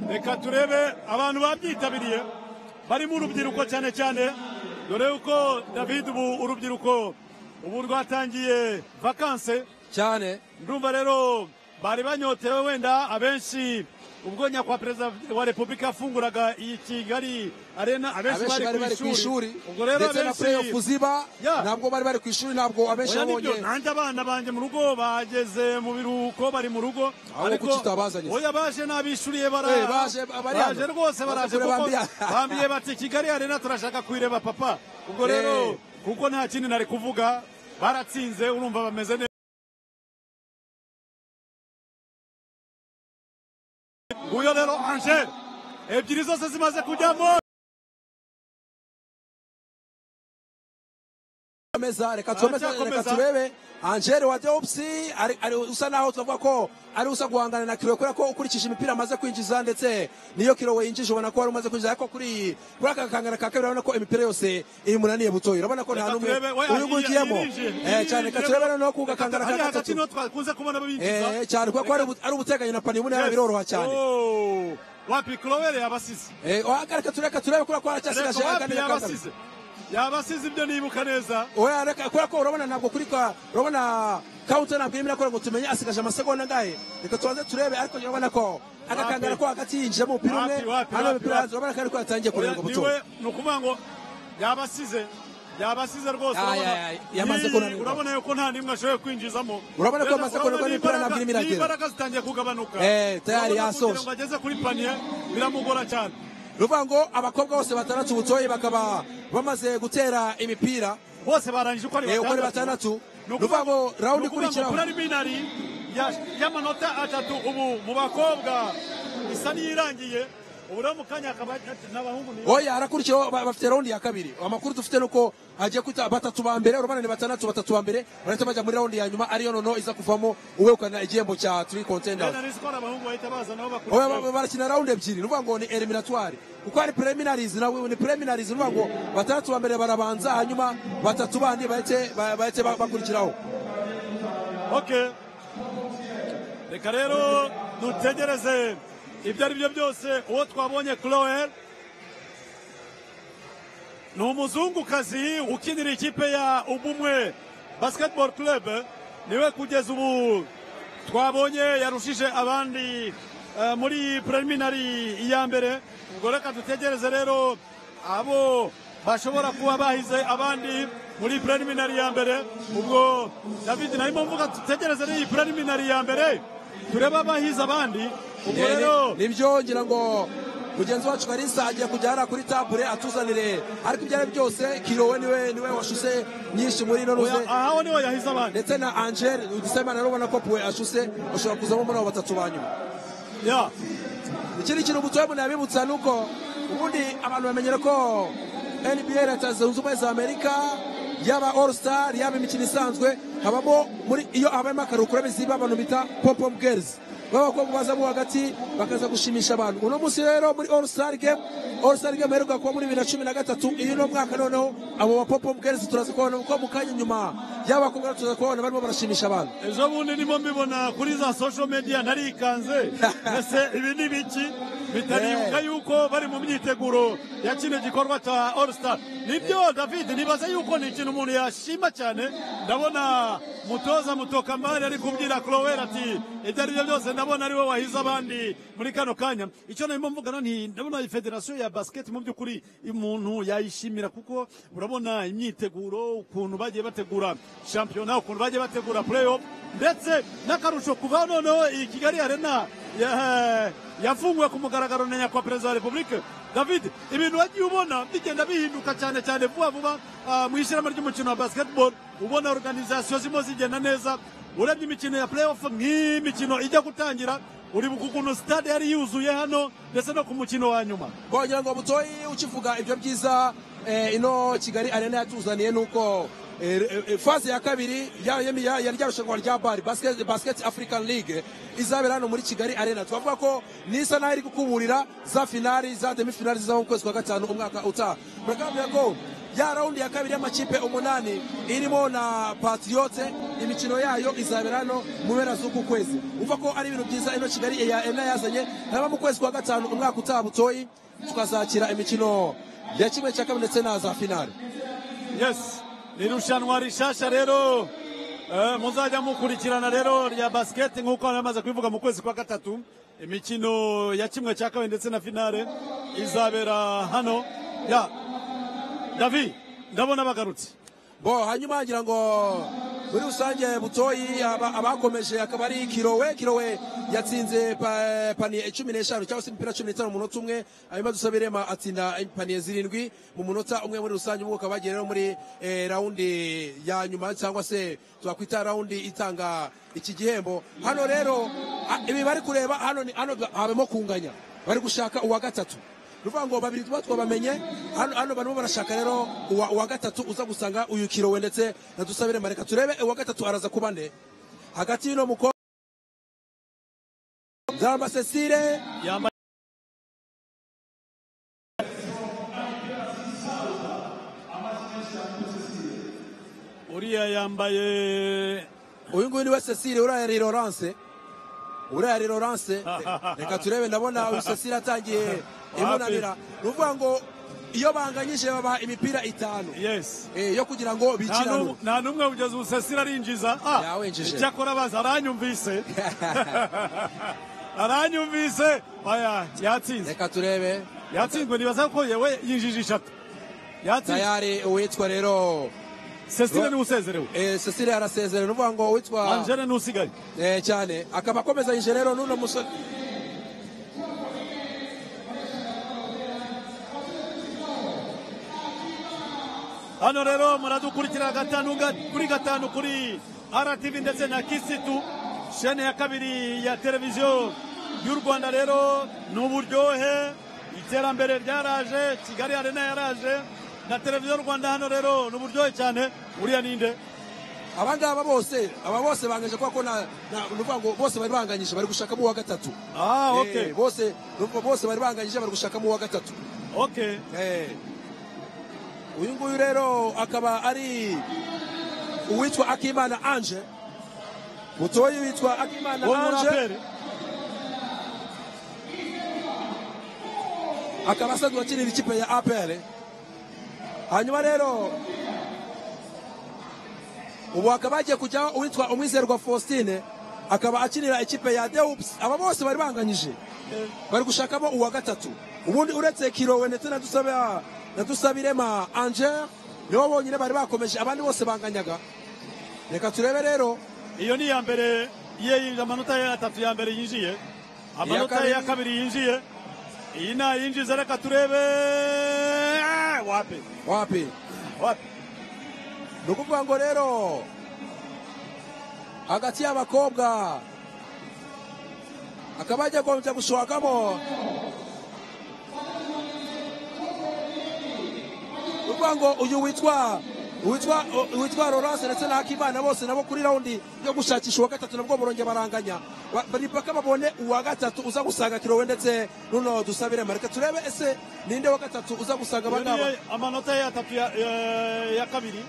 reka turebe abantu babyitabiriye barimo urubyiruko cyane cyane dore yuko david ubu urubyiruko ubu rwatangiye vakanse cyane ndumva rero bari banyotewe wenda abenshi ubwo nyakwa perezida wa repubulika yafunguraga iyi kigali arena abenshi bari bari ku ishuri ubwo rero ndetse na playoff abenshi ziba Ya. ntabwo bari bari ku ishuri ntabwo abenshi oya nibyo babonye nanjye abana banjye mu rugo bageze mu biruhuko bari mu rugo Aho kuki utabazanye? oya baje n'abishuriye bara Eh, baje- bari hano. baje rwose baraje Baje kure kuko bambiye- bambiye bati kigali arena turashaka kuyireba papa ubwo Eh. rero kuko nta kindi nari kuvuga baratsinze urumva bameze neza nguyo rero angel ebyiri zose zimaze kujyamo komeza reka tukomeze reka Aracyakomeza. turebe angele wa deopsi ari ari usa naho tuvuga ko ari usa guhangana na kirowe kubera ko ukurikije imipira amaze kwinjiza ndetse niyo kirowe yinjije ubona ko wari umaze kwinjiza ariko kuri kuri aka kangana ka kabiri urabona ko imipira yose imunaniye butoya urabona ko nta Reka n'umwe turebe, we, uyugungiyemo yirinjiye, Eh, cyane reka turebe noneho ku Reka gakangana hariya ka hagati niho gatatu twakunze kubona binjiza Eh, cyane kubera ko ari ubu- ari ubuteganye na panibune Yes. biroroha cyane Oh, wapi Crowell yabasize Eh, oya, reka tureka turebe kubera ko haracyasigaje Reka wapi akanya ka kabiri. yabasize yabasize ibyo nibuka neza oya reka kubera ko urabona ntabwo kuri ka urabona kawunta ntabwo irimo irakora ngo tumenye asigaje amasegonda angahe reka tubanze turebe ariko urabona ko agakangara ko hagati yinjijemo umupira umwe Wapi, wapi, hano wapi, umupira wapi. hanze urabona ko ariko yatangiye kureba buto niwe ni ukuvuga ngo yabasize yabasize rwose Ay, urabona. ay, ay, yamaze Iyi, kunanirwa. urabona yuko nta n'imwe ashoboye kwinjizamo Urabona ko Rero yamaze urabona kunanirwa n'imipira ntabwo irimo iragera. n'imbaraga zitangiye kugabanuka Eh, tayari Urabona yasoje. kugira ngo ageze kuri paniye biramugora cyane ni ukuvuga ngo abakobwa bose batandatu butoye bakaba bamaze gutera imipira bose barangije uko ari Eh, uko ari batandatu. Ni ukuvuga ngo round ni ukuvuga ngo ikurikiraho. preliminary ya- y'amanota atatu ubu mu bakobwa isa n'iyirangiye ubu rero mu kanya akaba n'abahungu ni oya arakurikiyeho ba- bafite raundi ya kabiri amakuru dufite ni uko hagiye kwita batatu ba mbere urabona ni batandatu batatu ba mbere barahita bajya muri raundi ya nyuma ariyo noneho iza kuvamo uwegukana igihembo cya turi kontenda Bene Risiko ari abahungu bahita baza nabo oya bakurikiyeho. ba- ba- barakina rawundi ebyiri ni ukuvuga ngo ni eliminatwari kuko hari preliminaries nawe ni preliminaries ni ukuvuga ngo batandatu ba mbere barabanza hanyuma batatu bandi bahite ba- bahite ba- bakurikiraho Okay. reka rero dutegereze ibyo ari byo byose uwo twabonye Chloel ni umuzungukazi ukinira ikipe ya ubumwe basketball club niwe kugeza ubu twabonye yarushije abandi eh, muri preliminary iya mbere ubwo reka dutegereze rero abo bashobora kuba bahize abandi muri preliminary ya mbere ubwo david narimo mvuga dutegereze n'iyi preliminary ya mbere turebe abahize abandi ubwo Eh, ni- rero nibyo ngira ngo mugenzi wacu karisa agiye kujya hariya kuri tabure atuzanire ariko ibyo ari byose kirowe niwe niwe washuse nyinshi muri ino ruze oya, aho niho yahize abandi ndetse na angel dusemana rero ubona ko puwe ashuse ashobora kuzamo muri abo batatu ba nyuma ya ikindi kintu mutoya umuntu yabibutsa ni uko ubundi abantu bamenyera ko nba leta zunze ubumwe za amerika yaba all star yaba imikino isanzwe habamo muri iyo habayemo akaruhukura biziba abantu bita popom girls b'abakobwa bazamo hagati bakaza gushimisha abantu uno munsi rero muri all star game all star game aheruka kuba muri bibiri na cumi na gatatu iyi ni umwaka noneho abo ba popom girls turaza kubona kuko mu kanya nyuma y'abakobwa turaza kubona barimo barashimisha abantu ejo bundi nimo mbibona kuri za social media narikanze ese ibi ni biki bitanibuka yuko bari mu myiteguro ya kino gikorwa cya all star nibyo david nibaza yuko ni ikintu umuntu yashima cyane ndabona mutoza mutokamari ari kubwira crowel ati ibyo ari byo byose ndabona ari wowe wahize abandi muri kano kanya icyo narimo mvugana ni ndabona iyi federasiyo ya basiketi mu by'ukuri umuntu yayishimira kuko urabona imyiteguro ukuntu bagiye bategura shampiyona ukuntu bagiye bategura playoff ndetse n'akarusho kuva noneho iyi kigali arena ya- yafunguwe ku mugaragaro na nyakubahwa perezida wa repubulika david ibintu wagiye ubona bigenda bihinduka cyane cyane vuba vuba ah, mu ishyirahamwe ry'umukino wa basketball ubona organizasiyo zirimo zigenda neza urebye imikino ya playoff nk'iyi mikino ijya gutangira uribuka ukuntu stade yari yuzuye hano ndetse no ku mukino wa nyuma wagira ngo butoyi ukivuga ibyo byiza eh, ino kigali arena yatuzaniye nuko eh, eh, eh, faze ya kabiri ya- ya- ya- ya rya rushanwa rya bari basket, basket african league izabera hano muri kigali arena twavuga ko nisa naho iri gukuburira za finali za demi finali zizaba mu kwezi kwa gatanu umwaka utaha murakambira ko ya raundi ya kabiri y'amakipe umunani irimo na patriote imikino yayo izabera hano mu mpera z'uku kwezi uva ko ari ibintu byiza ino kigali ya ena yazanye hanyuma mu kwezi kwa gatanu umwaka utaha butoyi tukazakira imikino ya kimwe cya kabiri ndetse na za finale yes ni irushanwa rishasha rero eh, muzajya mukurikirana rero rya basiketi nk'uko hano yamaze kubivuga mu kwezi kwa gatatu imikino ya kimwe cya kabiri ndetse na finale izabera hano ya david ndabona bagarutse bo hanyuma ngira ngo muri rusange butoyi aba- abakomeje akaba ari kirowe kirowe yatsinze pa- paniye cumi n'eshanu cyangwa se imipira cumi n'itanu mu munota umwe hanyuma dusabe irema atsinda paniye zirindwi mu munota umwe muri rusange ubwo ukaba wagiye rero muri eh, rawundi ya nyuma cyangwa se twakwita rawundi itanga iki gihembo hano rero a- ibi bari kureba hano ni- hano habemo kunganya bari gushaka uwa gatatu ruvuga ngo babiri tuba twabamenye hano hano barimo barashaka rero uwa, uwa gatatu uza gusanga uyu kirowe ndetse na dusabire mareka turebe uwa gatatu araza kuba nde hagati y'uno mukobwa nzaramba cecile yambaye uriya yambaye uyu nguyu niwe cecile uriya yari lorance uriya yari lorance reka turebe ndabona uyu cecile atangiye imunamira ni ukuvuga ngo iyo banganyije babaha imipira itanu yes eh, yo kugira ngo Nta n'umwe- bikirane nta n'umwe kugeza ubu sesira arinjiza Yawenjeje. icyakora baza aranyumvise aranyumvise oya yatsinze reka turebe yatsinzwe nibaza ko yewe yinjije eshatu yatsinze tayari uwitwa rero sesire niwe usezerewe Eh, Cecile arasezerewe nuvuga ngo witwa angele n'usigaye eh, cyane akaba akomeza yije rero n'uno musore hano rero muradukurikira gatanu ga- kuri gatanu kuri RTV ndetse na kisitu shene ya kabiri ya televiziyo y'u rwanda rero ni uburyohe iterambere ryaraje kigali arena yaraje na televiziyo rwanda hano rero ni uburyohe cyane uriya ninde abangaba bose aba bose banganyije kuko na na- nuvuga ngo bose bari banganyije bari gushakamo uwa gatatu ah Eh, ok bose nuvuga bose bari banganyije bari gushakamo uwa gatatu ok Eh. uyu nguyu rero akaba ari uwitwa akimana anje mutoyi witwa akimana uwo anje muraperi akaba asanzwe akinira ikipe ya apr hanyuma rero ubu hakaba hagiye kujyaho uwitwa umwizerwa faustin akaba akinira ikipe ya deups aba bose bari banganyije bari gushakamo uwa gatatu ubundi uretse kirowe ndetse na Dusabe- na dusabirema angel nibo bonyine bari bakomeje abandi bose banganyaga reka turebe rero iyo ni iya mbere ye yinjiye amanota ye atatu ya mbere yinjiye amanota ye ya kabiri. kabiri yinjiye iyi ntayinjiza reka turebe wapi wapi wapi ni ukuvuga ngo rero hagati y'abakobwa akaba agiye gukomeza gushokamo ni ukuvuga ngo uyu witwa witwa witwa Laurence ndetse na Hakimana bose nabo kuri raundi yo gushakisha uwa gatatu nabwo barongera baranganya Ba- bari paka babone uwa gatatu uza gusanga kirowe ndetse nuno dusabire mareka turebe ese ninde wa gatatu uza gusanga Iyo abangaba ni amanota ye atatu ya, ya- ya kabiri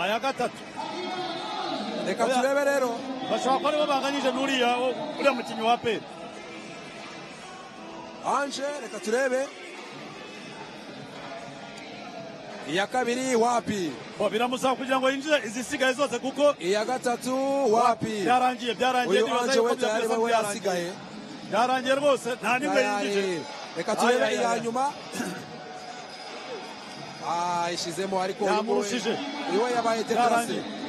aya gatatu reka turebe rero bashobora kuba aribo banganyije n'uriya wo- uriya mukinnyi wa peri anje reka turebe iya kabiri wapi Bo, biramusaba kugira ngo yinjize izisigaye zose kuko iya gatatu wapi byarangiye byarangiye uyu nibaza anje yuko we tayari byakoze we byarangiye yasigaye byarangiye rwose nta n'imwe yinjije tayari reka Ay, turebe ay, ay, iya ay. nyuma Ah, ishizemo ariko uyu we- Yamurushije. uyu we yabaye dekarase Byarangiye.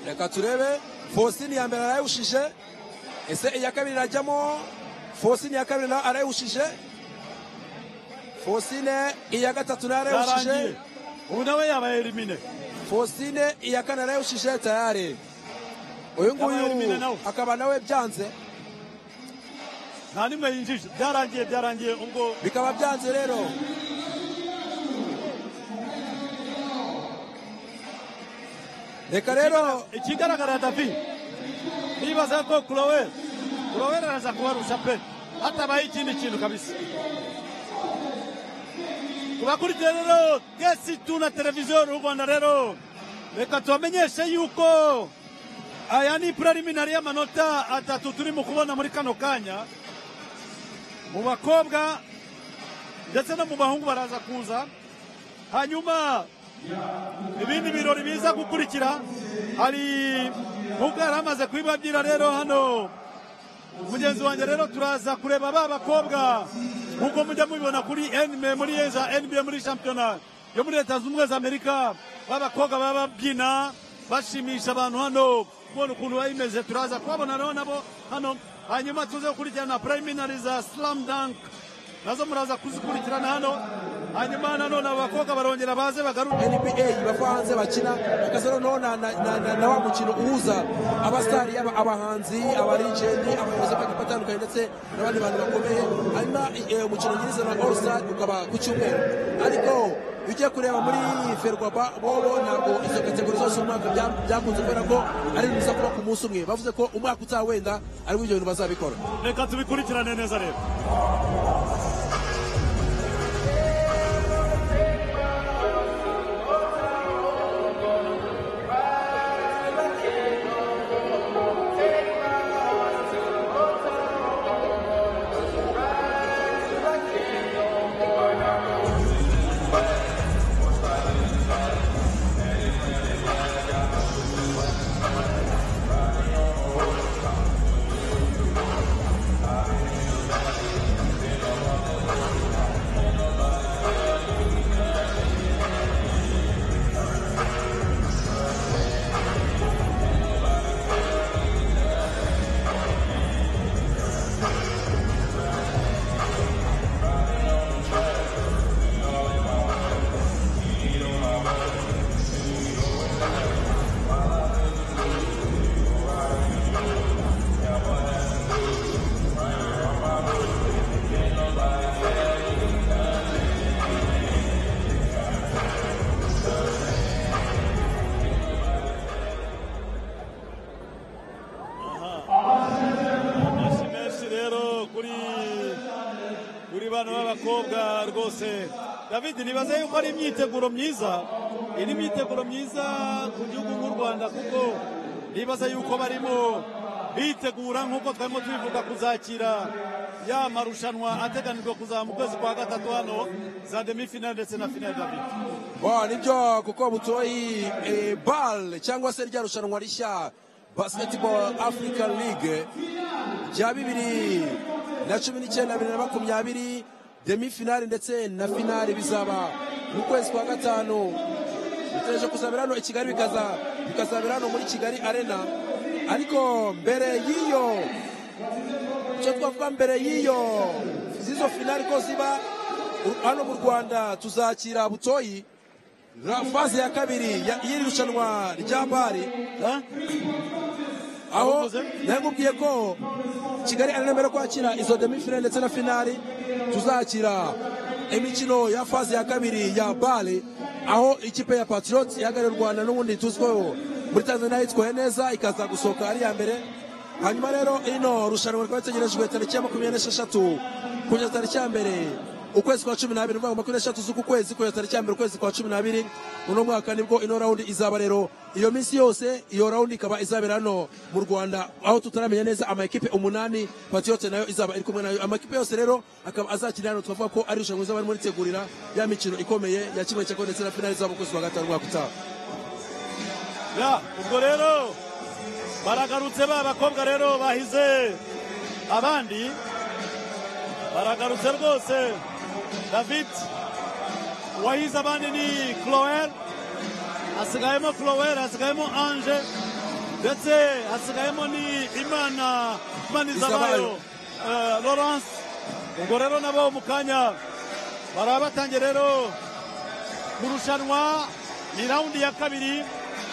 reka turebe faustin ya mbere arayawushije ese iya kabiri irajyamo faustin ya kabiri nawe arayawushije faustine iya gatatu nawe arayawushije byarangiye ubu nawe yabaye elimine faustine iya kane arayawushije tayari uyu Yabaye nguyu nawe. akaba nawe byanze nta n'imwe yinjije byarangiye byarangiye ubwo bikaba byanze rero reka rero ikigaragara david nibaza ko kuroweri kuroweri araza kubarusha pe hatabaye ikindi kintu kabisa tubakurikiye rero twese tuna televiziyo y'u rwanda rero reka tubamenyeshe yuko aya ni preliminary y'amanota atatu turi mu kubona muri kano kanya mu bakobwa ndetse no mu bahungu baraza kuza hanyuma ibindi birori biza gukurikira hari nk'ubwo yari amaze kubibabyira rero hano mugenzi wanjye rero turaza kureba ba bakobwa nk'uko mujya mubibona kuri NBA muri za NBA muri shampiyona yo muri leta zunze ubumwe za amerika ba bakobwa baba babyina bashimisha abantu hano kubona ukuntu biba bimeze turaza kubabona rero nabo hano hanyuma tuze gukurikirana preliminary za slam dunk nazo muraza kuzikurikirana hano hanyuma nanone abo bakobwa barongera baze bagaruke nba bava hanze bakina bakaza noneho na- na- na na- na wa mukino uhuza abasitari yaba abahanzi abarijeni abayobozi b'amakipe atandukanye ndetse n'abandi bantu bakomeye hanyuma eh, umukino nyirizina wa orisitari ukaba ku cyumweru ariko iyo ugiye kureba muri ferwaba bobo ntabwo izo kategori zose uyu mwaka bya- byakunze kubera ko ari ibintu biza kuba ku munsi umwe bavuze ko umwaka utaha wenda aribwo ibyo bintu bazabikora reka tubikurikirane neza rero amashyi menshi rero kuri kuri bano b'abakobwa rwose david nibaza yuko ari imyiteguro myiza iyi ni imyiteguro myiza ku gihugu nk'u rwanda kuko nibaza yuko barimo bitegura nk'uko twarimo tubivuga kuzakira ya marushanwa ateganijwe kuzaba mu kwezi kwa gatatu hano za demi-finale ndetse na finale david Wow, nibyo kuko butoyi eh, bal cyangwa se rya rushanwa rishya basketball african league rya bibiri na cumi n'icyenda bibiri na makumyabiri demi finale ndetse na finale bizaba mu kwezi kwa gatanu bitegereje kuzabera hano i kigali bikaza bikazabera hano muri kigali arena ariko mbere y'iyo icyo twavuga mbere y'iyo z'izo finali ko ziba hano mu rwanda tuzakira butoyi ra- faze ya kabiri ya- y'iri rushanwa rya bari Eh? aho nakubwiye ko kigali ari mbere yo kwakira izo demi finale ndetse na finali tuzakira imikino ya faze ya kabiri ya bale aho ikipe ya patriots ihagarariye u rwanda n'ubundi tuzwiho muri tanzania yitwaye neza ikaza gusohoka ari iya mbere hanyuma rero ino rushanwa rikaba ritegerejwe tariki ya makumyabiri n'esheshatu kugeza tariki ya mbere ukwezi kwa cumi n'abiri ni ukuvuga ngo makumyabiri n'esheshatu z'uku kwezi kugeza tariki ya mbere ukwezi kwa cumi n'abiri uno mwaka nibwo ino rawundi izaba rero iyo minsi yose iyo rawundi ikaba izabera hano mu rwanda aho tutaramenya neza amakipe umunani patiyote nayo izaba iri kumwe nayo amakipe yose rero akaba azakinira hano tukavuga ko ari irushanwa rizaba ririmo ritegurira ya mikino ikomeye ya kimwe cyako ndetse na finali izaba mu kwezi kwa gatanu umwaka utaha ya ubwo rero baragarutse ba bakobwa rero bahize abandi baragarutse rwose david uwahize abandi ni cloel hasigayemo cloel hasigayemo ange ndetse hasigayemo ni imana imanizabayo Izabayo. uh, lawrence ubwo rero nabo mu kanya baraba batangiye rero mu rushanwa ni raundi ya kabiri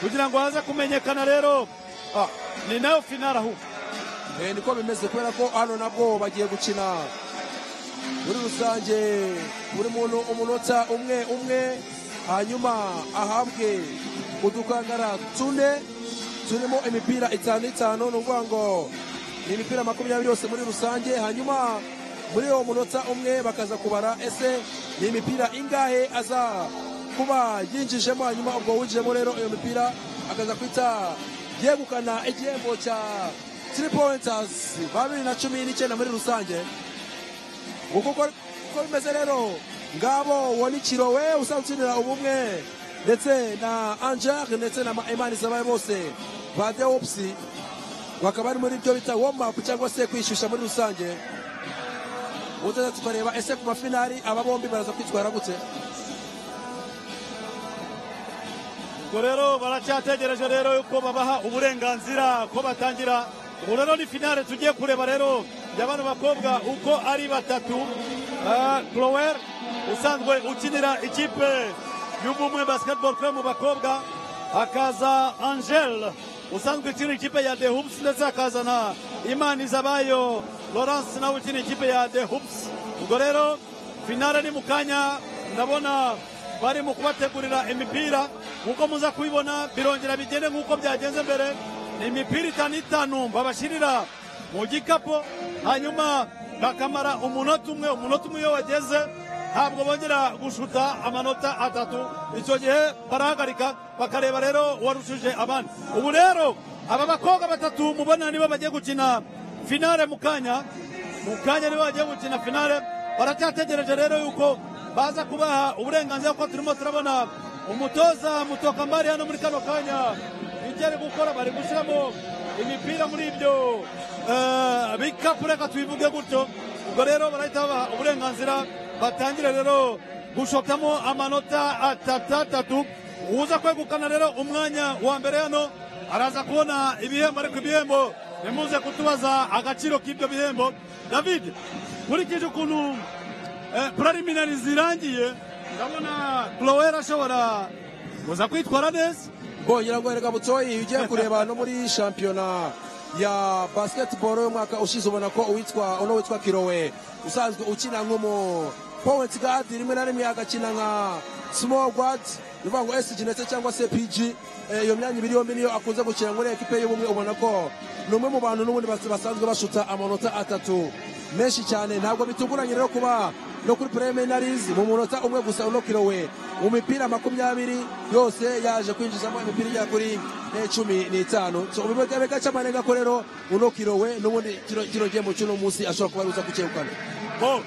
kugira ngo haze kumenyekana rero ah, ni nayo finale ahubwo Eh, niko bimeze kubera ko hano nabwo bagiye gukina muri rusange buri muntu umunota umwe umwe hanyuma ahabwe udukangara tune turimo imipira itanu itanu ni ukuvuga ngo ni imipira makumyabiri yose muri rusange hanyuma muri uwo munota umwe bakaza kubara ese ni imipira ingahe aza kuba yinjijemo hanyuma ubwo winjijemo rero iyo mipira akaza kwita yegukana igihembo cya tiri powentazi ba bibiri na cumi n'icyenda muri rusange uko uko uko bimeze rero ngabo wonikiro we usanzwe ukinira ubumwe ndetse na angel ndetse na imana zabaye bose ba dewopusi bakaba bari muri ibyo bita womapu cyangwa se kwishyushya muri rusange ubu tuza tukareba ese ku mafinari aba bombi baraza kwitwara gute ubwo rero baracyategereje rero yuko babaha uburenganzira ko batangira ubu rero ni finale tugiye kureba rero ya bano bakobwa uko ari batatu Clower usanzwe ukinira ikipe y'ubumwe basketball club mu bakobwa hakaza Angel usanzwe ukinira ikipe ya The Hoops ndetse hakaza na Imani Zabayo Lawrence nawe ukinira ikipe ya The Hoops ubwo rero finale ni mu kanya ndabona bari mu kubategurira imipira nk'uko muza kubibona birongera bigende nk'uko byagenze mbere ni imipira itanu itanu babashyirira mu gikapu hanyuma bakamara umunota umwe umunota umwe iyo wageze ntabwo bongera gushuta amanota atatu icyo gihe barahagarika bakareba rero uwarushije abandi ubu rero aba bakobwa batatu mubona nibo bagiye gukina finale mu kanya mu kanya nibo bagiye gukina finale baracyategereje rero yuko baza kubaha uburenganzira kuko turimo turabona umutoza mutokambari hano muri kano kanya ibyo ari gukora bari gushyiramo imipira muri ibyo eh, bikapu reka tubivuge gutyo ubwo rero barahita babaha uburenganzira batangire rero gushotamo amanota atatu atatu uza kwegukana rero umwanya wa mbere hano araza kubona ibihembo ariko ibihembo nimuze kutubaza agaciro k'ibyo bihembo david nkurikije ukuntu eh, preliminary zirangiye ndabona clowera ashobora kuza kwitwara neza bongera ngo erega butoyi ugiye kureba no muri shampiyona ya basketball y'umwaka ushize ubona ko uwitwa uno witwa kirowe usanzwe ukina nk'umu point guard rimwe na rimwe agakina nka small guard bivuga ngo SG ndetse cyangwa se PG Eh, iyo myanya ibiri yombi niyo akunze gukina muri ekipe y'ubumwe ubona ko ni umwe mu bantu n'ubundi bas- basanzwe bashuta amanota atatu menshi cyane ntabwo bitunguranye rero kuba no kuri preliminaries mu munota umwe gusa uno kirowe mu mipira makumyabiri yose yaje kwinjizamo imipira igera kuri eh, cumi n'itanu so ubibega bega cy'amanega ko rero uno kirowe n'ubundi kino kino gihembo cy'uno munsi ashobora kuba aruza kucyegukana bo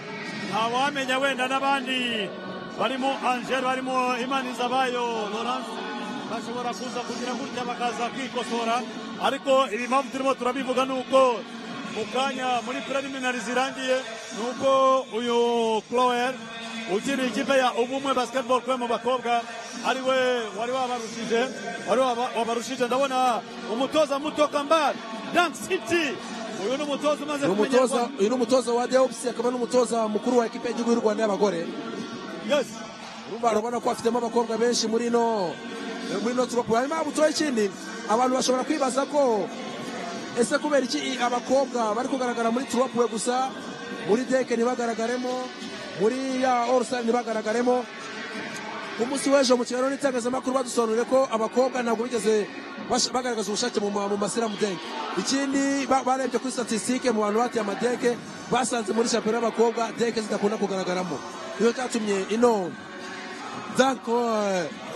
ntawamenya wenda n'abandi barimo angel barimo imanizabayo lorance bashobora kuza kugira gutya bakaza kwikosora ariko ibi mpamvu turimo turabivuga ni uko mu kanya muri preliminary zirangiye ni uko uyu clower ukiri ikipe ya ubumwe basketball club mu bakobwa ari we wari wabarushije wari waba- wabarushije ndabona umutoza muto kambari dank city uyu ni umutoza umaze ni kumenyerwa umutoza uyu ni umutoza wa deops akaba n'umutoza mukuru wa ekipe y'igihugu y'u rwanda y'abagore yes urumva urabona ko bafitemo abakobwa benshi muri ino muri ino turopu hanyuma butoya ikindi abantu bashobora kwibaza ko ese kubera iki i- abakobwa bari kugaragara muri turopuwe gusa muri deke ntibagaragaremo muri ya orusari ntibagaragaremo ku munsi w'ejo mu kiganiro n'itangazamakuru badusobanurire ko abakobwa ntabwo bigeze bash- bagaragaza ubushake mu ma- mu masiramu deke ikindi ba- barebye kuri statisitike mu bantu bateye amadeke basanze muri shampiyona y'abakobwa deke zidakunda kugaragaramo niyo cyatumye ino danko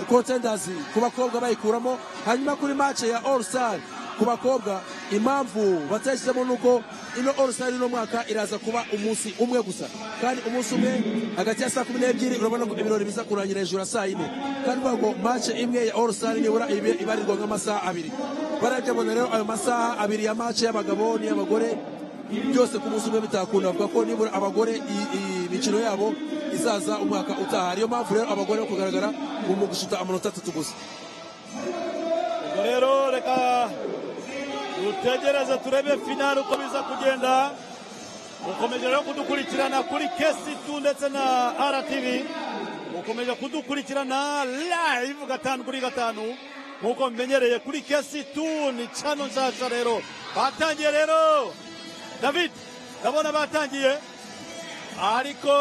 kontendazi ku bakobwa bayikuramo hanyuma kuri mace ya orusari ku bakobwa impamvu batayishyizemo ni uko ino orusari uno mwaka iraza kuba umunsi umwe gusa kandi umunsi umwe hagati ya saa kumi n'ebyiri urabona ko ibirori biza kurangira hejuru ya saa yine kandi uvuga ngo mace imwe ya orusari nibura ibe- ibarirwa nk'amasaha abiri barabye abona rero ayo masaha abiri ya mace y'abagabo n'iy'abagore byose ku munsi umwe bitakunda bavuga ko nibura abagore i- i- imikino yabo izaza umwaka utaha niyo mpamvu rero abagore bo kugaragara mu mu gushuta amanota atatu gusa Ubwo rero reka dutegereze turebe finale uko biza kugenda mukomeje rero kudukurikirana kuri kesi2 ndetse na rtv mukomeje kudukurikirana live gatanu kuri gatanu nk'uko mbimenyereye kuri kesi2 ni cano nshyashya rero batangiye rero david ndabona batangiye ariko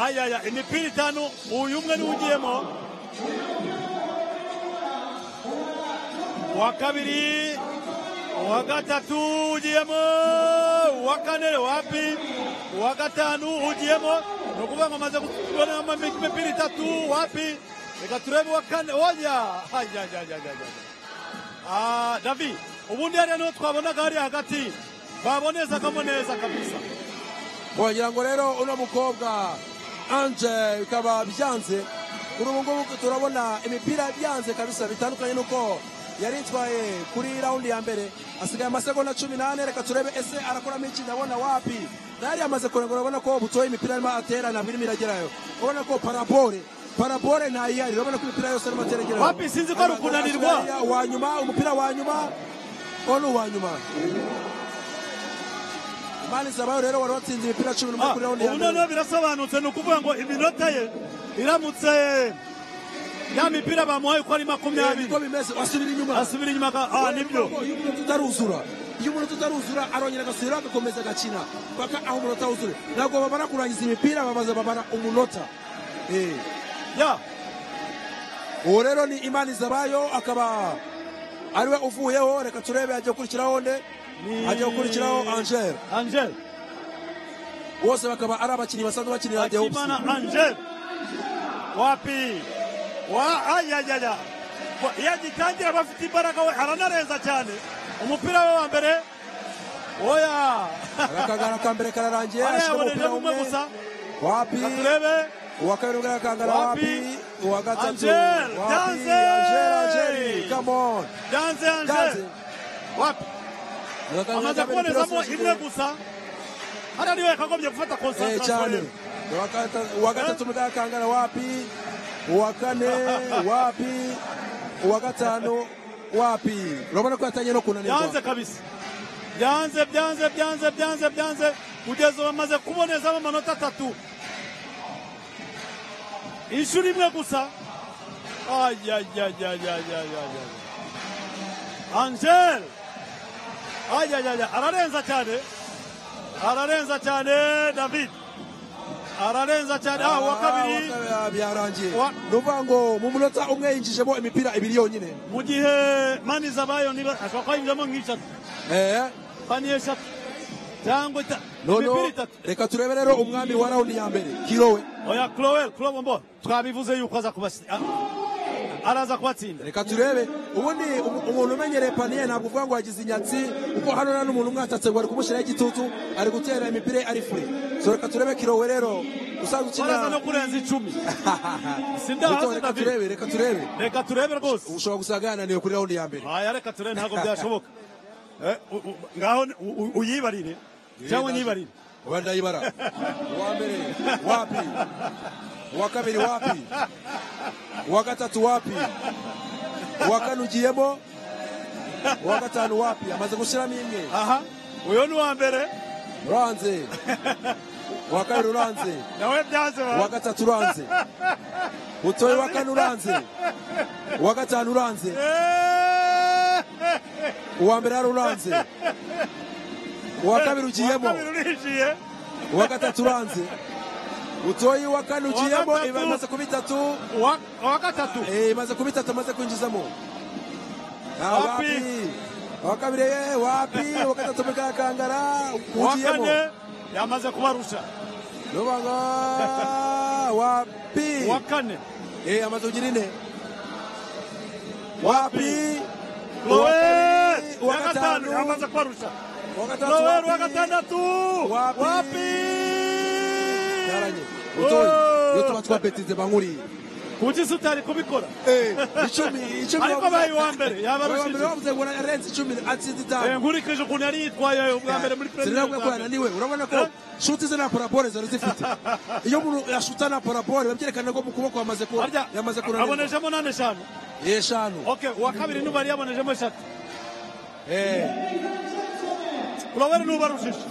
ayaya imipira itanu uyu umwe niwe ugiyemo uwa kabiri uwa gatatu ugiyemo uwa kane wapi uwa gatanu ugiyemo ni ukuvuga ngo amaze kubonamo imipira itatu wapi reka turebe uwa kane oya Ah, davi ubundi hariya niho twabonaga hariya hagati babonezagamo neza kabisa wagira ngo rero uno mukobwa anje bikaba byanze kuri ubu ngubu turabona imipira byanze kabisa bitandukanye n'uko yari itwaye kuri raundi ya mbere asigaye amasegonda cumi n'ane reka turebe ese arakoramo iki ndabona wapi nayo yamaze kurengura urabona ko butoye imipira arimo atera ntabwo irimo iragerayo urabona ko parabole parabole ntayihari urabona ko imipira yose arimo atera agerayo Wapi? Sinzi ko ari ukunanirwa. wa nyuma umupira wa nyuma uwo ni uwa nyuma mani zabayo rero wari watsinze imipira cumi n'umwe Ah, kuri raundi ya ubu mbere noneho birasobanutse ni ukuvuga ngo iminota ye iramutse ya mipira bamuhaye uko ari Eh, makumyabiri niko bimeze wasubira inyuma asubira inyuma aka- ah nibyo iyo umunota utaruzura iyo umunota utaruzura arongera agasubira agakomeza agakina paka aho umunota wuzure ntabwo babara kurangiza imipira bamaze babara umunota Eh, ya uwo rero ni imana izabayo akaba ariwe uvuyeho reka turebe ajya gukurikiraho nde ni- ajya gukurikiraho angel angel bose bakaba ari abakinnyi basanzwe bakinira the Hawks. akimana angel wapi wa ayayaya yagitangira bafite imbaraga we aranareza cyane umupira we wa mbere oya arakangara ka mbere kararangiye ashyiramo arayaboneje umupira umwe gusa wapi turebe uwa kabiri ubwo arakangara Wapi? wapi uwa gatatu Angel, wapi Danze! angel angel come on danze Danze. angel wapi amaze kubonezamo imwe gusa hariya niwe yakagombye gufata Eh, konsantarasiyo cyane ye Uwa gata- uwa gatatu mudakangara wapi uwa kane wapi uwa gatanu wapi urabona ko yatangiye no kunanirwa byanze kabisa byanze byanze byanze byanze byanze kugeza ubu bamaze kubonezamo amanota atatu inshuro imwe gusa ayayayayayayaya angel ayayaya ararenza cyane ararenza cyane david ararenza cyane ah uwa kabiri Ah, uwa kabiri, ah, byarangiye Uwa- ni ukuvuga ngo mu munota umwe yinjijemo imipira ibiri yonyine mu gihe mani zabayo niba ashobora kuba yinjiramo nk'eshatu Eh, paniye eshatu cyangwa ita- imipira noneho itatu reka turebe rero umwami wa rawundi ya mbere kirowe oya Crowell Crowell mbo twabivuze yuko aza kubasi a- araza kubatsinda reka turebe ubundi umu- umuntu umenyereye paniye ntabwo uvuga ngo yagize inyatsi kuko hano nta n'umuntu umwe watatse ngo ari kumushyiraho igitutu ari gutera imipira ye ari fure so reka turebe kirowe rero usanzwe araza no ukina kurenza icumi Buto, sindahaze reka David turebe reka turebe reka turebe rwose ushobora gusanga yananiwe kuri raundi ya mbere aya reka turebe ntabwo byashoboka Eh, u- u- ngaho ni- u- u- uyibarire cyangwa unyibarire uba ndayibara uwa mbere wapi uwa kabiri wapi uwa gatatu wapi uwa kane ugiyemo uwa gatanu wapi amaze gushyiramo imwe aha uyu ni uwa mbere uranze uwa kabiri uranze nawe byanze ba- uwa gatatu uranze butoye uwa kane uranze uwa gatanu uranze Eh, uwa mbere hari uranze uwa kabiri ugiyemo uwa kabiri urinjiye uwa gatatu uranze butoye uwa kane ugiyemo gatatu. iba imaze kuba itatu uwa uwa gatatu Eh, imaze kuba itatu amaze kwinjizamo Ah, Wapi? wapi uwa kabiri eh, wapi uwa gatatu mukakangara uwa ugiyemo kane yamaze kubarusha nubaga wapi uwa kane Eh, amaze kugira ine wapi Crowell uwa ya gatanu gatanu yamaze kubarusha uwa gatatu Crowell wa wapi? gatandatu Wapi? wapi Yaranye. Oh! Utoye. iyo tuba twabetinze bankuriye kuki se utari kubikora Eh, icumi icumi Ariko wavuze- abaye uwa mbere, yaba Uwa arushije. mbere wavuze ngo arenze icumi atsinze itanu Eh, nkurikije ukuntu yari yitwaye ubwa mbere muri Sinabwo ko premier yananiwe urabona ko shuti ze nta parabole zari zifite iyo umuntu yashuta nta parabole babyerekana ko mu kuboko yamaze ku harya yamaze kunanirwa abonejemo nane eshanu eshanu okay uwa kabiri nuba yari yabonejemo eshatu Eh, urabona nuba arushije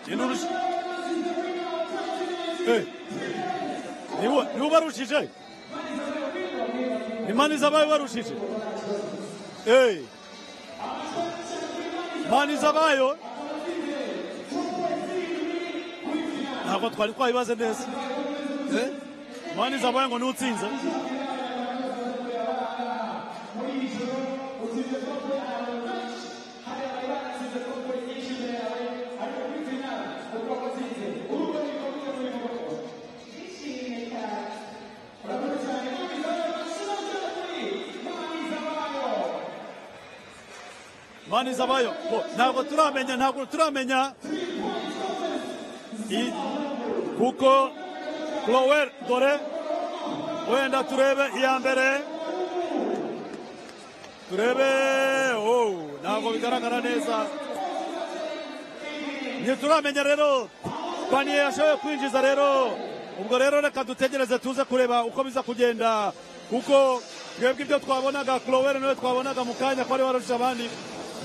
Genda urusha. Eh, niwe- niwe ubarushije imana izabaye ubarushije Eh, paniza bayo ntabwo twari twabibaze neza Eh? paniza bayo ngo ni utsinze paniza bayo ngo ntabwo turamenya ntabwo turamenya i- kuko Crowell dore wenda turebe iya mbere turebe oh, ntabwo bigaragara neza ntituramenya rero paniye yashoboye kwinjiza rero ubwo rero reka dutegereze tuze kureba uko biza kugenda kuko twebwe ibyo twabonaga Crowell niwe twabonaga mu kanya ko ari warusha abandi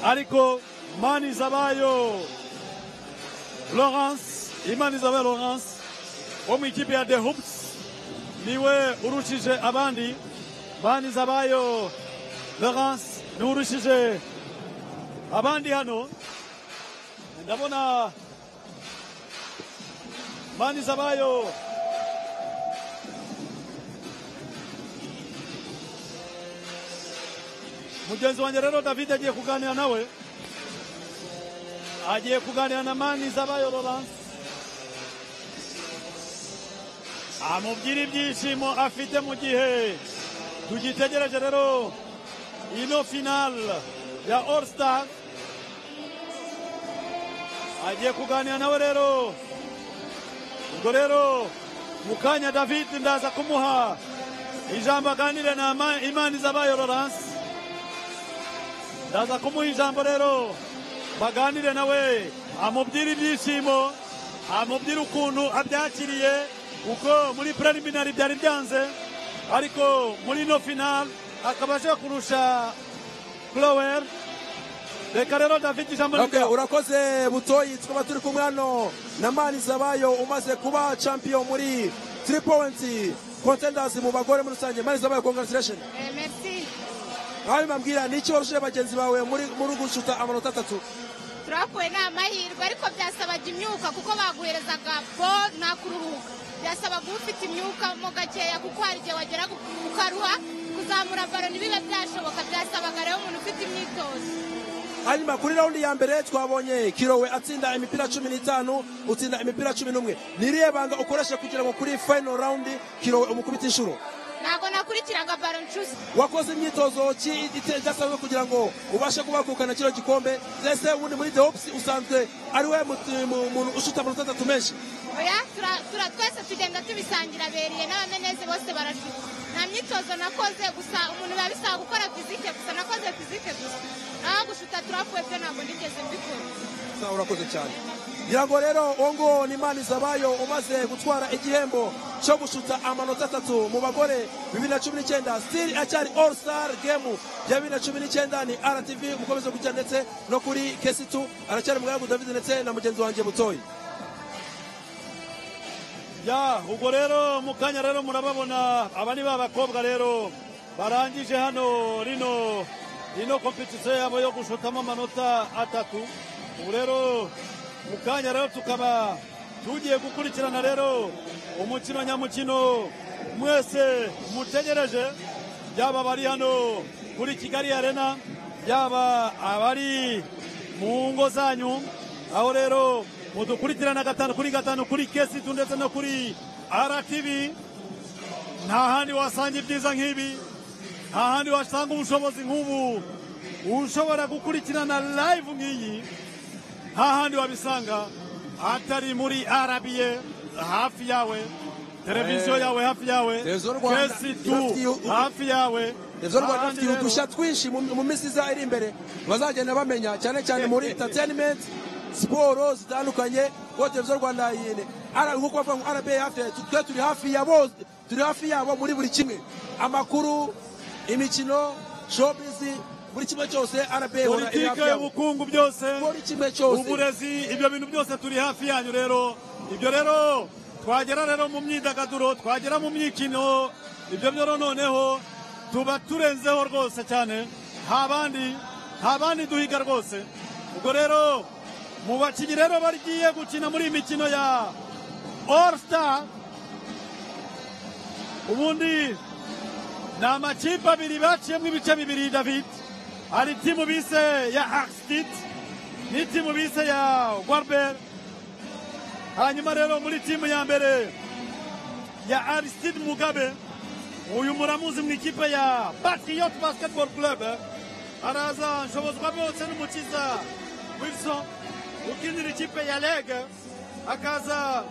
ariko manizabayo Lawrence imanizabayo Lawrence wo mu ikipe ya the hoops niwe urushije abandi banizabayo Lawrence niwe urushije abandi hano ndabona banizabayo mugenzi wanjye rero david agiye kuganira nawe agiye kuganira na manizabayo Lawrence amubwira ibyishimo afite mu gihe tugitegereje rero ino finale ya all star agiye kuganira nawe rero ubwo rero mu kanya david ndaza kumuha ijambo aganire na Ama- imani z'abayo lorance ndaza kumuha ijambo rero baganire nawe amubwire ibyishimo amubwire ukuntu abyakiriye kuko muri preliminary byari byanze ariko muri no final akaba aje kurusha Clower reka rero david ijambo ni Okay, urakoze butoyi tukaba turi kumwe hano na mani zabayo umaze kuba champion muri 3 points contenders mu bagore muri rusange mani zabayo congratulations Eh, merci hanyuma mbabwira ni iki warushije bagenzi bawe muri muri gushuta amanota atatu turakuwe ni amahirwe ariko byasabaga imyuka kuko baguherezaga bo nta kuruhuka byasabaga ufite imyuka mo gakeya kuko hari igihe wagera ku- ukaruha kuzamura baro ntibibe byashoboka byasabaga rero umuntu ufite imyitozo hanyuma kuri raundi ya mbere twabonye kirowe atsinda imipira cumi n'itanu utsinda imipira cumi n'umwe ni irihe banga ukoresha kugira ngo kuri final round kirowe umukubite inshuro ntabwo nakurikiraga baro nshuze wakoze imyitozo ki ite- idasanzwe kugira ngo ubashe kubakukana kino gikombe ndetse ubundi muri the hopes usanzwe ari we muti- mu- muntu ushuta amanota atatu menshi oya tura- tura- twese tugenda tubisangira beriye n'abameneze bose barashuka nta myitozo nakoze gusa umuntu biba bisaba gukora fizike gusa nakoze fizike gusa naho gushuta turakuwe byo ntabwo nigeze mbikora Sa, urakoze cyane ngira ngo rero uwo nguwo ni mani zabayo umaze gutwara igihembo cyo gushuta amanota atatu mu bagore bibiri na cumi n'icyenda sitiri acyari all star game ya bibiri na cumi n'icyenda ni rtv mukomeze gukira ndetse no kuri kesitu aracyari mugaragu david ndetse na mugenzi wanjye butoyi ya ubwo rero mu kanya rero murababona aba ni ba bakobwa rero barangije hano rino ino kompetisiyo yabo yo gushotamo amanota atatu ubu rero mu kanya rero tukaba tugiye gukurikirana rero umukino nyamukino mwese mutegereje yaba abari hano kuri kigali arena yaba abari mu ngo zanyu aho rero mudukurikirana gatanu kuri gatanu kuri kesitu ndetse no kuri RTV nta handi wasanga ibyiza nk'ibi nta handi wasanga ubushobozi nk'ubu ushobora gukurikirana live nk'iyi nta handi wabisanga atari muri arabiye hafi yawe televiziyo yawe hafi yawe Televiziyo Rwanda kesitu irafitiye u- hafi yawe rezo Nta rwanda handi rufitiye rero. udushya twinshi mu mu minsi iza iri imbere bazagenda bamenya cyane cyane muri entertainment siporo zitandukanye kuko televiziyo rwanda yine ara- nkuko bavuga ngo rba hafi ya- twe turi hafi ya bose turi hafi yabo muri buri kimwe amakuru imikino showbizi buri kimwe cyose rba ihora iri hafi politike yabo y'ubukungu byose muri kimwe cyose uburezi ibyo bintu byose turi hafi yanyu rero ibyo rero twagera rero mu myidagaduro twagera mu myikino ibyo byo noneho tuba turenzeho rwose cyane nta bandi nta bandi duhiga rwose ubwo rero mu bakinnyi rero bagiye gukina muri iyi mikino ya all star ubundi ni amakipe abiri baciyemo ibice bibiri david hari timu bise ya axtit ni timu bise ya warber hanyuma rero muri timu ya mbere ya aristide mugabe uyu muramuzi mu ikipe ya patriot basketball club araza nshobozwa bose n'umukiza wilson ukinira ikipe ya lege akaza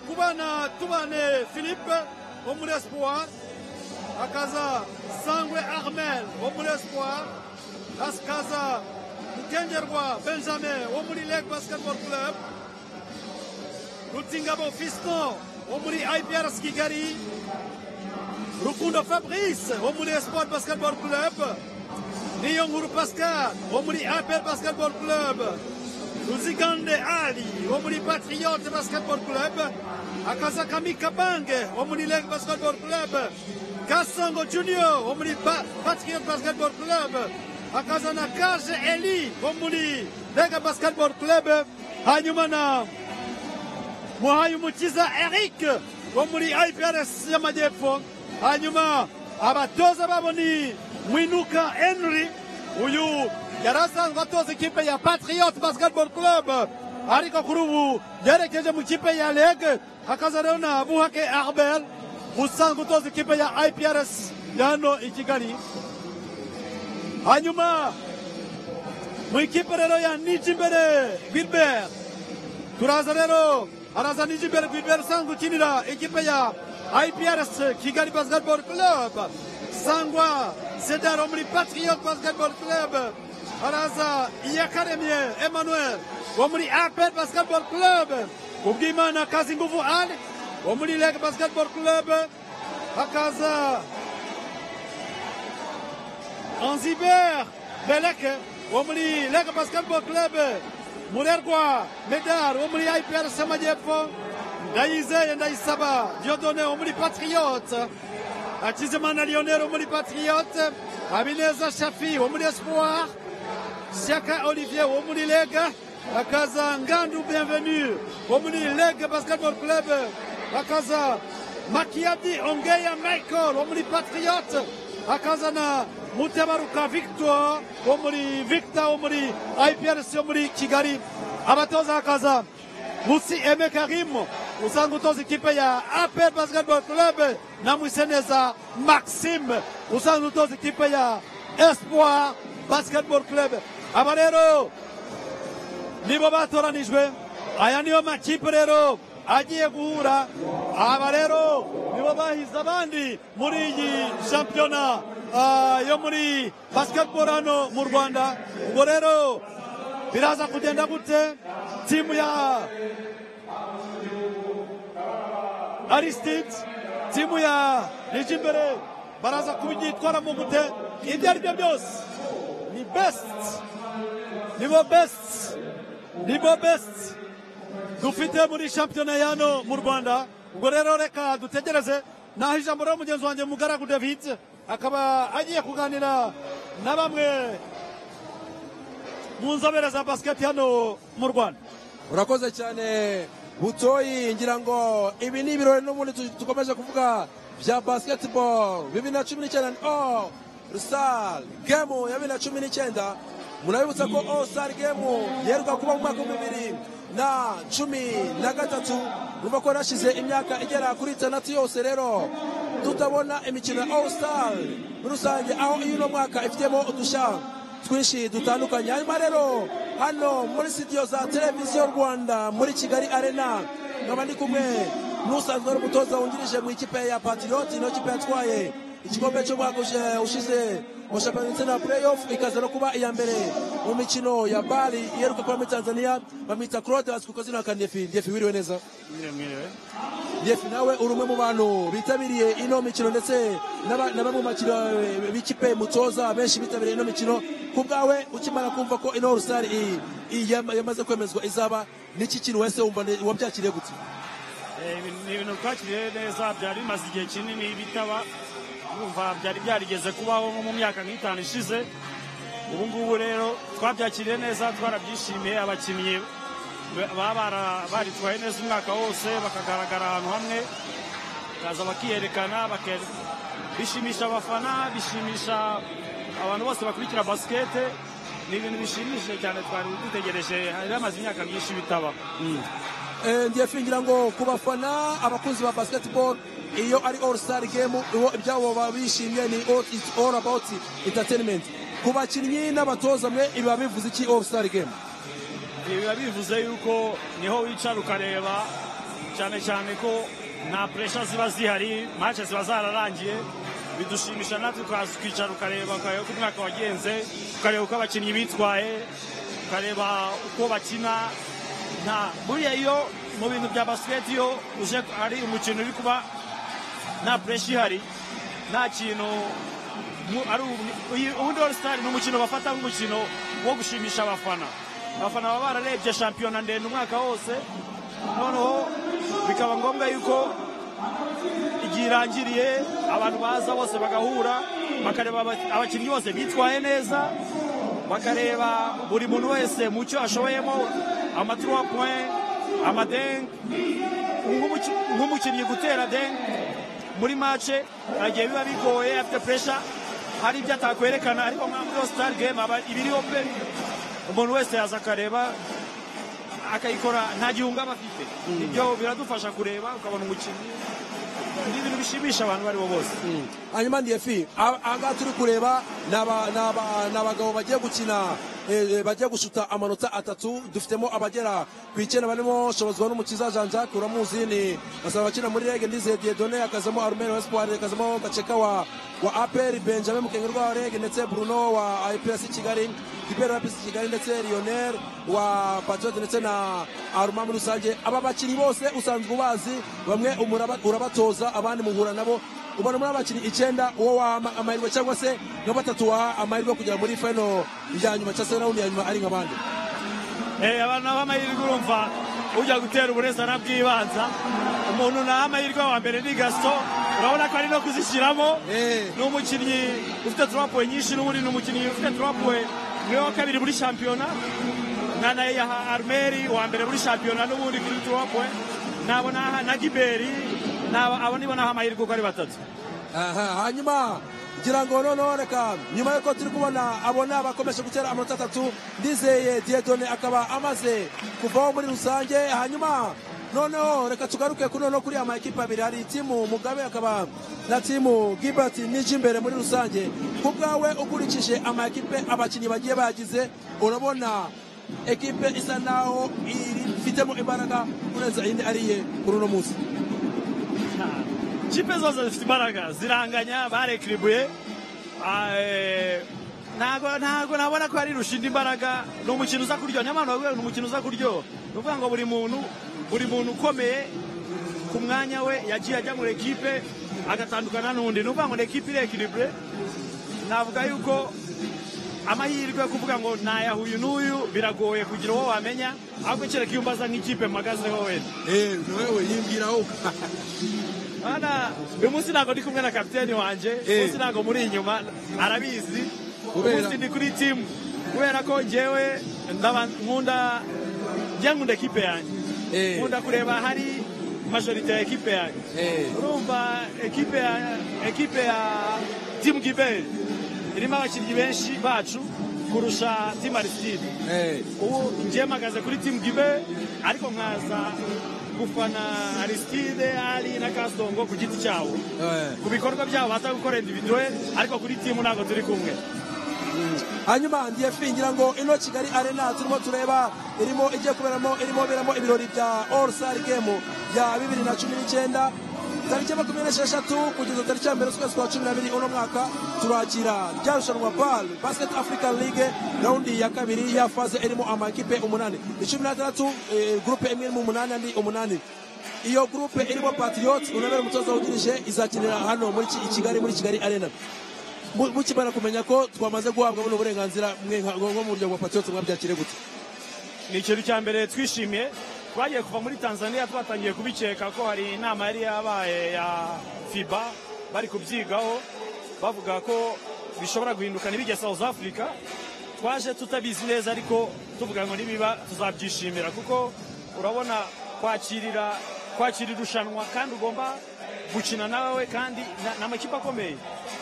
kubana tubane philippe wo muri espoir akaza sangwe armel wo muri espoir akaza mukengerwa benjamin wo muri lege basketball club rutingabo fiston wo muri iprs kigali rukundo fabrice wo muri espoir basketball club niyo nkuru pascal wo muri apr basketball club ruzigande ali wo muri patriote basketball club akaza kamika bange wo muri lege basketball club kasongo junior wo muri Ba- patriote basketball club akaza na kaje eli wo muri lege basketball club hanyuma na muhaye umukiza eric wo muri iprs y'amajyepfo hanyuma abatoza babo ni mwinuka henry uyu yari asanzwe atoza ikipe ya patriot basketball club ariko kuri ubu yerekeje mu kipe ya lege hakaza rero na buhake arbel usanzwe utoza ikipe ya iprs yano i kigali hanyuma mu ikipe rero ya niji imbere wilbert turaza rero araza nijibere kwibera usanzwe ukinira ikipe ya iprs kigali basketball club sangwa sedar wo muri patriot basketball club araza iyakaremye emmanuel wo muri apel basketball club ubwimana kazi nguvu ali wo muri lege basketball club hakaza Anziber Beleke wo muri Lege Basketball Club Murerwa Medar wo muri IPR Samajepfo Ndayizeye Ndayisaba Diodone wo muri Patriote Hakizimana Lionel wo muri Patriote Habineza Shafi wo muri Espoir Siaka Olivier wo muri Lege Akaza Ngandu Bienvenue wo muri Lege Basketball Club Akaza Makiadi Ongeya Michael wo muri Patriote akazana mutabaruka victor wo muri victor wo muri iprs yo muri kigali abatoza hakaza musi eme karim usanga utoza ikipe ya apel basketball club na mwiseneza maxime usanga utoza ikipe ya espoir basketball club aba rero nibo batoranijwe aya niyo makipe rero agiye guhura aba rero nibo bahize abandi muri iyi shampiyona ah, yo muri basketball hano mu rwanda ubwo rero biraza kugenda gute timu ya aristide timu ya nijimbere baraza kubyitwaramo gute ibyo ari byo byose ni best nibo best nibo best dufite muri shampiyona yano mu rwanda ubwo rero reka dutegereze naho ijambo rero mugenzi wanjye mugaragu david akaba agiye kuganira na bamwe mu nzobere za basiketi hano mu rwanda urakoze cyane butoyi ngira ngo ibi ni ibirori n'ubundi tu- dukomeje kuvuga bya basketball bibiri na cumi n'icyenda ni all star game ya bibiri na cumi n'icyenda murabibutsa ko all star game yeruka kuba mu mwaka wa bibiri na cumi na gatatu urumva ko yarashize imyaka igera kuri itandatu yose rero tutabona imikino ya all star muri rusange aho iyo uno mwaka ifitemo udushanga twinshi dutandukanye hanyuma rero hano muri sitidiyo za televiziyo rwanda muri kigali arena nkaba ndi kumwe n'usanzwe ari umutoza wungirije mu ikipe ya patiriyoti niyo kipe yatwaye igikombe cy'umwaka ushe- ushize mu shampiyona ndetse na pureyofu ikaza no kuba iya mbere mu mikino ya bari iheruka kuba muri tanzania bamwita claude bazwi ku izina nka ndefi ndefi wiriwe neza yefu nawe uri umwe mu bantu bitabiriye ino mikino ndetse n'aba- na bamwe mu bakino eh, b'ikipe mutoza benshi bitabiriye ino mikino ku bwawe ukimara kumva ko ino rusari i- i- yama- yamaze kwemezwa izaba n'iki kintu wese wumva ni- wabyakiriye gutya Eh, ibi- ni ibintu twakiriye neza byari bimaze igihe kinini bitaba numva byari byarigeze kubaho nko mu myaka nk'itanu ishize ubu ngubu rero twabyakiriye neza twarabyishimiye abakinnyi baba bara- baritwaye neza umwaka wose bakagaragara ahantu hamwe bakaza bakiyerekana bake- bishimisha abafana bishimisha abantu bose bakurikira basikete ni ibintu bishimishije cyane twari dutegereje hariho amaze imyaka myinshi bitaba Eh, ngiye fingira ngo ku bafana abakunzi ba basketball iyo ari all star game uwo- ibyabo baba bishimye ni all, it's all about entertainment ku bakinnyi n'abatoza mwe ibiba bivuze iki all star game Ibi biba bivuze yuko niho wicara ukareba cyane cyane ko nta puresha ziba zihari match ziba zararangiye bidushimisha natwe ukaza ukicara ukareba ukareba uko umwaka wagenze ukareba uko abakinnyi bitwaye ukareba uko bakina nta buriya iyo mu bintu bya basiketi iyo uje ari umukino uri kuba nta puresha ihari nta kintu mu- ari u- uyi- ubundi all star ni umukino bafata nk'umukino wo gushimisha abafana abafana baba bararebye shampiyona ndende umwaka wose noneho bikaba ngombwa yuko igihe irangiriye abantu baza bose bagahura bakareba aba- abakinnyi bose bitwaye neza bakareba buri muntu wese mu cyo ashoboyemo amaturuwa point amadeng nk'umuki- nk'umukinnyi gutera deng muri mace hari igihe biba bigoye afite puresha hari ibyo atakwerekana ariko nka muri sitari gemu aba ibiriho pe umuntu wese yaza akareba akayikora nta gihunga aba afite ibyo biradufasha kureba ukabona umukinnyi ni ibintu bishimisha abantu abo ari bo bose hanyuma ndiyefi ahangaha turi kureba ni aba- ni aba- ni abagabo bagiye gukina eh, eh, bagiye gushuta amanota atatu dufitemo abagera ku icyenda barimo shobozwa n'umukiza jean jacques uramuzi ni basaba abakina muri rege ndize diedone yakazamo arumene wa espoir yakazamo gaceka wa wa apr benjamin mukengerwa wa rege ndetse bruno wa ipc kigali ibera wa ipc kigali ndetse lionel wa patriote ndetse na aruma muri rusange aba bakinnyi bose usanzwe ubazi bamwe umuraba- urabatoza abandi muhura nabo ubona muri abakinnyi icyenda uwo waha ama- amahirwe cyangwa se nka batatu waha amahirwe yo kugera muri final ya nyuma cyangwa se rawundi ya nyuma ari nka bande Eh, abantu naho amahirwe urumva ujya gutera uburezi arabwibanza umuntu naho amahirwe wa mbere ni gaso urabona ko ari no kuzishyiramo Eh. ni umukinnyi ufite turapuwe nyinshi n'ubundi ni umukinnyi ufite turapuwe niwe wa kabiri muri shampiyona na na yaha armeri wa mbere muri shampiyona n'ubundi kuri turapuwe nabo naha na giberi nabo abo nibo naho amahirwe uko ari batatu aha hanyuma ngira ngo noneho reka nyuma y'uko turi kubona abona bakomeje gutera amanota atatu ndizeye diedone akaba amaze kuvaho muri rusange hanyuma noneho reka tugaruke kuri noneho kuri ama ekipe abiri hari timu mugabe akaba na timu gilbert nij'imbere muri rusange ku bwawe ukurikije ama ekipe abakinnyi bagiye bagize urabona ekipe isa naho ifitemo imbaraga kurenza indi ariye kuri uno munsi kipe zose zifite imbaraga ziranganya barekiribuye Ah, eh, ntago ntago nabona ko hari rushinda imbaraga ni umukino uza kuryoha nyamara nabwo ni umukino uza kuryoha ni ukuvuga ngo buri muntu buri muntu ukomeye ku mwanya we yagiye ajya muri ekipe agatandukana n'undi ni ukuvuga ngo ni ekipe irekiribure navuga yuko amahirwe yo kuvuga ngo nayahuye n'uyu biragoye kugira uwo wamenya ahubwo kereka iyo umbaza nk'ikipe mpagazeho wenda eee nawe yibwiraho Bana, uyu munsi ntabwo ndi kumwe na kapiteni wanjye uyu Eh. munsi ntabwo muri inyuma arabizi uyu Kubera- munsi ndi kuri timu kubera ko njyewe ndaba- nkunda njye nkunda ekipe yanjye Eh. nkunda kureba hari majorite ya ekipe yanjye Eh. urumva ekipe ya ekipe ya timu giberi irimo abakinnyi benshi bacu kurusha timu arisitide eee ubu njye mpagaze kuri timu gibe ariko nkaza gufana arisitide ari na kasongo ku giti cyabo eee ku bikorwa byabo baza gukora individuwe ariko kuri timu ntabwo turi kumwe hanyuma ngiye fingira ngo ino kigali arena turimo tureba irimo igiye kuberamo irimo beramo ibirori bya all star game ya bibiri na cumi n'icyenda tariki ya makumyabiri n'esheshatu kugeza tariki ya mbere z'ukwezi kwa cumi n'abiri uno mwaka turakira rya rushanwa bal basket african league rawundi ya kabiri ya faze irimo amakipe umunani icumi n'atandatu eh, gurupe imwe irimo umunani andi umunani iyo gurupe irimo patriots unabera umutoza wungirije izakinira hano muri Ki- i kigali muri kigali arena Mu- mukimara kumenya ko twamaze guhabwa buno burenganzira mwe nka- nko mu buryo bwa patriote mwabyakire gute ni ikintu cya mbere twishimiye twagiye kuva muri tanzania twatangiye kubikeka ko hari inama yari yabaye ya fiba bari kubyigaho bavuga ko bishobora guhinduka ntibijye south africa twaje tutabizi neza ariko tuvuga ngo nibiba tuzabyishimira kuko urabona kwakirira kwakira irushanwa kandi ugomba gukina nawe kandi na- ni amakipe akomeye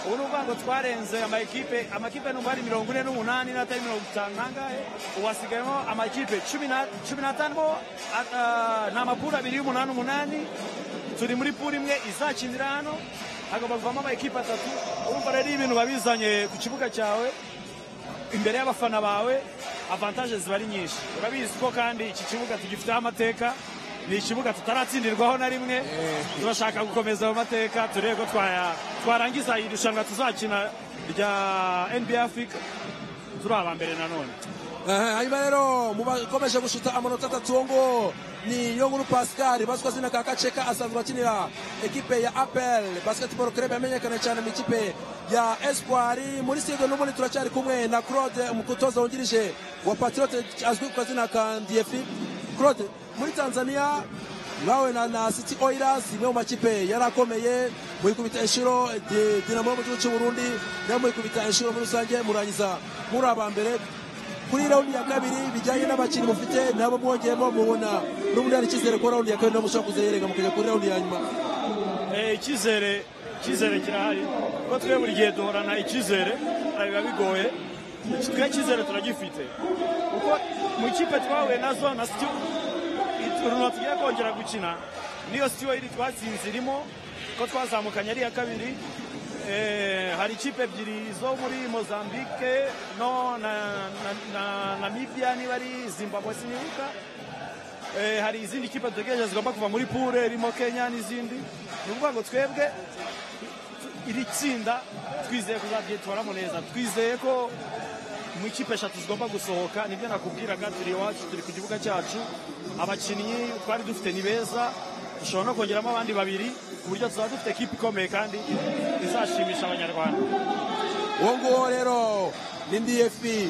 ubu ni ukuvuga ngo twarenze amakipe amakipe nubwo ari mirongo ine n'umunani n'atari mirongo itanu nangahe ubu hasigayemo amakipe cumi na- cumi n'atanu bo a- a- ni amapuru abiri y'umunani umunani turi muri puri imwe izakinira hano hagomba kuvamo amakipe atatu urumva rero iyo ibintu babizanye ku kibuga cyawe imbere y'abafana bawe avantaje ziba ari nyinshi urabizi ko kandi iki kibuga tugifiteho amateka ni ikibuga tutaratsindirwaho na rimwe turashaka gukomeza ayo mateka turebe ko twaya- twarangiza iri rushanwa tuzakina rya nba afurika turi aba mbere nanone Aha, hanyuma rero mu bakomeje gushuta amanota atatu ngo ni Yonguru Pascal bazwi ku zina ka Kaceka asanzwe akinira ekipe ya APL Basketball Club yamenyekana cyane mu ikipe ya Espoir muri season n'ubundi turacyari kumwe na Claude umutoza wungirije wa Patriote azwi ku zina ka DFI Claude muri Tanzania nawe na, na City Oilers imwe mu makipe yarakomeye muyikubita inshuro di- Dinamo yo mu gihugu cy'u Burundi nayo muyikubita inshuro muri rusange murangiza muri aba mbere kuri raundi ya kabiri bijyanye n'abakinnyi mufite nabo mwongeyemo mubona n'ubundi hari icyizere ko raundi ya kabiri nabo mushobora kuzayerega mukajya kuri raundi ya nyuma Eh, icyizere icyizere kirahari kuko twe buri gihe duhorana icyizere hari biba bigoye Iki- twe icyizere turagifite kuko mu ikipe twahuye nazo na sitiyu iturunwa tugiye kongera gukina niyo sitiyu iri twatsinze irimo ko twazamukanye ari iya kabiri Eh, hari ikipe ebyiri zo muri mozambique no na, na, na namibia niba ari zimbabwe sinibuka Eh, hari izindi kipe dutegereje zigomba kuva muri pure irimo kenya n'izindi ni ukuvuga ngo twebwe iri tsinda twizeye kuzabyitwaramo neza twizeye ko mu ikipe eshatu zigomba gusohoka nibyo nakubwiraga turi iwacu turi ku kibuga cyacu abakinnyi twari dufite ni beza dushobora no kongeramo abandi babiri ku buryo tuzaba dufite ekipe ikomeye kandi izashimisha abanyarwanda uwo nguwo rero ni ndiyefi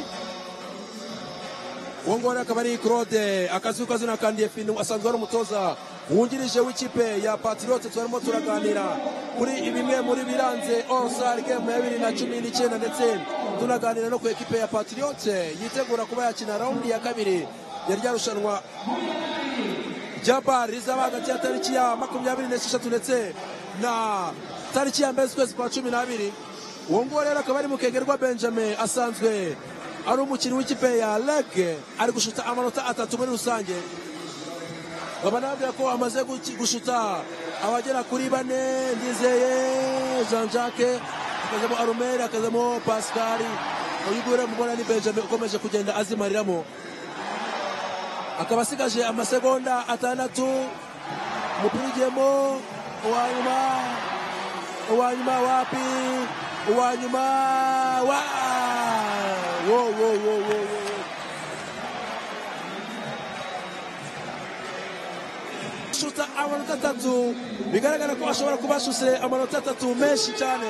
uwo nguwo rero akaba ari claude akazwi ku izina ka ndiyefi asanzwe ari umutoza wungirije w'ikipe ya patriote turimo turaganira kuri bimwe muri biranze orosari gemu ya bibiri na cumi n'icyenda ndetse tunaganira no ku ekipe ya patriote yitegura kuba yakina raundi ya kabiri ya rya rushanwa jaba rizaba hagati ya tariki ya makumyabiri n'esheshatu ndetse na tariki ya mbere z'ukwezi kwa cumi n'abiri uwo nguwo rero akaba ari mukegerwa benjamin asanzwe ari umukinnyi w'ikipe ya lege ari gushuta amanota atatu muri rusange baba nababwira ko amaze guki- gushuta abagera kuri bane ndizeye jean jacques akazamo arumeri akazamo pascali uyu nguyu rero mubona ni benjamin ukomeje kugenda azimariramo akaba asigaje amasegonda atandatu umupira ugiyemo uwanyuma uwanyuma wapi uwanyuma wa wo wo wo wo wo shuta amanota atatu bigaragara ko ashobora kuba ashuse amanota atatu menshi cyane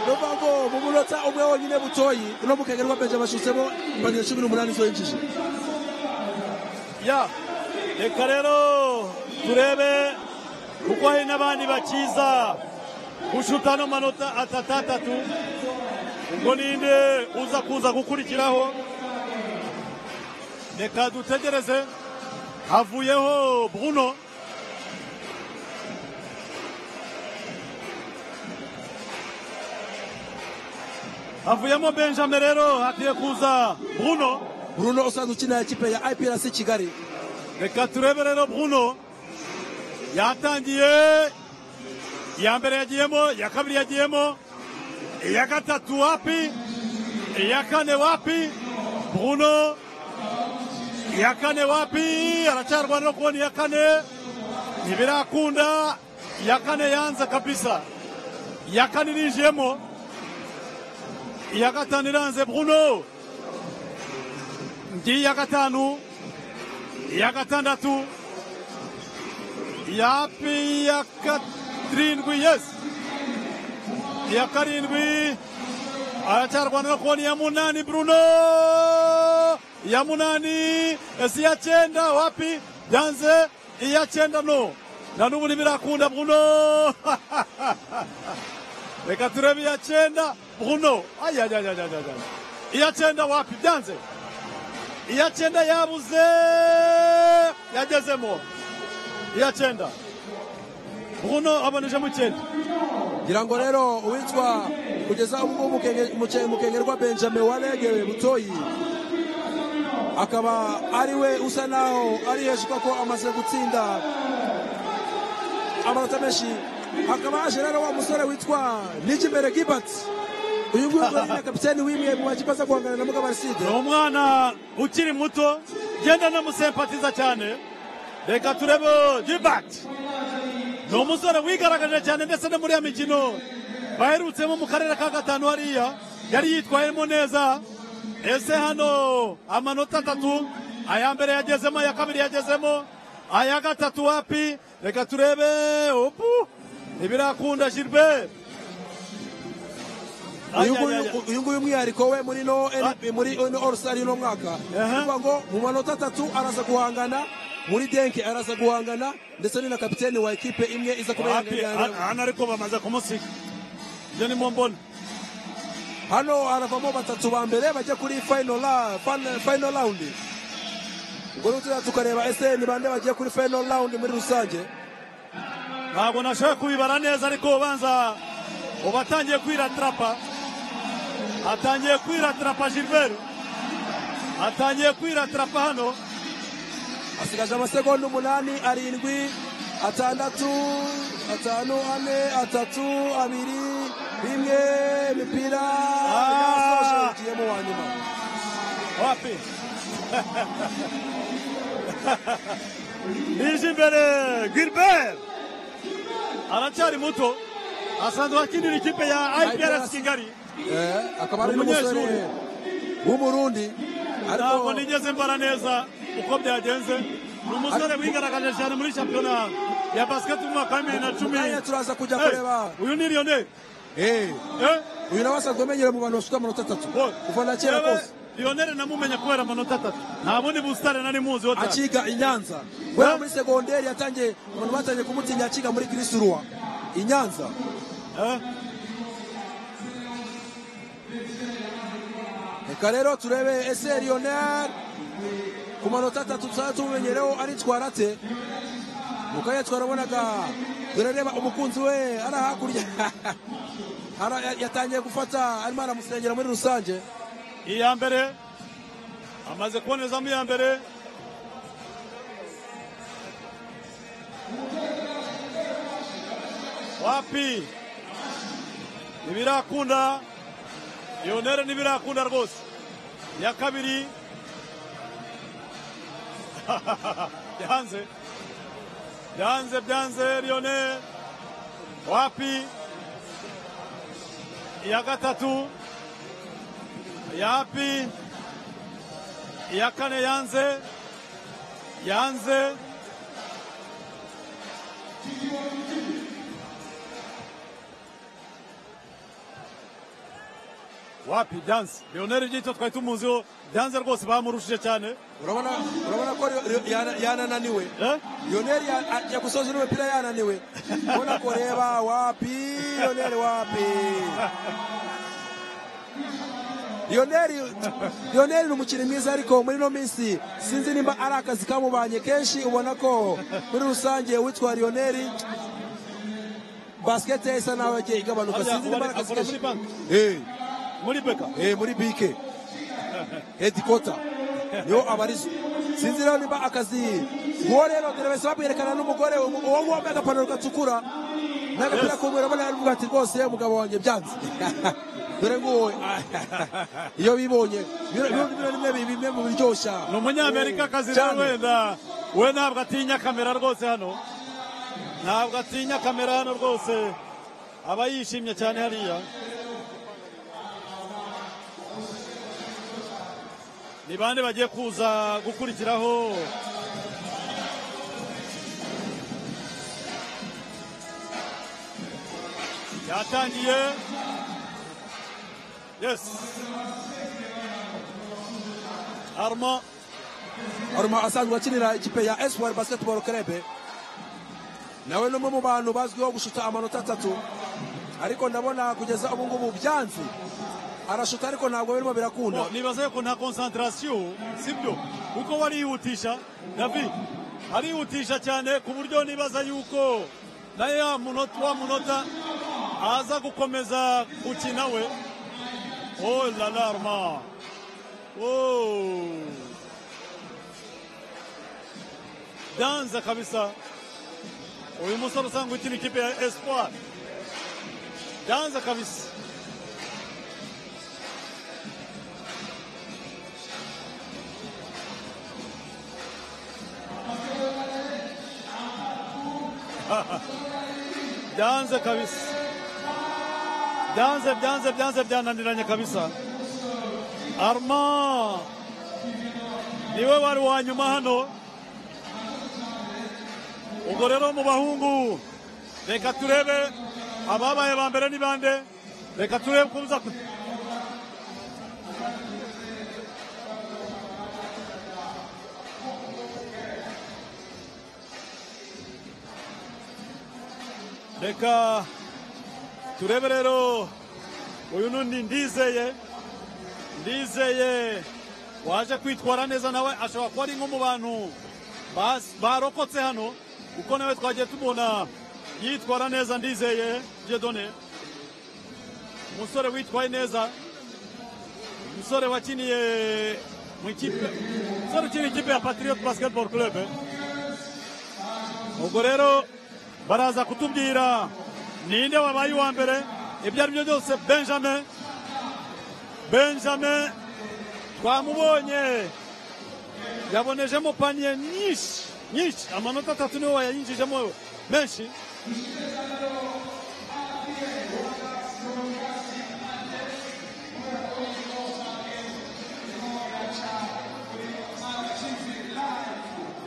ni ukuvuga ngo mu munota umwe wonyine butoyi uno mukagerwa benjamin ashutsemo imbaniro cumi n'umunani zo yinjije ya reka rero turebe kuko hari n'abandi bakiza gushuta no manota atatu atatu ubwo ninde uza kuza gukurikiraho reka dutegereze havuyeho bruno havuyemo benjamin rero hagiye kuza bruno Bruno usanzwe ukinira ikipe ya IPRC Kigali reka turebe rero bruno yatangiye iya mbere yagiyemo iya kabiri yagiyemo iya gatatu wapi iya kane wapi bruno iya kane wapi aracyarwanira kubona iya kane ntibirakunda iya kane yanze kabisa iya kane irinjiyemo iya gatanu iranze bruno ndi iya gatanu iya gatandatu yapi iya karindwi yesi iya karindwi aracyarwanira kubona iya munani bruno iya munani ese iya cyenda wapi yanze iya cyenda no na n'ubu ntibirakunda bruno reka turebe iya cyenda bruno ayayayayayaya iya cyenda wapi byanze iya cyenda yabuze yagezemo iya cyenda bruno abonejemo icyenda ngira ngo rero uwitwa kugeza ubwo mukengerwa benjamin waregewe butoyi akaba ari we usa naho ari hejuru kuko amaze gutsinda amanota menshi hakaba haje rero wa musore witwa nijimere gibert uyu nguyu ngo ni kapiteni w'imwe mu makipe aza guhangana na mugabariside ni umwana ukiri muto genda namusempatiza cyane reka turebe gibati ni umusore wigaragaje cyane ndetse no muri ya mikino baherutsemo mu karere ka gatanu hariya yari yitwayemo neza ese hano amanota atatu aya mbere yagezemo aya kabiri yagezemo aya gatatu wapi reka turebe ubu ntibirakunda gilbert uyu nguyu- uyu nguyu umwihariko we muri no NB muri no all star y'uno mwaka Aha. kuvuga ngo mu manota atatu araza guhangana muri denke araza guhangana ndetse ni na kapiteni wa ekipe imwe iza kuba Wapi? yihangana hano ariko bamaze kumusiga ibyo nimo mbona hano haravamo batatu ba mbere bajya kuri final ra- fan- final round ubwo rero tuzajya tukareba ese ni bande bagiye kuri final round muri rusange ntabwo nashobora kubibara neza ariko ubanza ubu atangiye kwiratarapa atangiye kwiratarapa gilbert atangiye kwiratarapa hano asigaje amasegonda umunani arindwi atandatu atanu ane atatu abiri rimwe imipira yasoje ugiyemo wa nyuma wapi nije imbere gilbert aracyari muto asanzwe akinira ikipe ya iprc kigali Eh, akaba ari n'umusore Umunyeshuri. w'umurundi ntabwo ariko nigeze mbara neza uko byagenze ni umusore wigaragaje cyane muri shampiyona ya basiketi mu mwaka wa bibiri na cumi Kanya turaza kujya Hey, kureba uyu ni riyone Eh, uyu nawe asanzwe amenyere mu bantu bafite amanota atatu kuva na kera kose riyoneri namumenya kubera amanota atatu nta bundi busitani nari muzi ho cyane akiga i nyanza kubera Eh? muri segonderi yatangiye abantu batangiye kumutinya akiga muri kirisiruwa i nyanza Eh, reka rero turebe ese lionel ku manota atatu tuzaba tumumenyereho aritwara ate mukanya twarabonaga dore reba umukunzi we ari hakurya Ara- ya- yatangiye gufata arimo aramusengera muri rusange iya mbere amaze kubonezamo iya mbere wapi ntibirakunda riyoneri ntibirakunda rwose iya kabiri byanze byanze byanze riyoneri wapi iya gatatu yapi iya kane yanze yanze wapi byanze leonel gito twari tumuziho byanze rwose bamurushije cyane urabona urabona ko Leo- Leo- yana- yanananiwe eh? lionel ya- ajya gusoza n'umupira yananiwe ubona ko reba wapi lionel wapi lionel lionel ni umukinnyi mwiza ariko muri ino minsi sinzi nimba ari akazi kamubanye kenshi ubona ko muri rusange uwitwa lionel basikete ye isa naho yagiye igabanuka Harya sinzi nimba uwari ari akazi akora muri kenshi banki Eh, muri beka eh, muri bike hedikota niho abarizwa sinzi rero nimba akazi uwo rero derevesi bamwerekana n'umugore uwo uwo wambaye agapantaro gatukura n'agapira k'umweru abona aravuga ati rwose umugabo wanjye byanze dore nguwo iyo bibonye bino bino- bino ni bimwe bi- bimwe mu biryoshya ni umunyamerika akazi rero Cyane. wenda we ntabwo atinya kamera rwose hano ntabwo atinya kamera hano rwose aba yishimye cyane hariya ni bande bagiye kuza gukurikiraho yatangiye yesi armand aruma asanzwe akinira ikipe ya espoir basketball club nawe ni umwe mu bantu bazwiho gushuta amanota atatu ariko ndabona kugeza ubu ngubu byanze arashuta ariko ntabwo birimo birakunda Bon, nibaza yuko nta concentration sibyo kuko warihutisha david arihutisha cyane ku buryo nibaza yuko na ya munota wa munota aza gukomeza gukina we oh la larma oh danza kabisa uyu musore usanga ukina ikipe ya espoir danza kabisa byanze kabisa byanze byanze byanze byananiranye kabisa arma niwe wari wa nyuma hano ubwo rero mu bahungu reka turebe ababaye ba mbere ni bande reka turebe uko biza ku- reka turebe rero uyu n'undi ndizeye ndizeye waje kwitwara neza nawe ashobora kuba ari nko mu bantu bas- barokotse hano kuko nawe twagiye tubona yitwara neza ndizeye jedone umusore witwaye neza umusore wakiniye mu ikipe umusore ukina ikipe ya patriot basketball club eh? ubwo rero baraza kutubwira ninde wabaye uwa mbere ibyo ari byo byose benjamin benjamin twamubonye yabonejemo paniye nyinshi nyinshi amanota atatu niwe wayayinjijemo menshi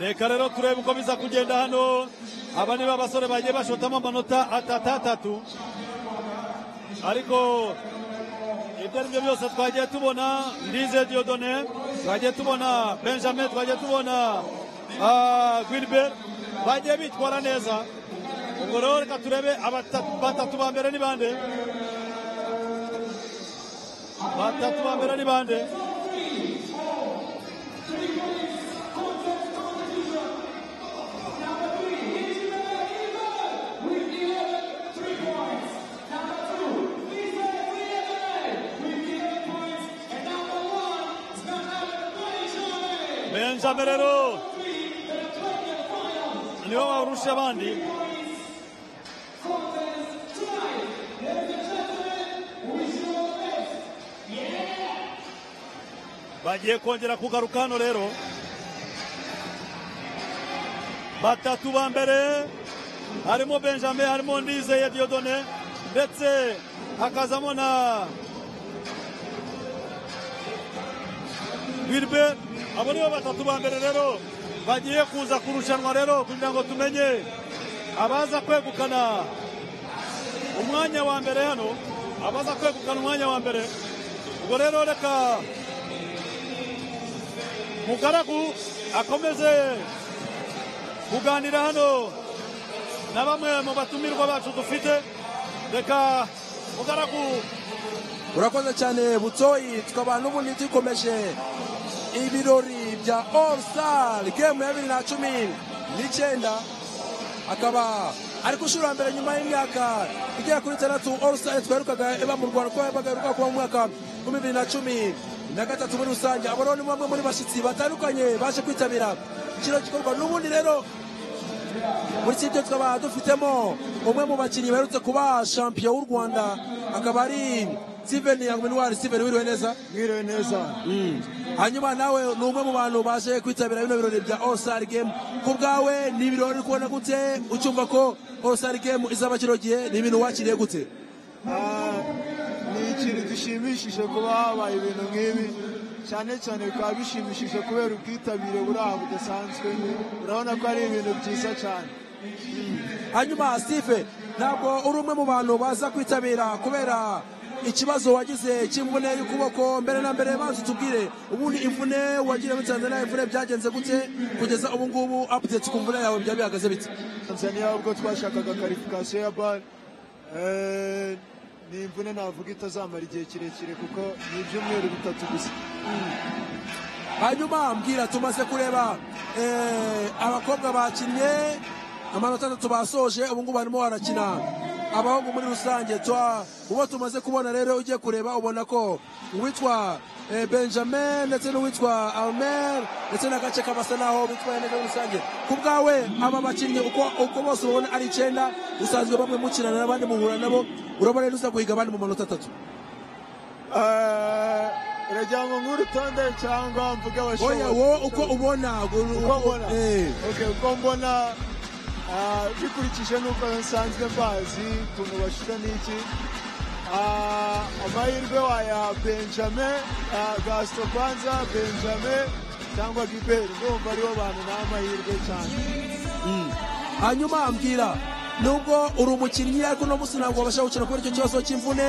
reka rero turebe uko biza kugenda hano aba ni babasore bagiye bashotamo amanota atatu atatu ariko ibyo ari byo byose twagiye tubona ndize diodone twagiye tubona benjamin twagiye tubona ah, guilbert bagiye bitwara neza ubwo rero reka turebe abata- batatu ba mbere ni bande batatu ba mbere ni bande benjamin rero niwe warusha abandi bagiye kongera kugaruka hano rero batatu ba mbere harimo benjamin harimo ndizeye diodone ndetse hakazamo na Wilbert abo nibo batatu ba mbere rero bagiye kuza kurushanwa rero kugira ngo tumenye abaza kwegukana umwanya wa mbere hano abaza kwegukana umwanya wa mbere ubwo rero reka mugaragu akomeze kuganira hano na bamwe mu batumirwa bacu dufite reka mugaragu urakoze cyane butsoyi tukaba n'ubundi dukomeje ibirori bya all star game ya bibiri na cumi n'icyenda akaba ariko ushobora mbere nyuma y'imyaka igera kuri itandatu all star twaherukaga iba mu rwanda kuko yabaga kuba mu mwaka wa bibiri na cumi na gatatu muri rusange abo rero ni bamwe muri bashyitsi batandukanye baje kwitabira kino gikorwa n'ubundi rero muri kipe tukaba dufitemo umwe mu bakinnyi baherutse kuba shampiyona w'u rwanda akaba ari siveni yanguminwari siveni wiriwe neza mwiriwe neza hanyuma nawe ni umwe mu bantu baje kwitabira bino birori bya all star game ku bwawe ni ibirori uri kubona gute ucyumva ko all star game izaba kino gihe ni ibintu wakiriye gute Ah, ni ikintu gishimishije kuba habaye ibintu nk'ibi cyane cyane bikaba bishimishije kubera ubwitabire buri aha budasanzwe urabona ko ari ibintu byiza cyane hanyuma steve ntabwo uri umwe mu bantu baza kwitabira kubera ikibazo wagize cy'imvune y'ukuboko mbere na mbere banza utubwire ubundi imvune wagira muri tanzania imvune byagenze gute kugeza ubu ngubu update ku mvune yawe byaba bihagaze bite tanzaniya ubwo twashakaga karifikasiyo ya bare Eh, ni imvune navuga itazamara igihe kirekire kuko ni ibyumweru bitatu gusa hanyuma mbwira tumaze kureba eh, abakobwa bakinnye amanota atandatu basoje ubu ngubu barimo barakina abahungu muri rusange twa uwo tumaze kubona rero ugiye kureba ubona ko uwitwa eh, benjamin ndetse n'uwitwa almer ndetse n'agace kabasa naho bitwaye neza muri rusange ku bwawe aba bakinnyi uko, uko bose ubona ari icyenda usanzwe bamwe mukinana n'abandi muhura nabo urabona rero uza guhiga abandi mu manota atatu Eh, uragira ngo nguhe urutonde cyangwa mvuge abashoboye oya wowe uko ubona gu- uko mbona eh. Okay, uko mbona ah, bikurikije n'uko nsanzwe mbazi ukuntu bashusha n'iki Ah, amahirwe waya benjamin ah, gasito kwanza benjamin cyangwa giberi ndumva aribo bantu nta mahirwe cyane hanyuma mbwira nubwo uri umukinnyi ariko uno munsi ntabwo wabasha gukina kubera icyo kibazo cy'imvune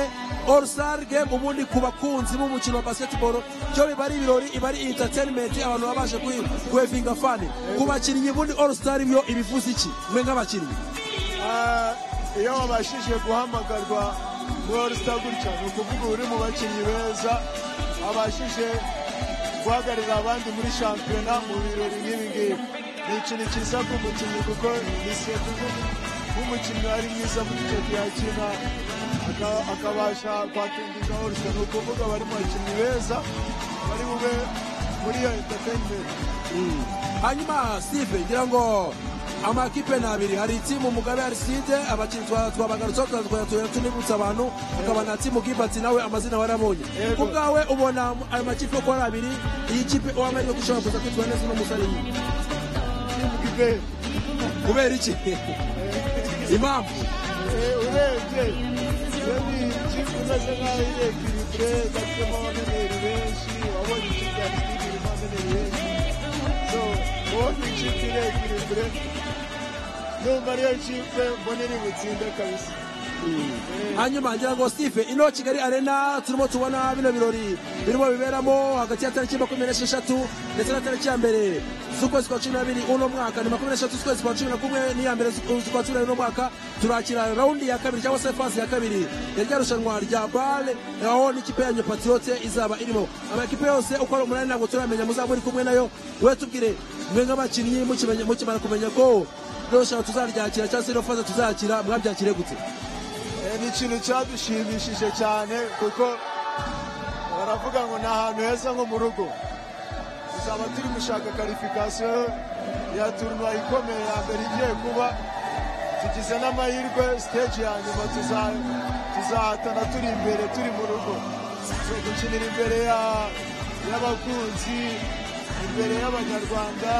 all star game ubundi ku bakunzi b'umukino wa basketball cyo biba ari ibirori iba ari entertainment abantu baba baje kuyi- guhevinga fani ku bakinnyi ubundi all star byo ibivuze iki mwe nk'abakinnyi Ah, iyo wabashije guhamagarwa muri sita gutya ni ukuvuga uri mu bakinnyi beza wabashije guhagararira abandi muri shampiyona mu birori nk'ibi ngibi ni ikintu cyiza ku mukinnyi kuko bisiye nk'umukinnyi wari mwiza muri icyo gihe akina aka- akabasha kwatindinda hose ni ukuvuga bari mu bakinnyi beza bari bube muri iyo entertainment hanyuma steve ngira ngo amakipe ni abiri hari itimu mugabe ariside abakinnyi twa- twabagarutseho twatwatuye tunibutsa abantu hakaba na timu gibati nawe amazina warabonye Yego. ku bwawe ubona ayo makipe uko ari abiri iyi kipe uwamariye gushobora kuza kwitwara neza uno musore yiwe Gilbert, kubera iki impamvu Eh, urebye iyo ni ikipe imeze nk'aho iri ekiribure gafitemo abameneri benshi wabonye ikipe ya Kigali irimo abameneri benshi so ubonye ikipe iri ekiribure numva ariyo kipe mbona iri butsinde kabisa hanyuma ngira ngo steve ino kigali arena turimo tubona bino birori birimo biberamo hagati ya tariki makumyabiri n'esheshatu ndetse na tariki ya mbere z'ukwezi kwa cumi n'abiri uno mwaka ni makumyabiri n'esheshatu z'ukwezi kwa cumi na kumwe n'iya mbere z'ukwa cumi n'abiri uno mwaka turakira rawundi ya kabiri cyangwa se fasi ya kabiri ya rya rushanwa rya bale aho n'ikipe yanyu patriyote izaba irimo amakipe yose uko ari umunani ntabwo turamenya muzaba muri kumwe nayo we tubwire mwe nk'abakinnyi mukimenya- mukimara kumenya ko rero rushanwa tuzaryakira cyangwa se ino fasi tuzakira mwabyakire gute Eh, ni ikintu cyadushimishije cyane kuko baravuga ngo ni ahantu heza nko mu rugo tuzaba turi gushaka karifikasiyo ya turnuwa ikomeye ya mbere igiye kuba tugize n'amahirwe siteji ya nyuma tuza- tuzahatana turi imbere turi mu rugo so gukinira imbere ya- y'abakunzi imbere y'abanyarwanda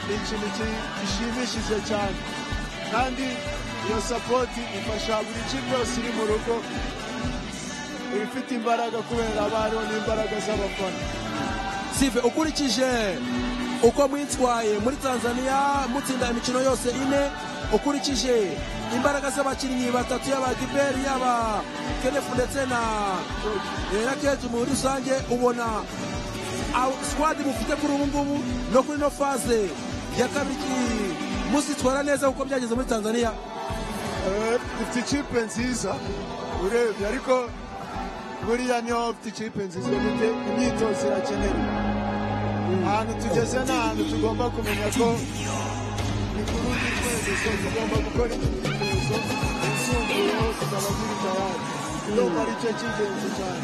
ni ikintu ki- gishimishije cyane kandi iyo sapoti ifasha buri kipe yose iri mu rugo iba ifite imbaraga kubera haba hariho n'imbaraga z'abafana sive ukurikije uko mwitwaye muri tanzania mutsinda imikino yose ine ukurikije imbaraga z'abakinnyi batatu yaba giberi yaba kenefu ndetse na eh, na keji muri rusange ubona aw- squad mufite kuri ubu ngubu no kuri ino faze ya kabiri muzitwara neza kuko byageze muri tanzania Eh, dufite ikipe nziza urebye ariko buriya niho ufite ikipe nziza dufite imyitozo irakenewe ahantu tugeze ni ahantu tugomba kumenya ko ni ku rundi rwerekezo tugomba gukora imyitozo yisumbuyeho tukaba turi tayari ndumva ari cyo cy'ingenzi cyane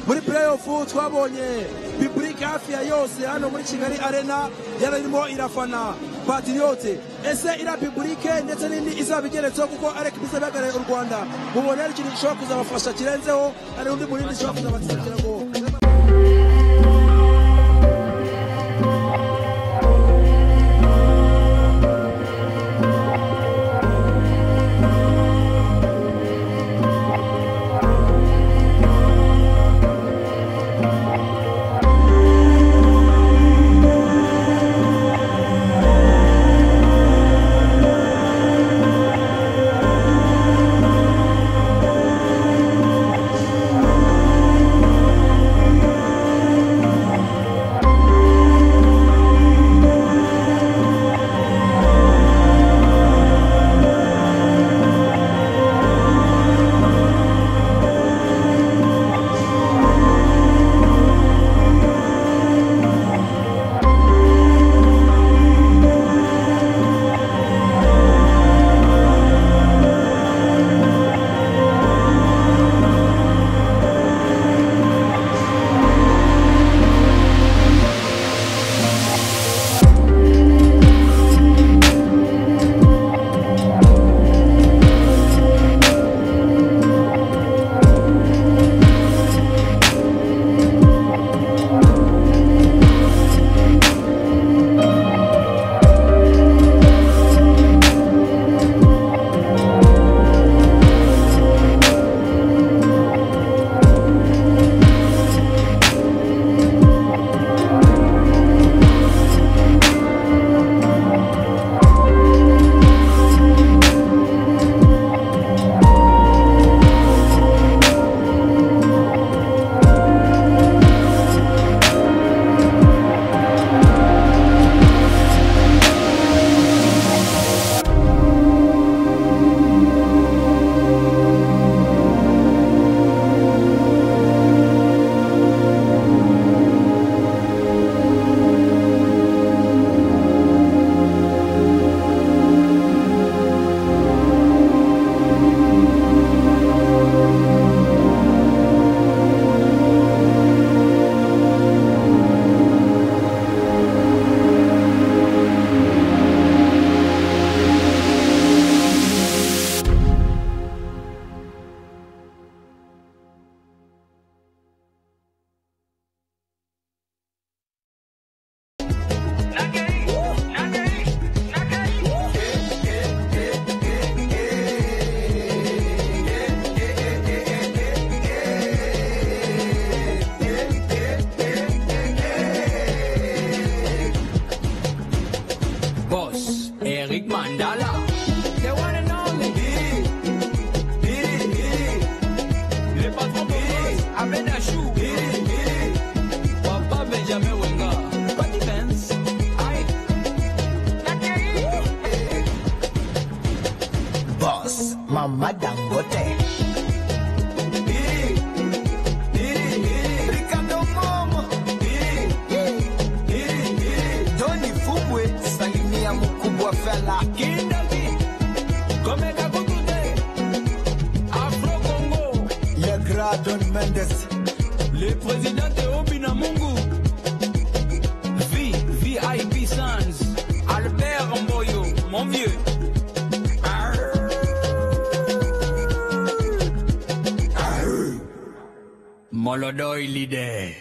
muri playoff twabonye pipurike hafi ya yose hano muri kigali arena yararimo irafana patriyote ese iriya pipurike ndetse n'indi izaba igeretseho kuko arek biza bihagarariye u rwanda mubona ari ikintu gishobora kuzabafasha kirenzeho hari undi murindi gishobora kuzabatsinda kugira ngo le présidente Obi Namungu, V, VIP Sans, Albert Mboyo, mon vieux. Arr. Arr. Molodoy leader.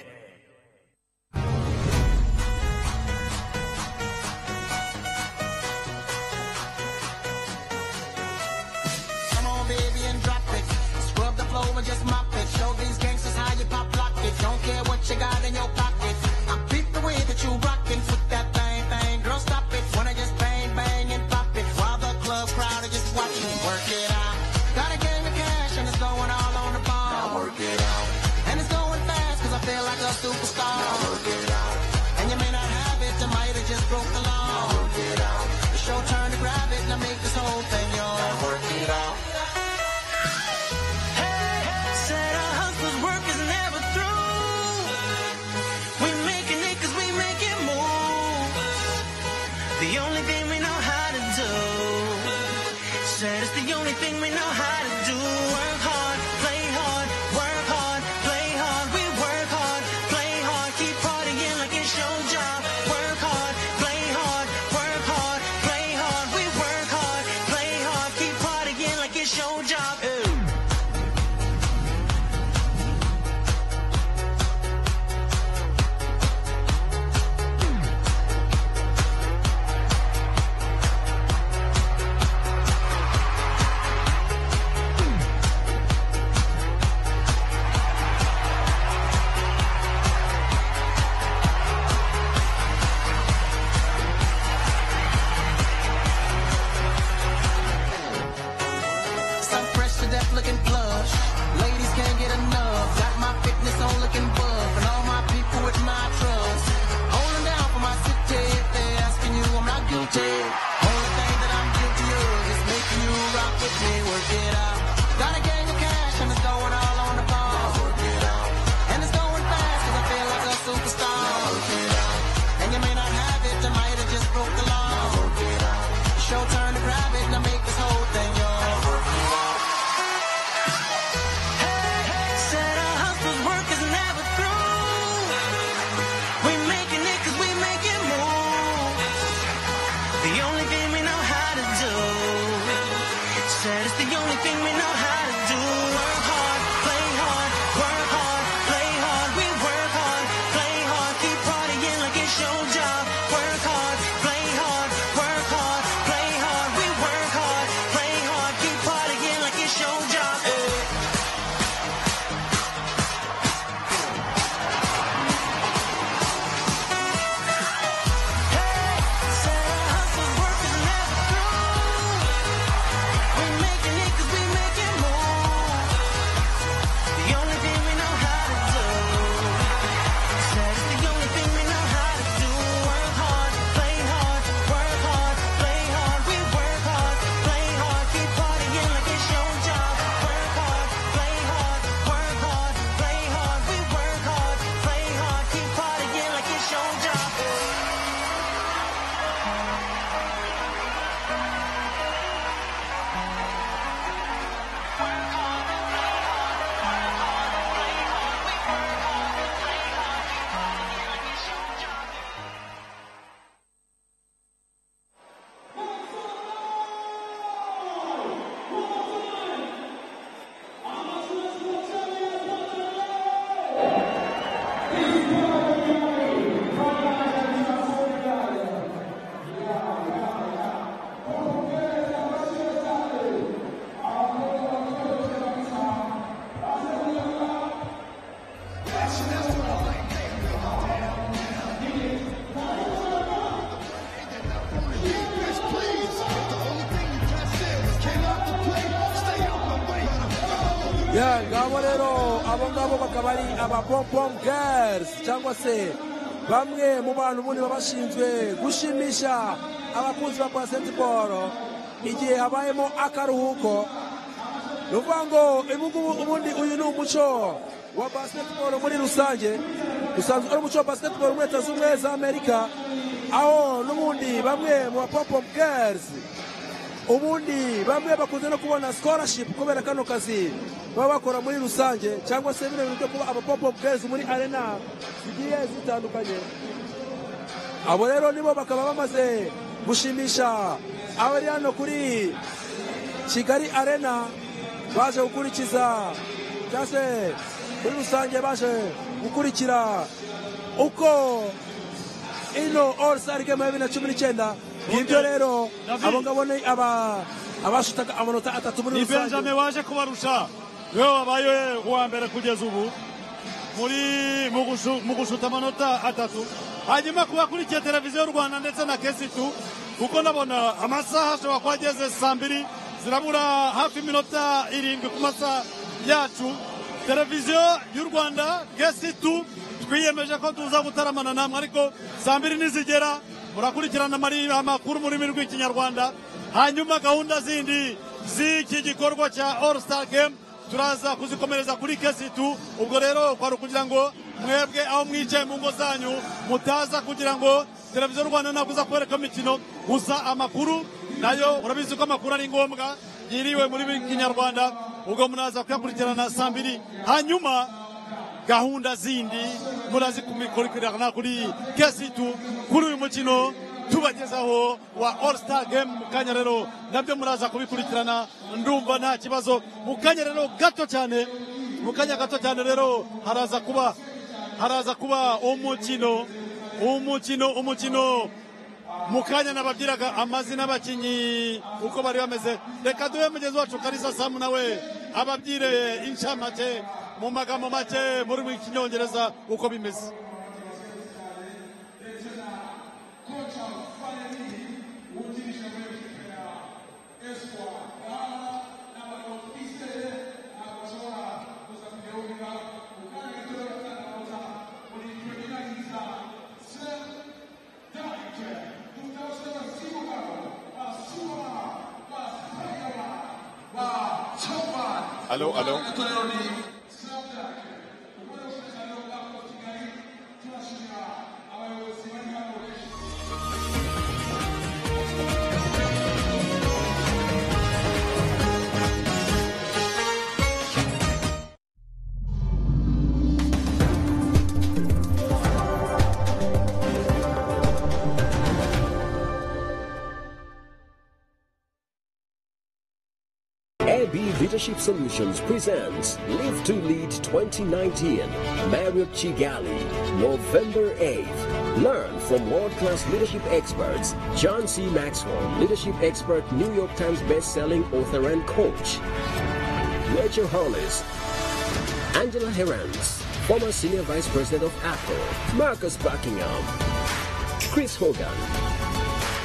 Come on, baby, and drop it. Scrub the floor and just mop it. Show these gangsters how you pop lock it. Don't care what you got in your pocket. I peep the way that you rockin' with that bang bang. Girl, stop it. Wanna just bang bang and pop it while the club crowd are just watching. Work it out. Got a gang of cash and it's going all on the ball. Now work it out. And it's going fast 'cause I feel like a superstar. Now work it out. And you may not have it, you might have just broke the law. Now work it out. It's your turn to grab it. Now make this whole thing yours. Now work it out. Said our hustler's work is never through. We making it 'cause we make it move. The only thing we know how to do. Said it's the only thing we know how to do. Work hard, play hard, work hard, play hard. We work hard, play hard, keep partying like it's your job. Work hard, play hard, work hard, play hard. We work hard, play hard, keep partying like it's your job. Ooh. So fresh to death looking plush. Ladies can't get enough. Got my fitness on looking buff. And all my people with my trust. Holding down for my city. If they're asking you, I'm not guilty. Only thing that I'm guilty of is making you rock with me. Work it out. Got a gang of cash and it's going all on the ball. Work it out. And it's going fast 'cause I feel like a superstar. Work it out. And you may not have it, you might have just broke the law. Work it out. It's your turn to grab it. Now make this whole thing yours. Work it out. Said our hustler's work is never through. We making it 'cause we make it move. The only thing we know how to do. Said it's the only thing we know how to do. Work hard, play hard, work hard, play hard. We work hard, play hard, keep partying like it's your job. Work hard, play hard, work hard, play hard. We work hard, play hard, keep partying like it's your job. Hey. Said our hustle's work is never through. We making it 'cause we make it move. The only thing we know how to do. Said it's the only thing we know how to do. Work hard, play hard, work hard, play hard. We work hard, play hard, keep partying like it's your job. Work hard, play hard, work hard, play hard. We work hard, play hard, keep partying like it's your job. ya ngabo rero abo ngabo bakaba ari abapompom girls cyangwa se bamwe mu bantu ubundi baba bashinzwe gushimisha abakunzi ba basketball igihe habayemo akaruhuko ni ukuvuga ngo ibingubu ubundi uyu ni umuco wa basketball muri rusange usanzwe ari umuco wa basketball muri leta z'ubumwe za amerika aho n'ubundi bamwe mu bapompom girls ubundi bamwe bakunze no kubona scholarship kubera kano kazi baba bakora muri rusange cyangwa se bino bintu byo kuba abapop girls muri arena zigiye zitandukanye abo rero nibo bakaba bamaze gushimisha abari hano kuri kigali arena baje gukurikiza cyangwa se muri rusange baje gukurikira uko ino all star game ya bibiri na cumi n'icyenda ngibyo rero David. abo ngabo ni aba abashutaga amanota atatu muri ni rusange benjamin waje kubarusha niwe wabaye uwa mbere kugeza ubu muri mu gushu- mu gushuta amanota atatu hanyuma kuba akurikiye televiziyo y'u rwanda ndetse na kesitu kuko nabona amasaha ashobora kuba ageze saa mbiri zirabura hafi iminota irindwi ku masaha yacu televiziyo y'u rwanda kesitu twiyemeje ko tuza gutaramana namwe ariko saa mbiri nizigera murakurikirana amari- amakuru mu rurimi rw'ikinyarwanda hanyuma gahunda zindi z'iki gikorwa cya all star game turaza kuzikomereza kuri kesitu ubwo rero kwari ukugira ngo mwebwe aho mwicaye mu ngo zanyu mutaza kugira ngo televiziyo rwanda nakuza kubereka imikino gusa amakuru nayo urabizi ko amakuru ari ngombwa yiriwe muri buri kinyarwanda ubwo munaza kuyakurikirana saa mbiri hanyuma gahunda zindi murazikurikirana kuri kesitu kuri uyu mukino tubagezaho wa all star game mu kanya rero nabyo muraza kubikurikirana ndumva nta kibazo mu kanya rero gato cyane mu kanya gato cyane rero haraza kuba haraza kuba umukino umukino umukino mu kanya nababyiraga amazina y'abakinnyi uko bari bameze reka duhe mugenzi wacu karisa samu nawe ababyire inshamake mu magambo make muri mu kinyongereza uko bimeze Allô, allô. AB Leadership Solutions presents Live to Lead 2019, Marriott Chigali, November 8th. Learn from world-class leadership experts John C. Maxwell, leadership expert, New York Times best-selling author and coach. Rachel Hollis, Angela Herranz, former senior vice president of Apple, Marcus Buckingham, Chris Hogan,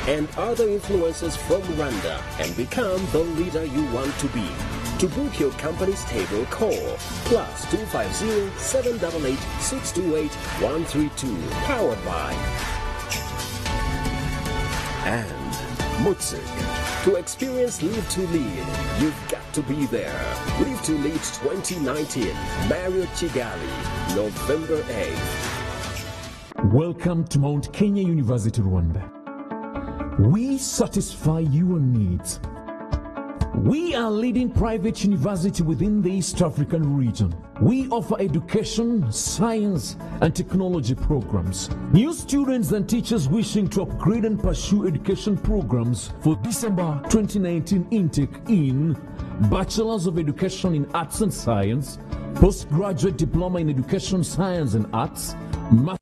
and other influencers from Rwanda and become the leader you want to be. To book your company's table, call plus 250-788-628-132. Powered by and Mutsuk. To experience Live to Lead, you've got to be there. Live to Lead 2019, Mario Chigali, November 8th. Welcome to Mount Kenya University Rwanda. We satisfy your needs. We are leading private university within the East African region. We offer education, science, and technology programs. New students and teachers wishing to upgrade and pursue education programs for December 2019 intake in Bachelors of Education in Arts and Science, Postgraduate Diploma in Education, Science and Arts, Master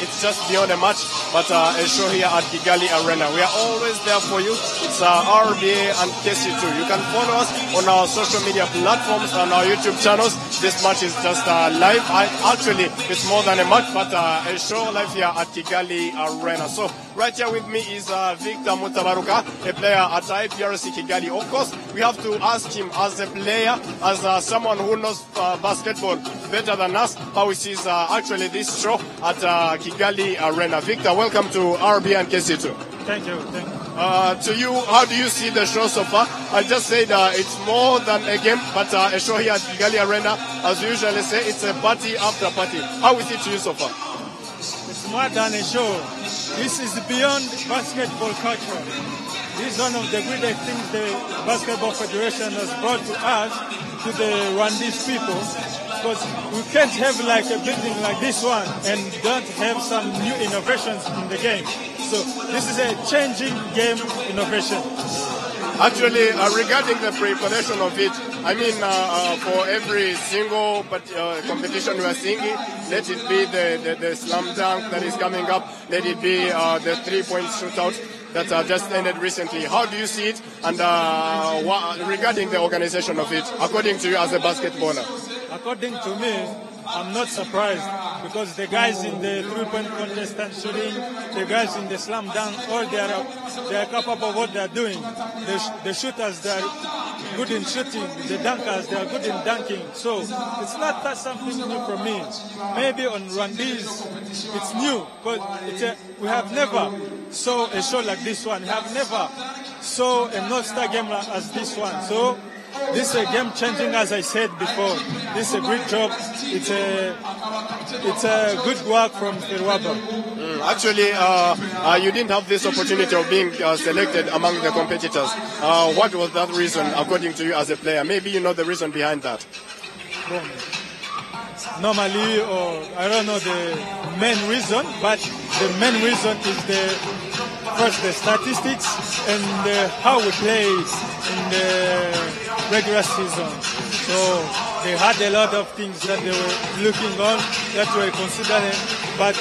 It's just beyond a match, but uh, a show here at Kigali Arena. We are always there for you. It's uh, RBA and KC2. You can follow us on our social media platforms, on our YouTube channels. This match is just uh, live. I, actually, it's more than a match, but uh, a show live here at Kigali Arena. So right here with me is uh, Victor Mutabaruka, a player at IPRC Kigali. Of course, we have to ask him as a player, as uh, someone who knows uh, basketball better than us, how he sees uh, actually this show at uh, Kigali Arena. Victor, welcome to RB and KC2. Thank you. Thank you. uh, to you, how do you see the show so far? I just said uh, it's more than a game, but uh, a show here at Kigali Arena, as we usually say, it's a party after party. How is it to you so far? It's more than a show. This is beyond basketball culture. This is one of the greatest things the Basketball Federation has brought to us, to the Rwandese people, because we can't have like a building like this one and don't have some new innovations in the game. So this is a changing game innovation. Actually, uh, regarding the preparation of it, I mean, uh, uh, for every single but, uh, competition we are seeing, it, let it be the, the, the slam dunk that is coming up, let it be uh, the three-point shootout that uh, just ended recently. How do you see it? And uh, wha- regarding the organization of it, according to you as a basketballer? According to me, I'm not surprised because the guys in the three-point contest and shooting, the guys in the slam dunk, all they are they are capable of what they are doing. The, sh- the shooters they are good in shooting, the dunkers they are good in dunking. So it's not that something new for me. Maybe on Rwandese it's new because it's a, we have never saw a show like this one. We have never saw a North Star game like- as this one. So this is a game changing, as I said before. This is a great job. It's a it's a good work from Ferwaba. Actually, uh, uh, you didn't have this opportunity of being uh, selected among the competitors. Uh, what was that reason, according to you as a player? Maybe you know the reason behind that. Normally, or I don't know the main reason, but the main reason is the first the statistics and uh, how we play in the regular season. So they had a lot of things that they were looking on, that were considering, but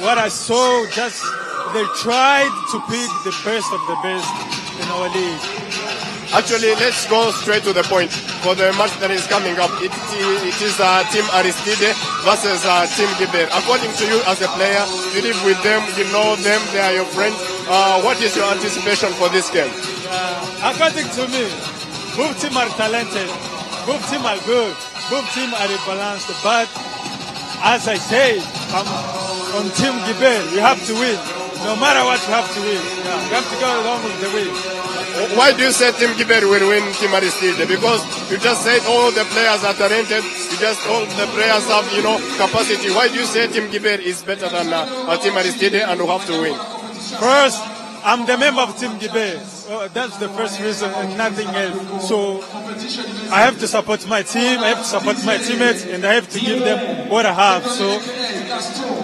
what I saw just they tried to pick the best of the best in our league. Actually, let's go straight to the point for the match that is coming up. It, it is uh, Team Aristide versus uh, Team Gibeon. According to you as a player, you live with them, you know them, they are your friends. Uh, what is your anticipation for this game? Uh, according to me, both team are talented, both team are good, both team are balanced. But as I say, I'm on Team Gibeon. You have to win, no matter what. You have to win. Yeah, you have to go along with the win. Why do you say Team Gibeon will win Team Aristide? Because you just said all the players are talented, you just all the players have, you know, capacity. Why do you say Team Gibeon is better than uh, uh, Team Aristide and will have to win? First, I'm the member of Team Gibe. Uh, that's the first reason and nothing else. So I have to support my team, I have to support my teammates, and I have to give them what I have. So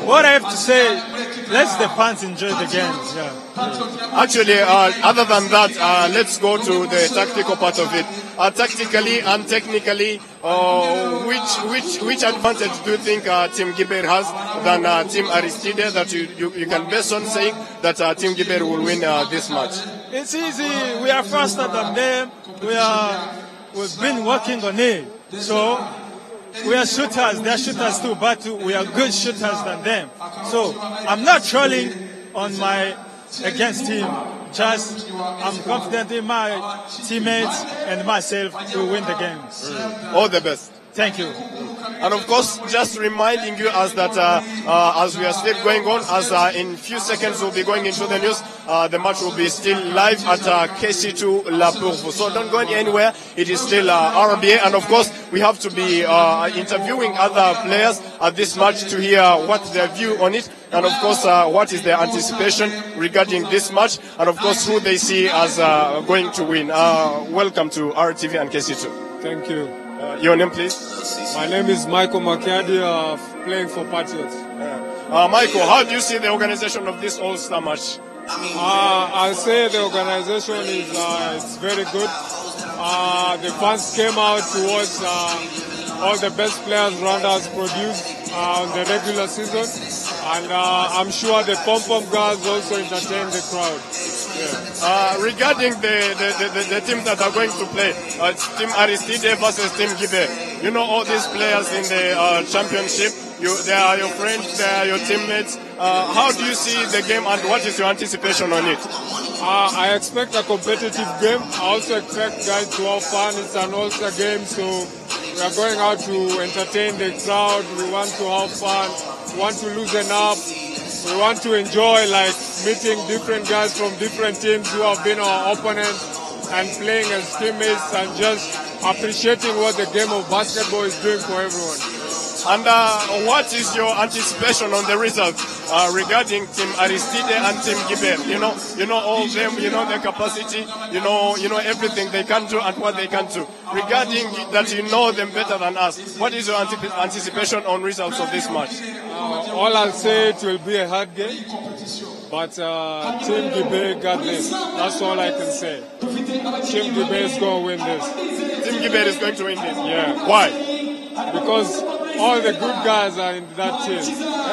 what I have to say, let the fans enjoy the games. Yeah. Actually, uh, other than that, uh, let's go to the tactical part of it. Uh, tactically and technically, uh, which which which advantage do you think uh, Team Giber has than uh, Team Aristide that you, you, you can base on saying that uh, Team Giber will win uh, this match? It's easy. We are faster than them. We are. We've been working on it. So we are shooters. They are shooters too, but we are good shooters than them. So I'm not trolling on my against team. Just I'm confident in my teammates and myself to win the game. All the best. Thank you. And of course, just reminding you as that uh, uh, as we are still going on, as uh, in few seconds we'll be going into the news. Uh, the match will be still live at uh, KC2 La Pourfou. So don't go anywhere. It is still uh, RBA, and of course we have to be uh, interviewing other players at this match to hear what their view on it, and of course uh, what is their anticipation regarding this match, and of course who they see as uh, going to win. Uh, welcome to RTV and KC2. Thank you. Uh, your name, please. My name is Michael Makiadi, uh, f- playing for Patriots. Uh, Michael, how do you see the organization of this All Star match? Uh, I'll say the organization is uh, it's very good. Uh, the fans came out to watch uh, all the best players Rwanda has produced uh, on the regular season, and uh, I'm sure the pom pom girls also entertain the crowd. Uh, regarding the, the, the, the, the teams that are going to play, uh, it's Team Aristide versus Team Gibe. You know all these players in the uh, championship. You, they are your friends, they are your teammates. Uh, how do you see the game and what is your anticipation on it? Uh, I expect a competitive game. I also expect guys to have fun. It's an all-star game, so we are going out to entertain the crowd. We want to have fun. We want to loosen up. We want to enjoy like meeting different guys from different teams who have been our opponents and playing as teammates and just appreciating what the game of basketball is doing for everyone. And uh, what is your anticipation on the result uh, regarding Team Aristide and Team Gibel? You know, you know all them. You know their capacity. You know, you know everything they can do and what they can do. Regarding that, you know them better than us. What is your anti- anticipation on results of this match? Uh, all I'll say, it will be a hard game, but uh, Team Gibel got this. That's all I can say. Team Gibel is going to win this. Team Gibel is going to win this. Yeah. Why? Because all the good guys are in that team.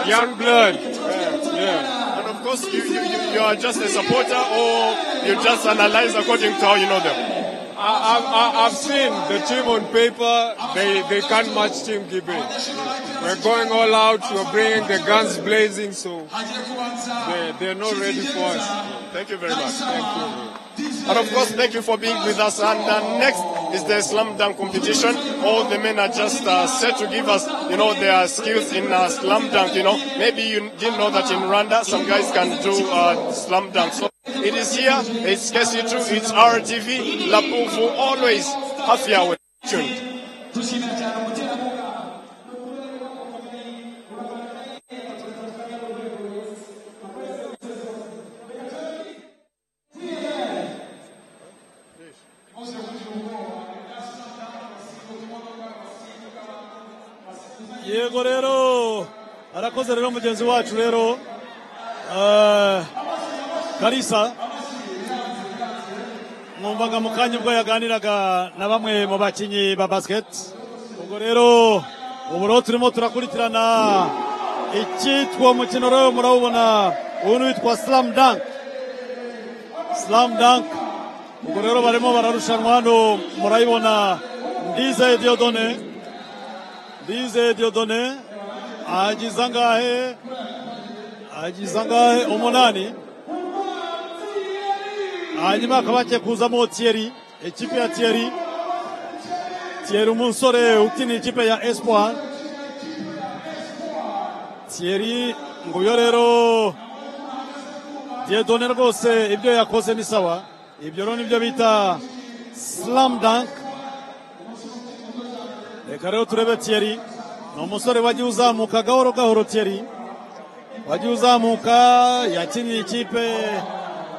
Young blood. Yeah. And of course, you, you, you, you are just a supporter, or you just analyze according to how you know them. I, I, I- I've seen the team on paper, they, they can't match Team Gibe. We're going all out, we're bringing the guns blazing, so they, they're not ready for us. Thank you very much. Thank you. And of course, thank you for being with us. And uh, next is the slam dunk competition. All the men are just uh, set to give us, you know, their skills in uh, slam dunk. You know, maybe you didn't know that in Rwanda, some guys can do uh, slam dunk. So it is here. It's KC2. It's RTV. Lapufu always half hour tuned. yego rero arakoze rero mugenzi wacu rero eh, karisa mwumvaga mu kanya ubwo yaganiraga na bamwe mu bakinnyi ba basiketi ubwo rero ubu rero turimo turakurikirana icyitwa umukino rero murawubona uyu ni witwa slam dunk slam dunk ubwo rero barimo bararushanwa hano murayibona ndize diodone Bize Diodone agize angahe agize angahe umunani hanyuma hakaba hagiye kuzamo Thierry ikipe ya Thierry Thierry umusore ukinira ikipe ya Espoir Thierry nguyo rero Diodone rwose ibyo yakoze ni sawa ibyo rero nibyo bita slam dunk reka rero turebe Thierry ni umusore wagiye uzamuka gahoro gahoro Thierry wagiye uzamuka yakiniye ikipe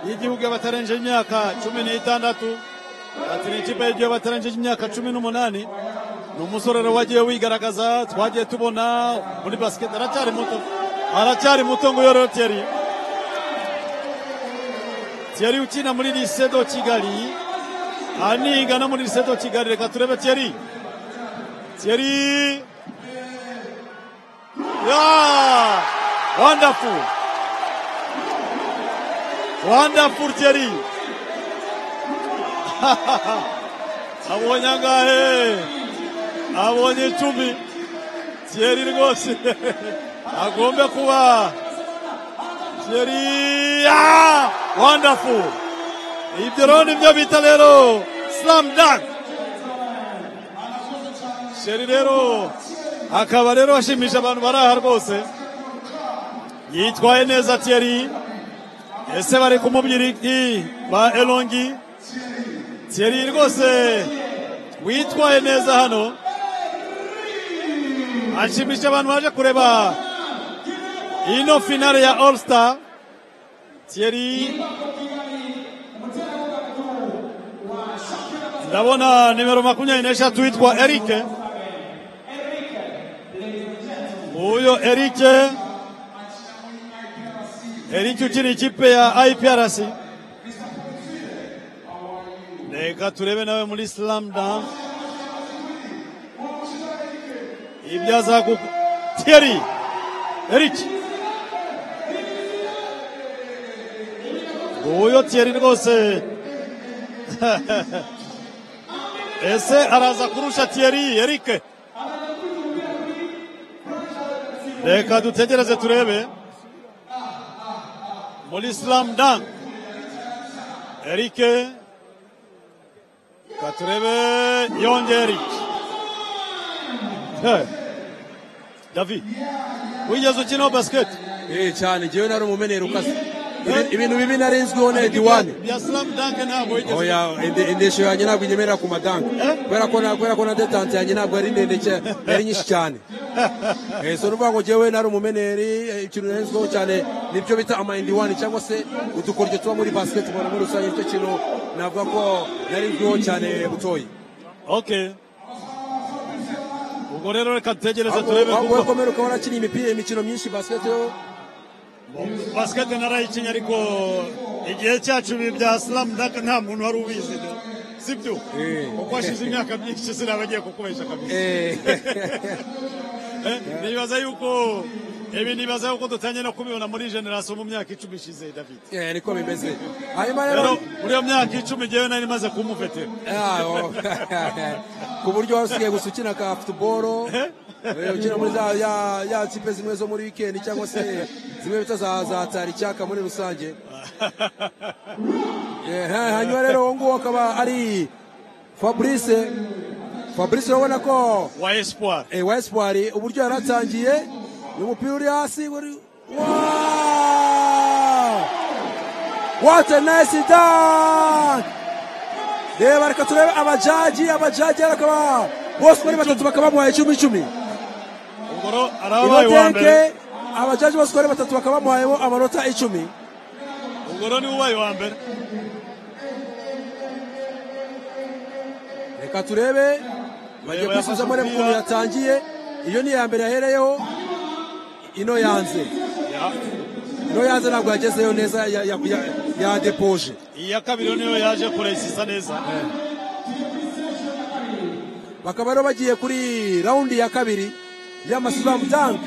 y'igihugu y'abatarengeje imyaka cumi n'itandatu yakiniye ikipe y'igihugu y'abatarengeje imyaka cumi n'umunani ni umusore rero wagiye wigaragaza twagiye tubona muri basiketi aracyari muto aracyari muto ngo rero Thierry Thierry ukina muri lycée de Kigali aniga no muri lycée de Kigali reka turebe Thierry Thierry. Yeah! Wonderful. Wonderful Thierry. abonye angahe abonye icumi Thierry rwose agombe kuba Thierry ah! wonderful ibyo rero nibyo bita rero slam dunk sheri rero akaba rero ashimisha abantu bari aha rwose yitwaye neza tiyeri ese bari kumubwira iki ba elongi tiyeri rwose witwaye neza hano ashimisha abantu baje kureba ino finale ya all star tiyeri ndabona nimero makumyabiri n'eshatu witwa erike uyo erike erike ukina ikipe ya iprc reka turebe nawe muri slam dunk ibyo azaguka tiyeri erike uyo tiyeri rwose ese araza kurusha tiyeri erike reka dutegereze turebe muri slam dunk erike katurebe yonge erike Hey, david wigeze ukinaho basiketi eh cyane njyewe nari umumenero ukaze Ibi- ibintu bibi narinzwiho na ediwani bya slam dunk ntabwo wigeze oya inde- indeshyo yanjye ntabwo inyemerera ku madanka kubera ko na- kubera ko na detante yanjye ntabwo yari ndende cya- yari nyinshi cyane Eh, so nuvuga ngo njyewe nari umumeneri eh, ikintu narinzwiho cyane nibyo bita amayindiwani cyangwa se udukoryo tuba muri basketball muri rusange nicyo kintu navuga ko narinzwiho cyane butoyi okay ubwo rero reka dutegereze Ahubwo- turebe ahubwo kuko wekomere ukaba warakinnye imipira imikino myinshi basketball basiketi narayikinnye ariko igihe cyacu ibi bya slam dunk nta muntu wari ubizi da. sibyo kuko hashize imyaka myinshi sinabagiye kukubesha kabisa Eh, nibaza yuko ibi nibaza yuko dutangiye no kubibona muri generasiyo mu myaka icumi ishize david Eh, niko bimeze hanyuma rero rero muri iyo myaka icumi ngewe nari maze kumufetera Yawo. ku buryo wari usigaye gusa ukina ka futuboro eh, ukina muri za ya- ya kipe zimwe zo muri wikendi cyangwa se zimwe bita za za tari icyaka muri rusange Eh, ha- hanyuma rero uwo nguwo akaba ari fabrice fabrice urabona ko wa espoir eh, wa espoir uburyo yari atangiye ni umupira uri hasi wari Wow! What a nice dunk! reba reka turebe abajaji abajaji bakaba bose bari batatu bakaba bamuhaye icumi icumi ubwo arabaye uwa mbere Inotenke, abajaji bose uko ari batatu bakaba bamuhayemo amanota icumi ubwo ni ubaye uwa mbere reka turebe bagiye Reba, kwisuzamo yafashe reba ukuntu umupira. yatangiye iyo ni iya mbere yahereyeho ino yanze ino yanze ntabwo yagezeyo neza ya- ya- ya- yadepoje iya kabiri niyo yaje kurayisisa neza bakaba rero bagiye kuri rawundi ya kabiri y'amasilamu tanke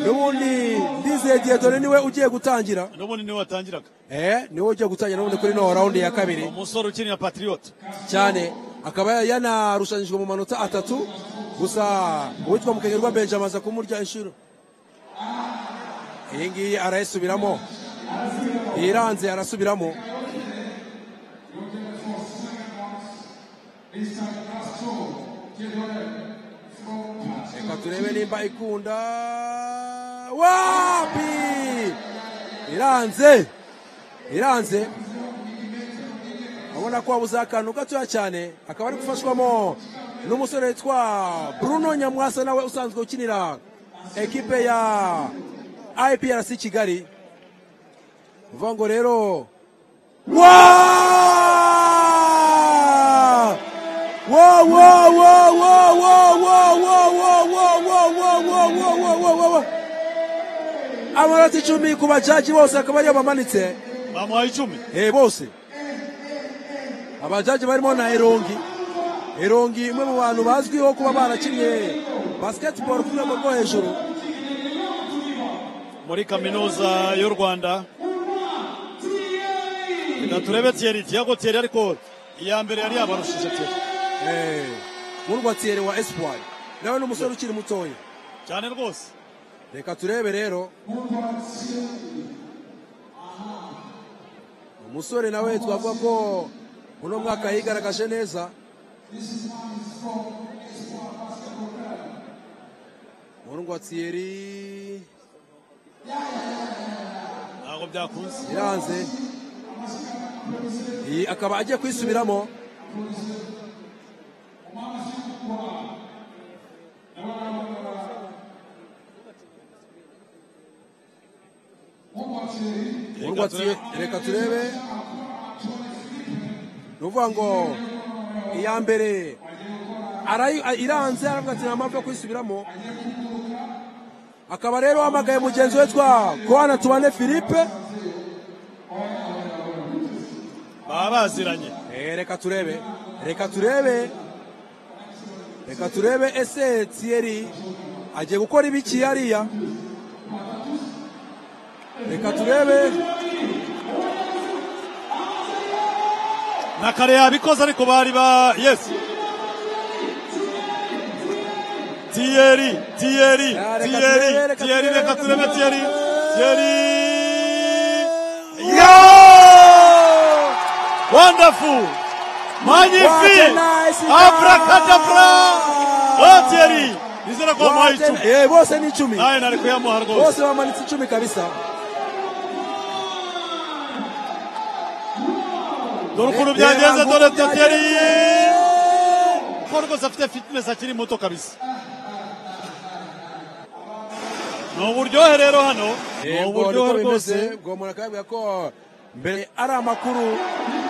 n'ubundi ndizeye diyedone niwe ugiye gutangira n'ubundi niwe watangiraga eh niwe ugiye gutangira n'ubundi kuri no rawundi ya kabiri umusore ukinira patriot cyane akaba yanarushanyijwe mu manota atatu gusa uwitwa mukenyerwa benjamin aza kumurya inshuro iyi ngiyi arayisubiramo iranze arasubiramo reka turebe nimba ikunda wapi iranze iranze abona ko wabuze akantu gatoya cyane akaba ari gufashwamo n'umusore witwa bruno nyamwasa nawe usanzwe ukinira ekipe ya iprc kigali uvuga ngo rero Wow! Wow, wow, wow, wow, wow, wow, wow, wow, wow, wow, wow, wow, wow, wow, wow, wow, wow. amanota icumi ku bajaji bose akaba ariyo bamanitse bamuhaye icumi Eh, bose abajaji barimo na erongi erongi umwe mu bantu bazwiho kuba barakinnye basketball ku rwego rwo hejuru muri kaminuza y'u rwanda reka turebe tiyeri tiyago tiyeri ariko iya mbere yari yabarushije tiyeri murwa tiere wa espoir nawe ni umusore ukiri mutoya cyane rwose reka turebe rero umusore nawe twavuga ko uno mwaka yigaragaje neza murwa tieri ntabwo byakunze iranze iyi akaba agiye kwisubiramo Urwa tiye- reka turebe ni ukuvuga ngo iya mbere arayi- a- iranze aravuga ati nta mpamvu yo kwisubiramo akaba rero hamagaye mugenzi we twa kowana tubane philippe baba baziranye Eh, reka turebe reka turebe reka turebe ese tiyeri agiye gukora ibiki hariya reka turebe na kare yabikoze ariko bari ba yesi tiyeri tiyeri Ah, reka turebe, tiyeri reka tiyeri turebe, reka reka turebe turebe. tiyeri tiyeri Yo! wonderful What a magnifique nice abracadabra guy! oh tiyeri nizera ko wamuhaye icumi Eh, bose ni icumi nawe nari kuyamuha rwose bose bamanitse icumi kabisa dore ukuntu Reba byageze dore ukuntu teteri byageze. ko rwose afite fitness akiri muto kabisa ni uburyohe rero hano ni Yego, uburyohe niko rwose bimeze. ubwo umuntu akababwira ko mbere ari amakuru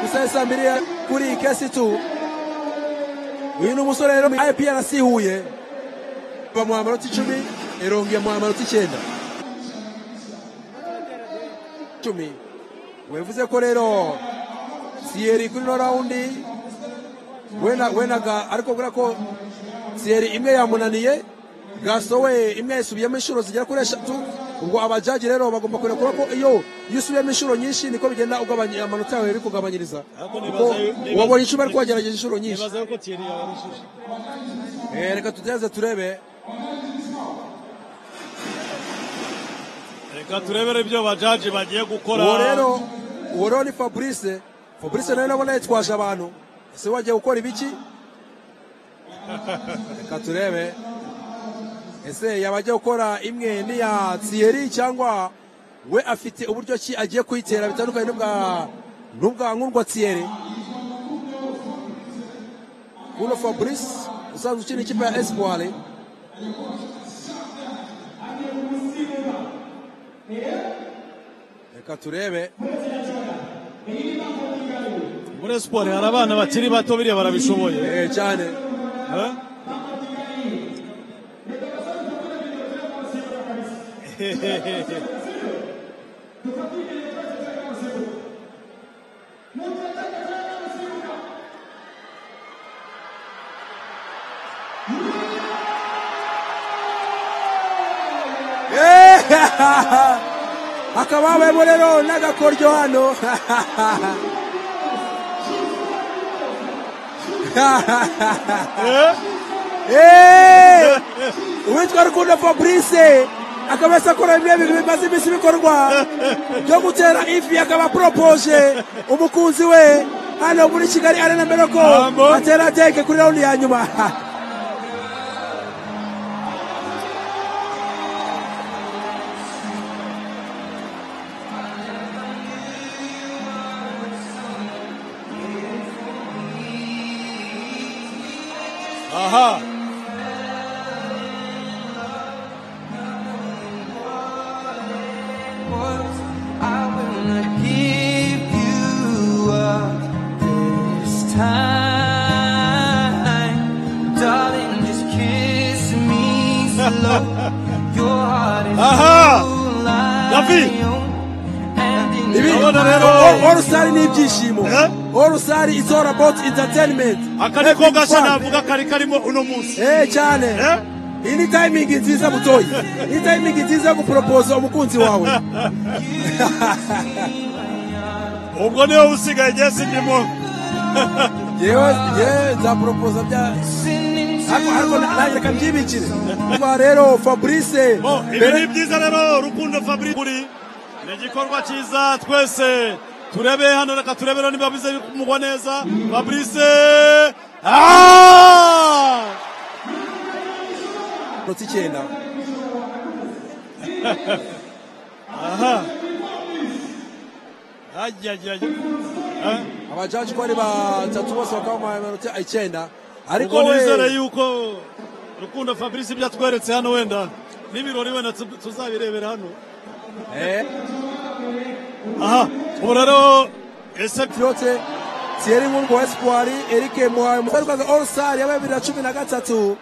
gusa saa mbiri ya- kuri iyi kesi tu uyu ni umusore rero IPRC Huye bamuha amanota icumi erongeye amuha amanota icyenda icumi wevuze ko rero siyeri kuri no rawundi wena wenaga ariko kubera ko siyeri imwe yamunaniye gasowe imwe yayisubiyemo inshuro zigera kuri eshatu ubwo abajaji rero bagomba kureba kuba ko iyo iyo usubiyemo inshuro nyinshi niko bigenda ugabanya amanota yawe biri kugabanyiriza kuko wabonye inshuro ariko wagerageje inshuro nyinshi nibaza yuko tiyeri yabarushije Eh, reka tugerageze turebe reka turebere ibyo bajaji bagiye gukora uwo rero uwo rero ni fabrice fabrice nawe nabona yitwaje abantu ese wagiye gukora ibiki reka turebe ese yaba agiye gukora imwe n'iya tsiyeri cyangwa we afite uburyo ki agiye kuyitera bitandukanye n'ubwa n'ubwa nk'urwa tsiyeri uno fabrice usanzwe ukina ikipe ya espoir reka turebe muri siporo hari abana bakiri bato biriya barabishoboye eh, cyane Eh? hakaba habayemo rero n'agakoryo hano Eh? Eh! uwitwa rukundo fabrice akaba yasa akora bimwe bintu bimaze iminsi bikorwa byo gutera ivi akaba aporopoje umukunzi we hano muri kigali arena mbere ko Amo. atera teke kuri rawundi ya nyuma aha I will not give you up this time. Darling, just kiss me slow. Your heart is Aha! too light. Davi! And in ibi your Ndabona rero- O- orusari ni ibyishimo Eh? orusari is all about entertainment akari ko gashya Everyone. navuga kari karimo uno munsi eh cyane Eh? iyi ni tayimingi nziza butoyi iyi ni tayimingi nziza yo guporopoza umukunzi wawe ubwo niwe usigaye igihe sindimo yewe yewe nzaporopoza bya ariko ariko na- nanjye reka mbyibikire kuba rero fabrice Bo, ibi ni byiza rero rukundo fabrice kuri ni igikorwa cyiza twese turebe hano reka turebera niba bize kumugwa neza fabrice Ah! minota icyenda aha ajyajyaje abajaji ko ari batatu bose bakaba bamuhaye amanota icyenda ariko ubwo nizere we yuko rukundo fabrice ibyo atweretse hano wenda n'ibirori wenda tu- tuzabirebera hano eh, aha ubu rero ese byote Thierry Nkungu wa Espoir Eric Muhaye umusarukazi All Star ya bibiri na cumi na gatatu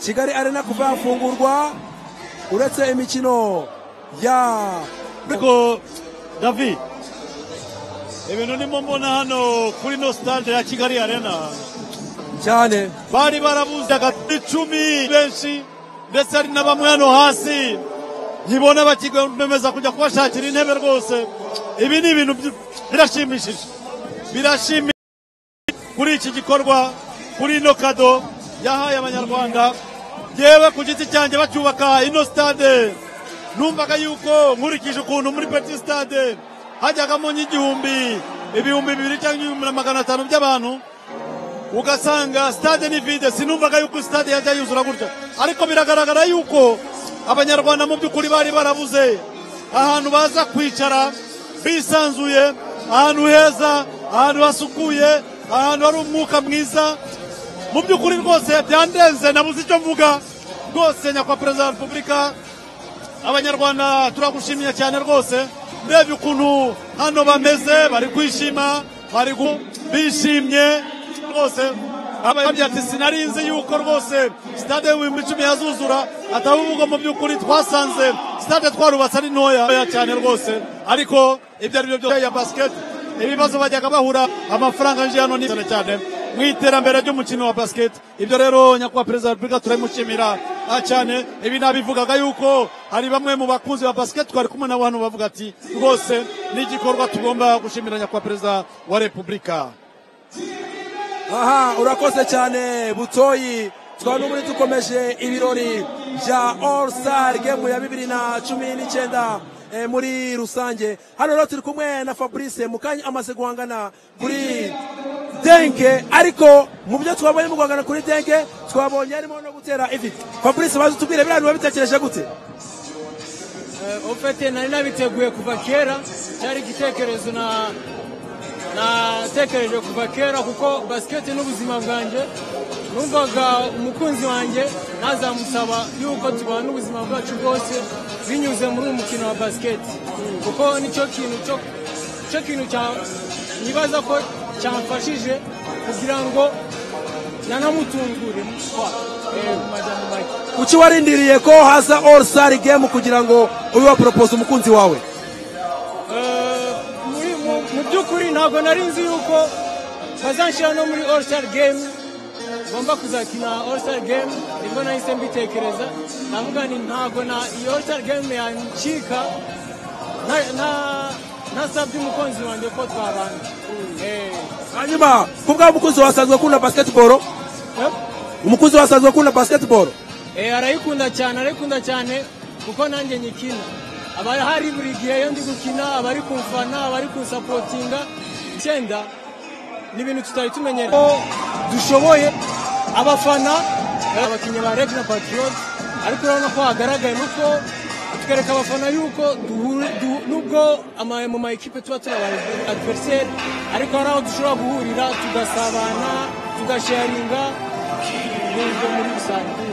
Kigali Arena kuva yafungurwa uretse imikino ya ariko davi ibintu ndimo mbona hano kuri no stade ya kigali arena cyane bari barabuzaga icumi benshi ndetse hari na bamwe hano hasi nkibona bakigemeza kujya kubashakira intebe rwose ibi ni ibintu by- birashimishije birashimishije kuri iki gikorwa kuri ino kado yahaye abanyarwanda yewe ku giti cyanjye bacyubaka ino stade numvaga yuko nkurikije ukuntu muri petit stade hajyagamo nk'igihumbi ibihumbi bibiri cyangwa ibihumbi na magana atanu by'abantu ugasanga stade ni vide sinumvaga yuko stade yajya yuzura gutya ariko biragaragara yuko abanyarwanda mu by'ukuri bari barabuze ahantu baza kwicara bisanzuye ahantu heza ahantu hasukuye ahantu hari umwuka mwiza mu by'ukuri rwose byandenze nabuze icyo mvuga rwose nyakwa perezida wa repubulika abanyarwanda turagushimiye cyane rwose ndebye ukuntu hano bameze bari kwishima bari gu- bishimye rwose ababye ati sinarinzi yuko rwose stade y'ibihumbi icumi yazuzura atavuga mu by'ukuri twasanze stade twarubatse ari ntoya ntoya cyane rwose ariko ibyo ari byo byose ya basket ibibazo bajyaga bahura amafaranga yinjiye hano ni cyane cyane mu iterambere ry'umukino wa basket ibyo rero nyakubahwa perezida wa repubulika turabimushimira ah, cyane ibi nabivugaga yuko hari bamwe mu bakunzi ba basket twari kumwe nabo hano bavuga ati rwose ni igikorwa tugomba gushimira nyakubahwa perezida wa repubulika aha urakoze cyane butoyi twaba n'ubundi dukomeje ibirori bya all star game ya bibiri na cumi n'icyenda eh, muri rusange hano rero turi kumwe na fabrice mukanya amaze guhangana kuri denke ariko mu byo twabonye mu guhangana kuri denke twabonye harimo no gutera ivi fabrice baze utubwire biriya wabitekereje gute Eh, ofete nari nabiteguye kuva kera cyari igitekerezo na natekereje kuva kera kuko basiketi n'ubuzima bwanjye numvaga umukunzi wanjye nazamusaba yuko tubana ubuzima bwacu bwose binyuze muri uyu mukino wa basiketi kuko nicyo kintu cyo cyo kintu cya nibaza ko cyamfashije kugira ngo nanamutungure Eh, madamu Mike. kuki warindiriye ko haza all star game kugira ngo ube waporopoza umukunzi wawe muri mu- mu by'ukuri ntabwo nari nzi yuko bazanshyira no muri all star game ngomba kuzakina all star game nibwo nahise mbitekereza navuga ni ntabwo na iyi all star game yancika nta- nta- ntasabye umukunzi wanjye ko twabana Eh, hanyuma ku bw'aho umukunzi wawe asanzwe akunda basketball umukunzi wawe asanzwe akunda basketball Eh, arayikunda cyane arayikunda cyane kuko nanjye nyikina aba hari buri gihe iyo ndi gukina aba ari kumfana aba ari kunsapotinga icyenda ni ibintu tutari tumenyereye ko dushoboye abafana eh, abakinnyi ba reg na patriot ariko urabona ko hagaragaye nuko twereka abafana yuko duhu- du- nubwo ama- mu ma ekipe tuba turi adveriseri ariko hari aho dushobora guhurira tugasabana tugasharinga ni ibyo muri rusange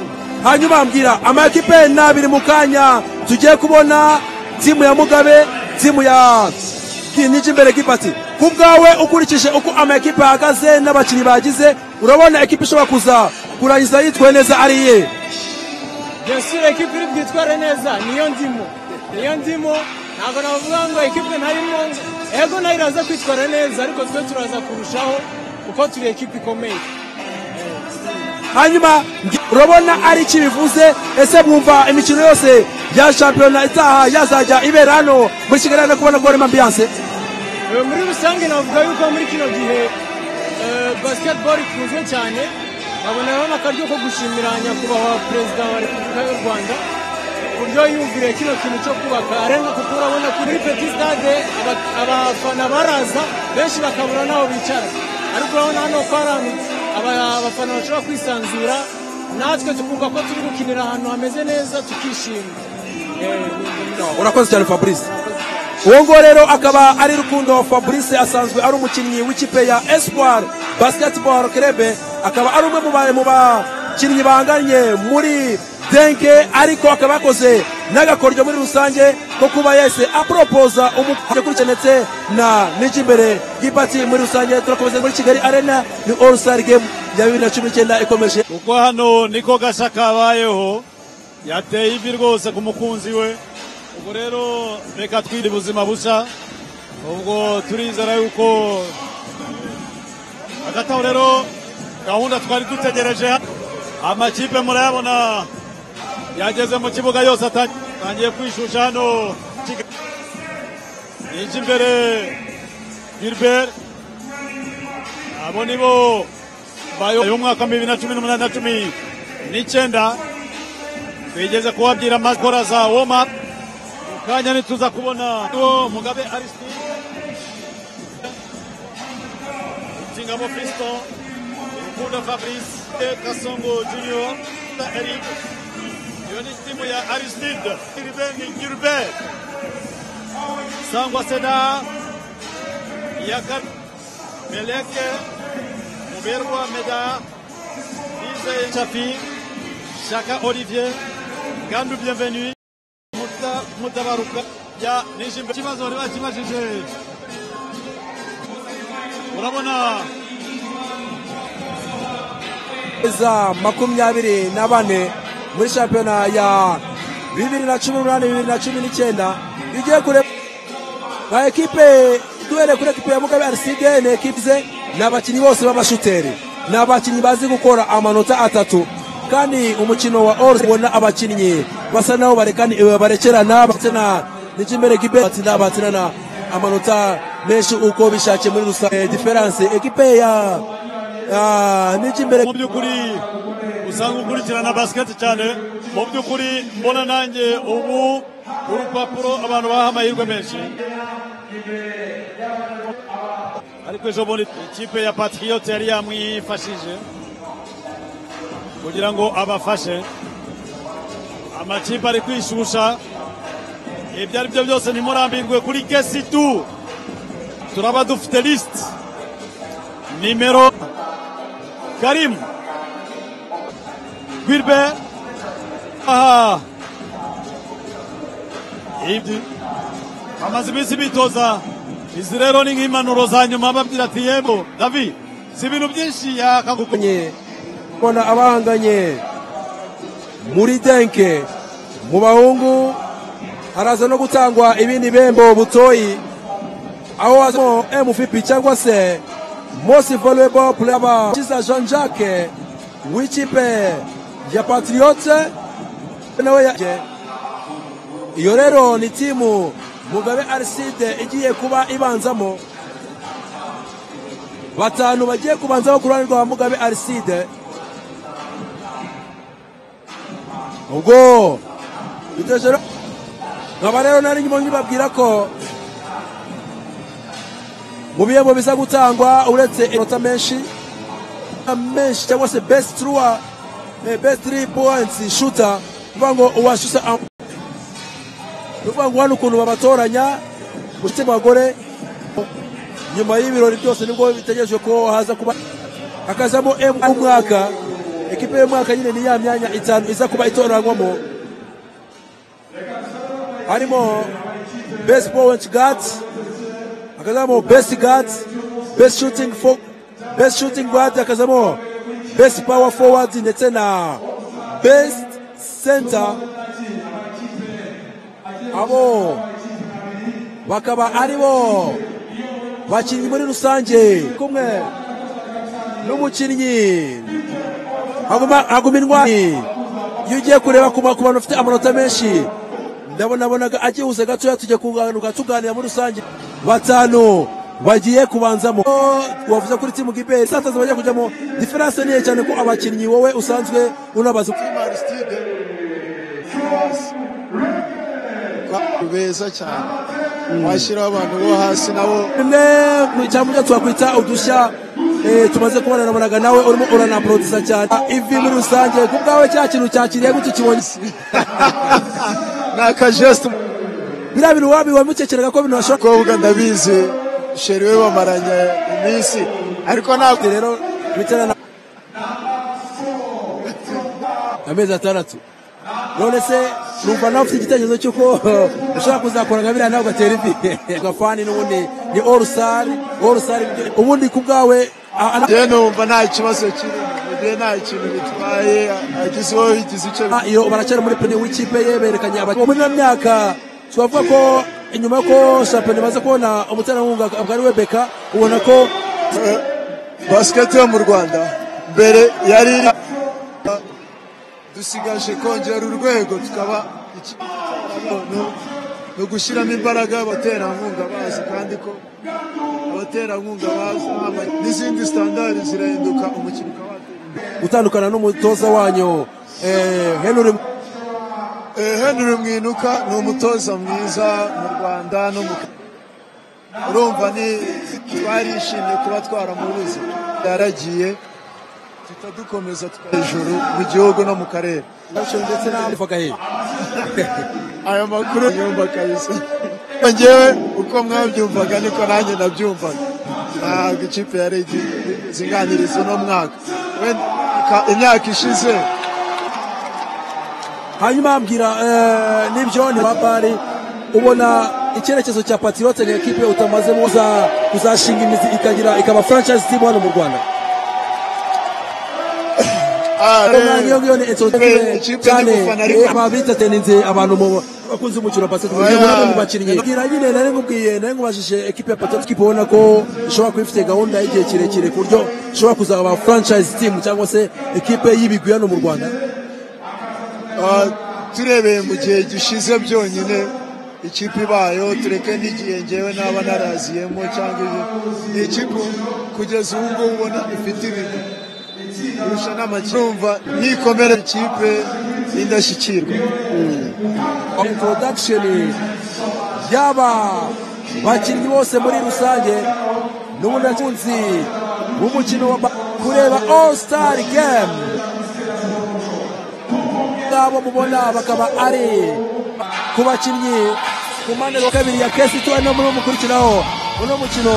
hanyuma mbwira amakipe ni abiri mu kanya tugiye kubona timu ya mugabe timu ya nyijimbere gipati ku bwawe ukurikije uko amakipe ahagaze n'abakinnyi bagize urabona ekipe ishobora kuza kurangiza yitwaye neza ari iye Yasura ekipe iri bwitware neza niyo ndimo niyo ndimo ntabwo navuga ngo ekipe ntarimo ngo- ego nayo iraza kwitwara neza ariko twe turaza kurushaho kuko turi ekipe ikomeye hanyuma ngi- urabona ari iki bivuze ese mwumva imikino yose ya shampiyona itaha yazajya ibera hano muri kigali no kubona ko harimo ambiyanse Eh, muri rusange navuga yuko muri kino gihe eh, basketball ikunzwe cyane nkabona rero n'akaryo ko gushimira nyakubahwa perezida wa repubulika y'u rwanda uburyo yumviriye kino kintu cyo kubaka arena kuko urabona kuri peti stade aba- abafana baraza benshi bakabura n'aho bicara ariko urabona hano ko hari ahantu aba- abafana bashobora kwisanzura natwe tukumva ko turi gukinira ahantu hameze neza tukishima Eh, ni- urakoze cyane fabrice uwo nguwo rero akaba ari rukundo fabrice asanzwe ari umukinnyi w'ikipe ya espoir basketball club akaba ari umwe mu ba- mu bakinnyi banganye muri denke ariko akaba yakoze n'agakoryo muri rusange ko kuba yahise aporopoza umukurikije ndetse na n'icy'imbere gipati muri rusange turakomeza muri kigali arena ni all star game ya bibiri na cumi n'icyenda ikomeje kuko hano niko gashya kabayeho yateye ivi rwose ku mukunzi we ubwo rero reka twirinde ubuzima bushya ubwo turizera yuko hagati aho rero gahunda twari dutegereje amakipe murayabona yageze mu kibuga yose atangiye kwishusha hano Kigali. yinjira imbere Gilbert abo ni bo bayo y'umwaka wa bibiri na cumi n'umunani na cumi n'icyenda twigeze kubabyira amakora za woma mu kanya ntituza kubona uwo mugabe arisitide insingamo fisito mu Mukunda Fabrice de Kasongo Junior na Eric. Iyo ni timu ya Aristide Irveni Gilbert sangwa sena ya Kar- Meleke Muberwa Meda Lise Chafi Shaka Olivier Gandu Bienvenue Muta Mutabaruka ya Nishimbe kibazo bari bakibajije urabona za makumyabiri na bane muri shampiyona ya bibiri na cumi n'umunani bibiri na cumi n'icyenda igiye kure nka ekipe duhere kuri ekipe ya mugabe ariside ni ekipe ze ni abakinnyi bose b'abashuteri ni abakinnyi bazi gukora amanota atatu kandi umukino wa orusi ubona abakinnyi basa naho barekana barekerana batsina n'ikimbere ekipe batsina batsinana amanota menshi uko bishakiye muri rusange diferanse ekipe ya n'ikimbere mu by'ukuri usanga ukurikirana basiketi cyane mu by'ukuri mbona nanjye ubu urupapuro abantu baha amahirwe menshi ariko ejo bundi ikipe ya patriote yari yamwifashije kugira ngo abafashe amakipe ari kwishusha ibyo ari byo byose ntimurambirwe kuri kesi tu turaba dufite lisite nimero Karim Gilbert aha ibyo bamaze iminsi bitoza izi rero ni nk'impanuro za nyuma babwira ati yego davi si ibintu byinshi yakagukunye mbona abahanganye muri denke mu bahungu haraza no gutangwa ibindi bihembo butoyi aho hazamo mvp cyangwa se most valuable player kiza jean jacques w'ikipe ya patriote nawe ya- iyo rero ni timu mugabe ariside igiye kuba ibanzamo batanu bagiye kubanzaho ku ruhande rwa mugabe ariside ubwo biteje no- nkaba rero nari nyuma nkibabwira ko mu bihembo biza gutangwa uretse inota menshi menshi cyangwa se best truwa best three points shooter kuvuga ngo uwashyusa kuvuga ngo hano ukuntu babatoranya gushyira abagore nyuma y'ibirori byose nibwo bitegerejwe ko haza kuba hakazamo emu w'umwaka ekipe y'umwaka nyine ni ya myanya itanu iza kuba itoranywamo harimo best point guards akazamo best guards best shooting for best shooting guard akazamo best power forward ndetse na best center abo bakaba aribo bakinnyi muri rusange kumwe n'umukinnyi haguma haguma indwani iyo ugiye kureba ku ma- ku bantu bafite amanota menshi ndabona bonaga agihuse gatoya tujya kuganuka tuganira muri rusange batanu bagiye kubanzamo wavuze kuri timu giberi sataza bagiye kujyamo diferanse niye cyane ko abakinnyi wowe usanzwe unabaza beza cyane washyiraho abantu bo hasi nabo bimwe mu cyangwa twakwita udushya eh, tumaze kubona nabonaga nawe urimo uranaporodisa cyane Ah, ivi muri rusange ku bwawe cya kintu cyakiriye gutyo kibonye ni akajesite biriya bintu wabiwe mutekereza ko bino bashobora kuvuga ndabizi sheri we bamaranye iminsi ariko ntabwo rero bitarana amezi atandatu none se numva nawe ufite igitekerezo cy'uko ushobora kuzakora nka biriya nawe ugatera ivi gafani n'ubundi ni orusari orusari ubundi ku bwawe njyewe numva nta kibazo kiri njyewe nta kintu bitwaye agize uwo bigize icyo Ah, iyo baracyari muri pene w'ikipe ye berekanye abakinnyi muri ino myaka twavuga ko inyuma ko shampiyona imaze kubona umuterankunga akaba ari we beka ubona ko basiketi yo mu rwanda mbere yari iri dusigaje kongera urwego tukaba iki- no- no gushyiramo imbaraga abaterankunga bazi kandi ko abaterankunga bazi n'aba- n'izindi sitandari zirahinduka umukino ukaba gutandukana n'umutoza wanyu eh, Henry Eh, Henry Mwinuka ni umutoza mwiza mu Rwanda no mu urumva ni twarishimye kuba twaramubuze yaragiye duhita dukomeza hejuru mu gihugu no mu karere ndetse n'abavuga aya makuru yumva kabisa ngewe uko mwabyumvaga niko nanjye nabyumvaga ntabwo ikipe yari izinganiriza uno mwaka wenda ka- imyaka ishize hanyuma ambwira eh, nibyo ni mabari ubona icyerekezo cya patriote ni ekipe utamaze muza kuzashinga imizi ikagira ikaba franchise team hano mu rwanda rero. niyo ngiyo ni Ikipe- etsotive ikipe cyane y'igufana ariko- eh, ababita teninze abantu mu bakunze umukino wa basketball Oya. yego nabo mubakinnyi ngira nyine nari ngubwiye nari ngubajije ekipe ya patriote kipe ubona ko ishobora kuba ifite gahunda y'igihe kirekire ku buryo ishobora kuzaba franchise team cyangwa se ekipe y'ibigwi hano mu rwanda Ah, turebeye mu gihe gishize byonyine ikipe ibayeho tureke n'igihe ngewe naba naraziyemo cyangwa ibi ni ikipe kugeza ubu ngubu ubona ifite ibintu kurusha n'amacyumva nikomere ikipe y'indashyikirwa introduction yaba bakinnyi bose muri rusange n'ubunakunzi w'umukino wa ba- kureba all star game ngabo mubona bakaba ari ku bakinnyi ku mpande ya kabiri ya kesi tuwe no muri mukurikiraho uno mukino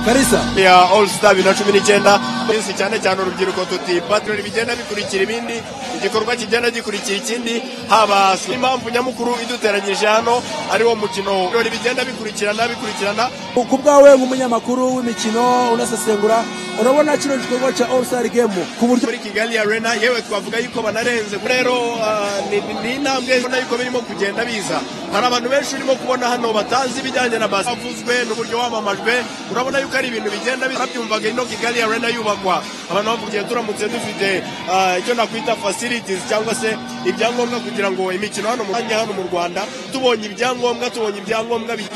karisa ya all star bibiri na cumi n'icyenda twese cyane cyane urubyiruko tuti patroli bigenda bikurikira ibindi igikorwa kigenda gikurikira ikindi haba impamvu nyamukuru iduteranyije hano ariwo mukino birori bigenda bikurikirana bikurikirana ku bwawe nk'umunyamakuru w'imikino unasesengura urabona kino gikorwa cya all star game ku buryo muri kigali arena yewe twavuga yuko banarenze rero ah, ni- ni- ni intambwe ubona yuko birimo kugenda biza hari abantu benshi urimo kubona hano batazi ibijyanye na basi bavuzwe n'uburyo wamamajwe urabona yuko ari ibintu bigenda biza byumvaga ino kigali arena yubakwa abantu bavugiye turamutse dufite ah, icyo nakwita facilities cyangwa se ibyangombwa kugira ngo imikino hano mu Rwanda- hano mu rwanda tubonye ibyangombwa tubonye ibyangombwa bi-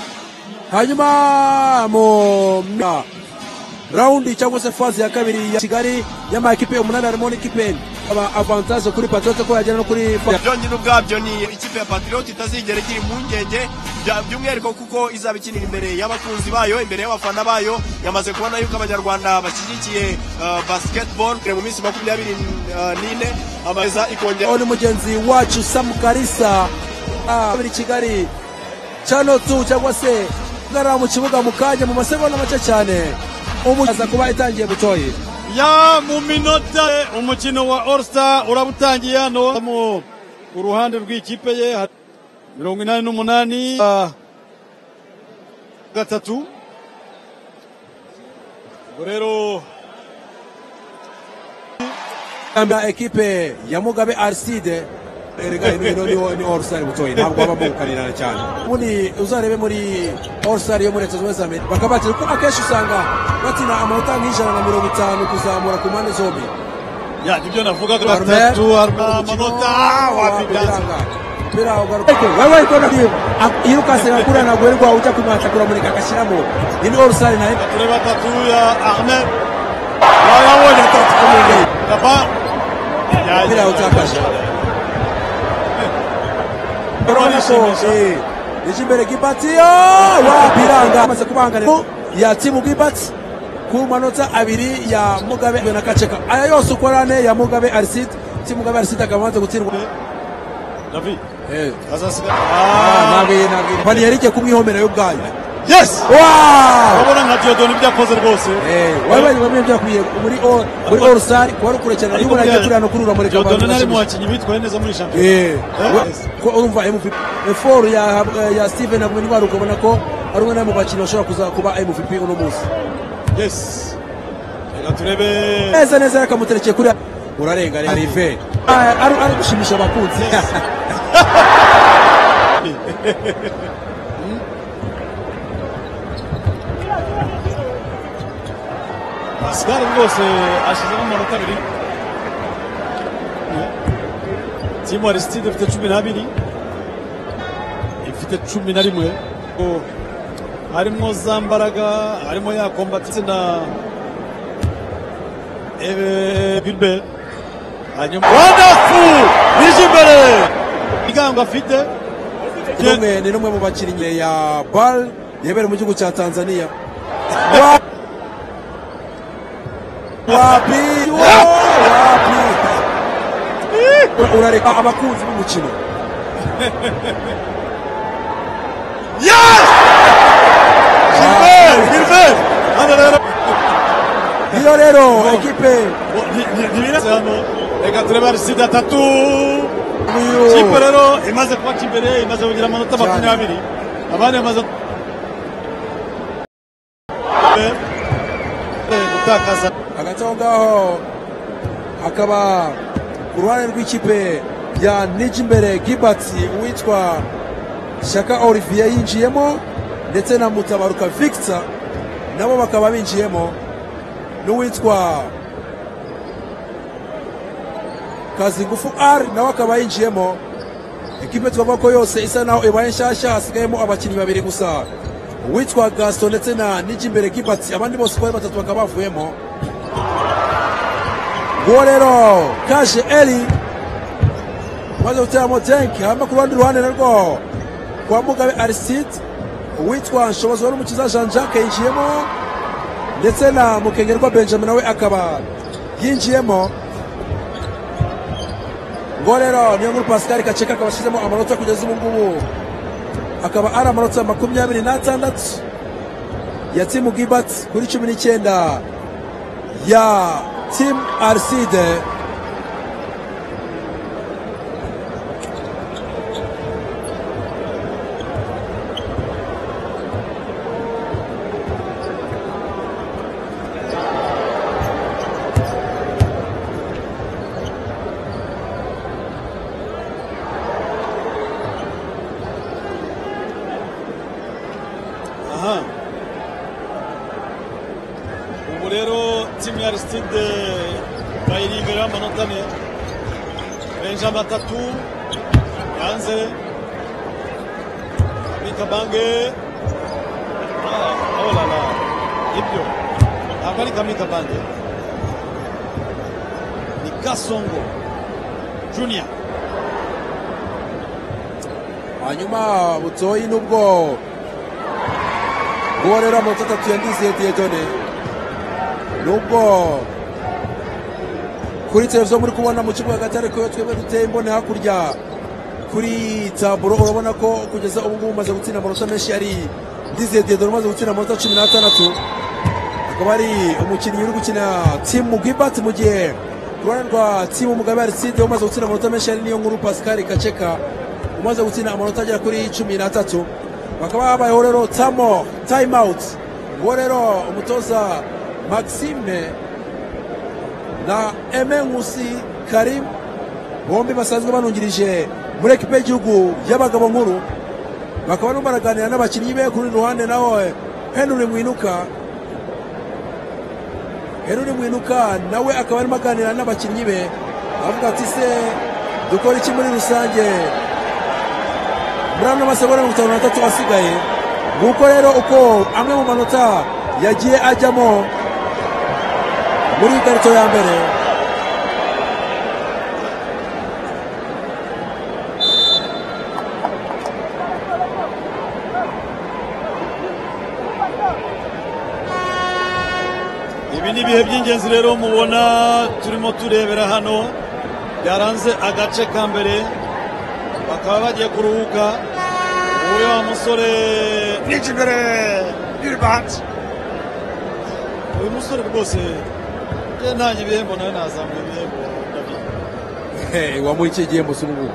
hanyuma mu na rawundi cyangwa se fazi ya kabiri ya kigali y'amakipe umunani harimo n'ikipe aba avantage kuri patriote ko yagera no kuri byonyine ubwabyo ni ikipe ya patriote itazigera igira impungenge bya- by'umwihariko kuko izaba ikinira imbere y'abakunzi bayo imbere y'abafana bayo yamaze kubona yuko abanyarwanda bashyigikiye uh, basketball mu minsi makumyabiri uh, n'ine amaza ikongera ni mugenzi wacu samu karisa ah, kabiri kigali cano tu cyangwa se ngarara mu kibuga mu kanya mu masegonda make cyane umuza kuba itangiye butoye ya mu minota umukino wa All Star urabutangiye hano mu ku ruhande rw'ikipe ye ha- mirongo inani n'umunani ah, gatatu Ubwo rero ya ekipe ya mugabe arside erega ino niwo ni all star butoye ntabwo baba mugukanirana cyane ubundi uzarebe muri all star yo muri leta zunze ubumwe za amerika bakaba batira kuko akenshi usanga batina amanota nk'ijana na mirongo itanu kuzamura ku mpande zombi ya nibyo navuga ko Barumea. batatu amanota wapibyanza Mpira ugaruka. Eke, wewe iko na hiyo iruka sema kuna na gwerwa uja kumata kula muri kakashiramo ni all star na tureba tatu ya ahmed wayabonye tatu kumwe kaba mpira utakasha ikimbere kibatiyo wa biranga amaze kubanganira ya timu gibati ku manota abiri ya mugabe na kaceka aya yose uko ari ane ya mugabe arisid timu mugabe arisid akaba amaze gutsindwa david eh azasigara ntabwo ntabwo pani yarike kumwihomera yo ubwayo yes wow urabona nka Diodone ibyo akoze rwose wabaye wamenya byakwiye muri all muri all star kwari kurekerana Ariko yuko nagiye buriya- kurira no kurura muri Diodone nari mu bakinnyi bitwaye neza muri Eh, shampiyona we- ko urumva MVP effort ya ya Steven Abumwirwaro ukabona ko ari umwe mu bakinnyi bashobora kuza kuba MVP uno munsi yes reka turebe neza neza yakamuterekeye kuri urarenga rero Rive Ah, ari ari gushimisha abakunzi Pascal rwose ashizemo amanota abiri timu arisitide ifite cumi n'abiri ifite cumi na rimwe Ko harimo za mbaraga harimo ya kombatitse na Ebe- bilbe hanyuma wandafu bije imbere igango afite Ni umwe- ni n'umwe mu bakinnyi ya BAL yabera mu gihugu cya Tanzania Wa- Wapi- Wa- ura- urareka abakunzi b'umukino iyo rero ekipe reka tureba risida atatu kipe rero imaze kuba kimbere imaze kugira amanota makumyabiri abandi bamaze gutakaza hagati aho ngaho hakaba ku ruhande rw'ikipe ya nijimbere gibatsi uwitwa shaka olivier yinjiyemo ndetse na mutabaruka victor nabo bakaba binjiyemo n'uwitwa kazingufu r nawe akaba yinjiyemo ekipe twavuga ko yose isa naho ibaye nshyashya hasigayemo abakinnyi babiri gusa uwitwa gaston ndetse na nijimbere gibatsi abandi bose uko ari batatu bakaba bavuyemo uwo rero kaje eri umaze guteramo jenki hanyuma ku rundi ruhande narwo kwa mugabe ariside uwitwa nshobozi wari umukiza jean jacques yinjiyemo ndetse na mukengerwa benjamin nawe akaba yinjiyemo ngo rero niyo nkuru pascal kaceka akaba ashyizemo amanota kugeza ubu ngubu akaba ari amanota makumyabiri n'atandatu ya timu gibati kuri cumi n'icyenda ya timu ariside aha ubu rero timu ya arisitide bayiri imbere y'amanota ane benjamin atatu hanze mikabange Ah, oh la la ibyo ntabwo ari kamikabange ni gasongo junior hanyuma butoyi nubwo uwo rero amanota atatu ya ndizeye diyedone nubwo kuri televiziyo muri kubona mu kibuga hagati ariko iyo twebwe duteye imboni hakurya kuri taburo urabona ko kugeza ubu ngubu umaze gutsinda amanota menshi ari ndizeye diyedone umaze gutsinda amanota cumi n'atandatu akaba ari umukinnyi uri gukina timu gibati mu gihe ku ruhande rwa timu mugabe ariside umaze gutsinda amanota menshi ari niyo nkuru pascal kaceka umaze gutsinda amanota agera kuri cumi n'atatu bakaba habayeho rero tamo time out uwo rero umutoza maxime na eme nkusi karim bombi basanzwe banungirije muri ekipe y'igihugu y'abagabo nkuru bakaba barimo baraganira n'abakinnyi be kuri ruhande nawe henry mwinuka Henry Mwinuka nawe akaba arimo aganira n'abakinnyi be avuga ati se dukora iki muri rusange muri ano masegonda mirongo itanu n'atatu asigaye nguko rero uko amwe mu manota yagiye ajyamo muri ikarito ya mbere ibi ni ibihe by'ingenzi rero mubona turimo turebera hano byaranze agace ka mbere bakaba bagiye kuruhuka uyu wa musore n'ikimbere n'iribanza uyu musore rwose njye ntange ibihembo nawe nazamura ibihembo wamuha iki gihembo se ubu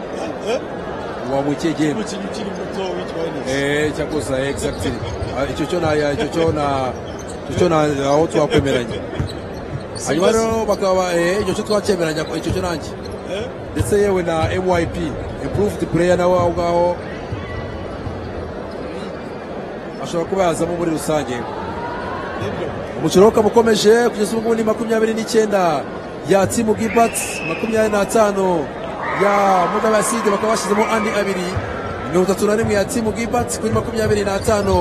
wamuha iki gihembo umukinnyi ukiri muto witwa Enes Eh, cyakosa exactly Ah, icyo cyo na icyo cyo na icyo cyo na aho twakwemeranye hanyuma rero bakaba eh, icyo cyo twakwemeranye icyo cyo nanjye ndetse yewe na myp improved player nawe aho ngaho ashobora kuba yazamo muri rusange umukino w'uko ukomeje kugeza ubu ngubu ni makumyabiri n'icyenda ya timu gibats makumyabiri n'atanu ya mugabe aside bakaba bashyizemo andi abiri mirongo itatu na rimwe ya timu gibats kuri makumyabiri n'atanu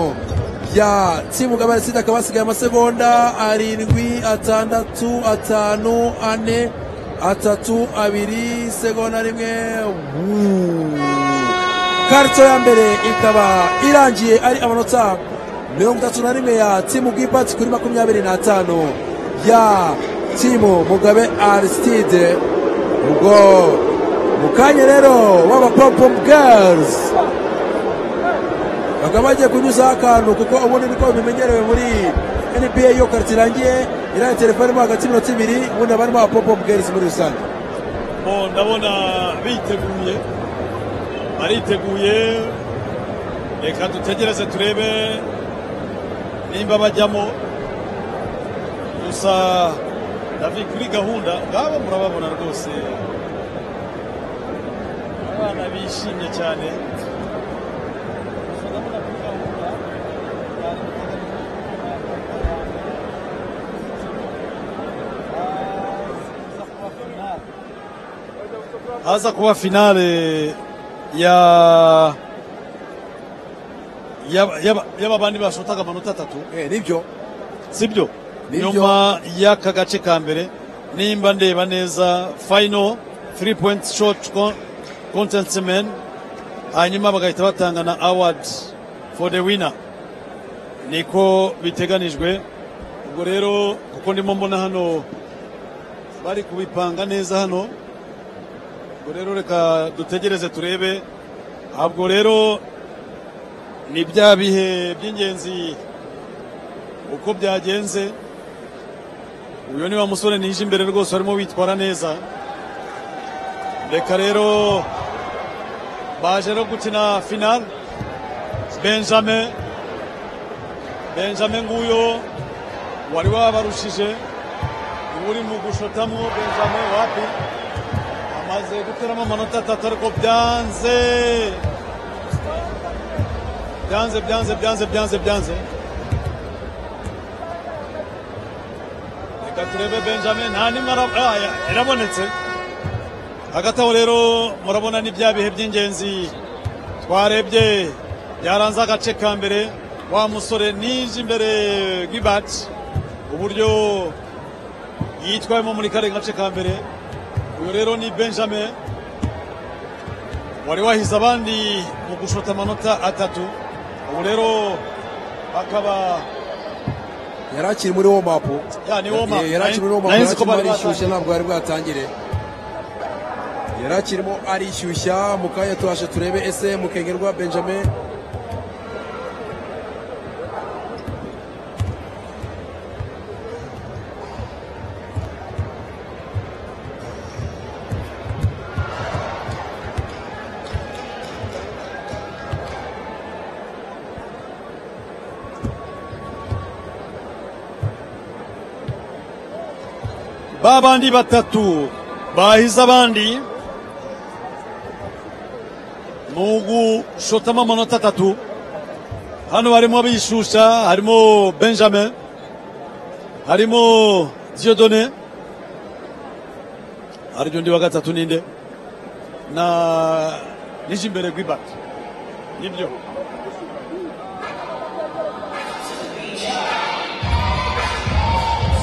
ya timu gabari aside akaba hasigaye amasegonda arindwi atandatu atanu ane atatu abiri segonda rimwe Wuu. karito ya mbere ikaba irangiye ari amanota mirongo itatu na rimwe ya timu gibati kuri makumyabiri n'atanu ya timu mugabe arisitide ubwo mu kanya rero waba pompom girls bakaba bagiye kunyuzaho akantu kuko ubundi niko bimenyerewe muri nba iyo karitsiye irangiye iriya telefone mo hagati y'iminota ibiri ubundi abari mo pompom girls muri rusange Bo, ndabona biteguye bariteguye reka dutegereze turebe nimba bajyamo gusa ndavi kuri gahunda ngaba murababona rwose abana bishimye cyane haza kuba finale ya yaba- yaba- yaba bandi bashotaga amanota atatu nibyo sibyo Nibyo. nyuma y'aka gace ka mbere nimba ndeba neza final three point short con- contest men hanyuma bagahita batanga na award for the winner niko biteganijwe ubwo rero kuko ndimo mbona hano bari kubipanga neza hano ubwo rero reka dutegereze turebe ahubwo rero ni bya bihe by'ingenzi uko byagenze uyu ni wa musore nije imbere rwose arimo witwara neza reka rero baje no gukina final benjamin benjamin nguyo wari wabarushije ubu uri mu gushotamwo benjamin wapi amaze guteramo amanota atatu ariko byanze byanze byanze byanze byanze byanze reka turebe benjamin nta nimwe ara- ah, ya- yarabonetse hagati aho rero murabona ni bya bihe by'ingenzi twarebye byaranze agace ka mbere wa musore nije imbere gibati uburyo yitwayemo muri kare gace ka mbere uyu rero ni benjamin wari wahize abandi mu gushota amanota atatu ubu rero akaba yari akiri muri womapu Ya, ni warm up. yari akiri Nari- muri womapu nari yari nzi ko akirimo bari batangiye. arishyushya ntabwo bari bwatangire yari akirimo arishyushya mu kanya tubashe turebe ese mukengerwa benjamin babandi batatu bahize abandi ni ugushotamo amanota atatu hano harimo abishusha harimo benjamin harimo diodone haryo undi wa gatatu ninde na nije imbere gwibak nibyo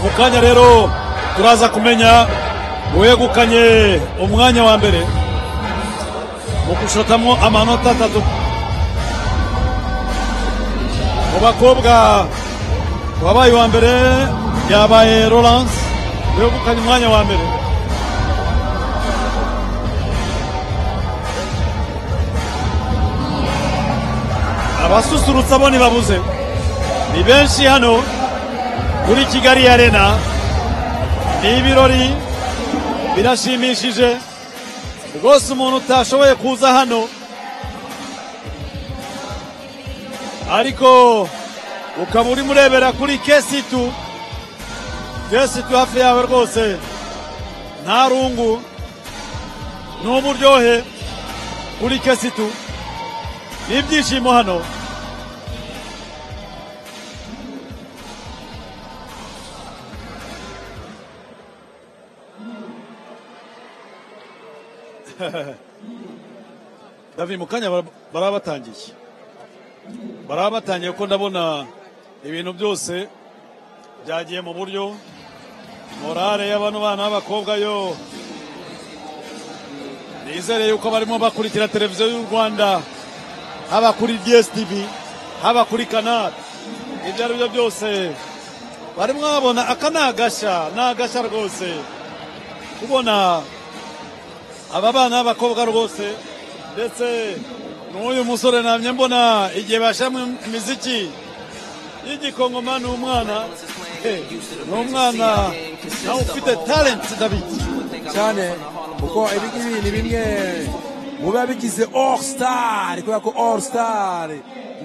mu kanya rero turaza kumenya uwegukanye umwanya wa mbere mu gushotamo amanota atatu mu bakobwa wabaye uwa mbere yabaye Laurence wegukanye umwanya wa mbere abasusurutsa bo ntibabuze ni benshi hano kuri kigali arena ni ibirori birashimishije rwose umuntu utashoboye kuza hano ariko ukaba urimo urebera kuri kesitu kesitu hafi yawe rwose nta rungu n'uburyohe kuri kesitu n'ibyishimo hano davi mu kanya bara- baraba batangiye baraba batangiye kuko ndabona ibintu byose byagiye mu buryo morale y'abano bana b'abakobwa yo nizere yuko barimo bakurikira televiziyo y'u rwanda haba kuri dstv haba kuri canal ibyo ari byo byose barimo babona aka ni agashya ni agashya rwose kubona aba bana b'abakobwa rwose ndetse n'uyu musore namye mbona igihe bashyiramo imiziki y'igikongoma ni umwana eh, ni umwana nawe ufite talenti dabiki cyane kuko ibi ngibi ni bimwe mu biba bigize all star kubera ko all star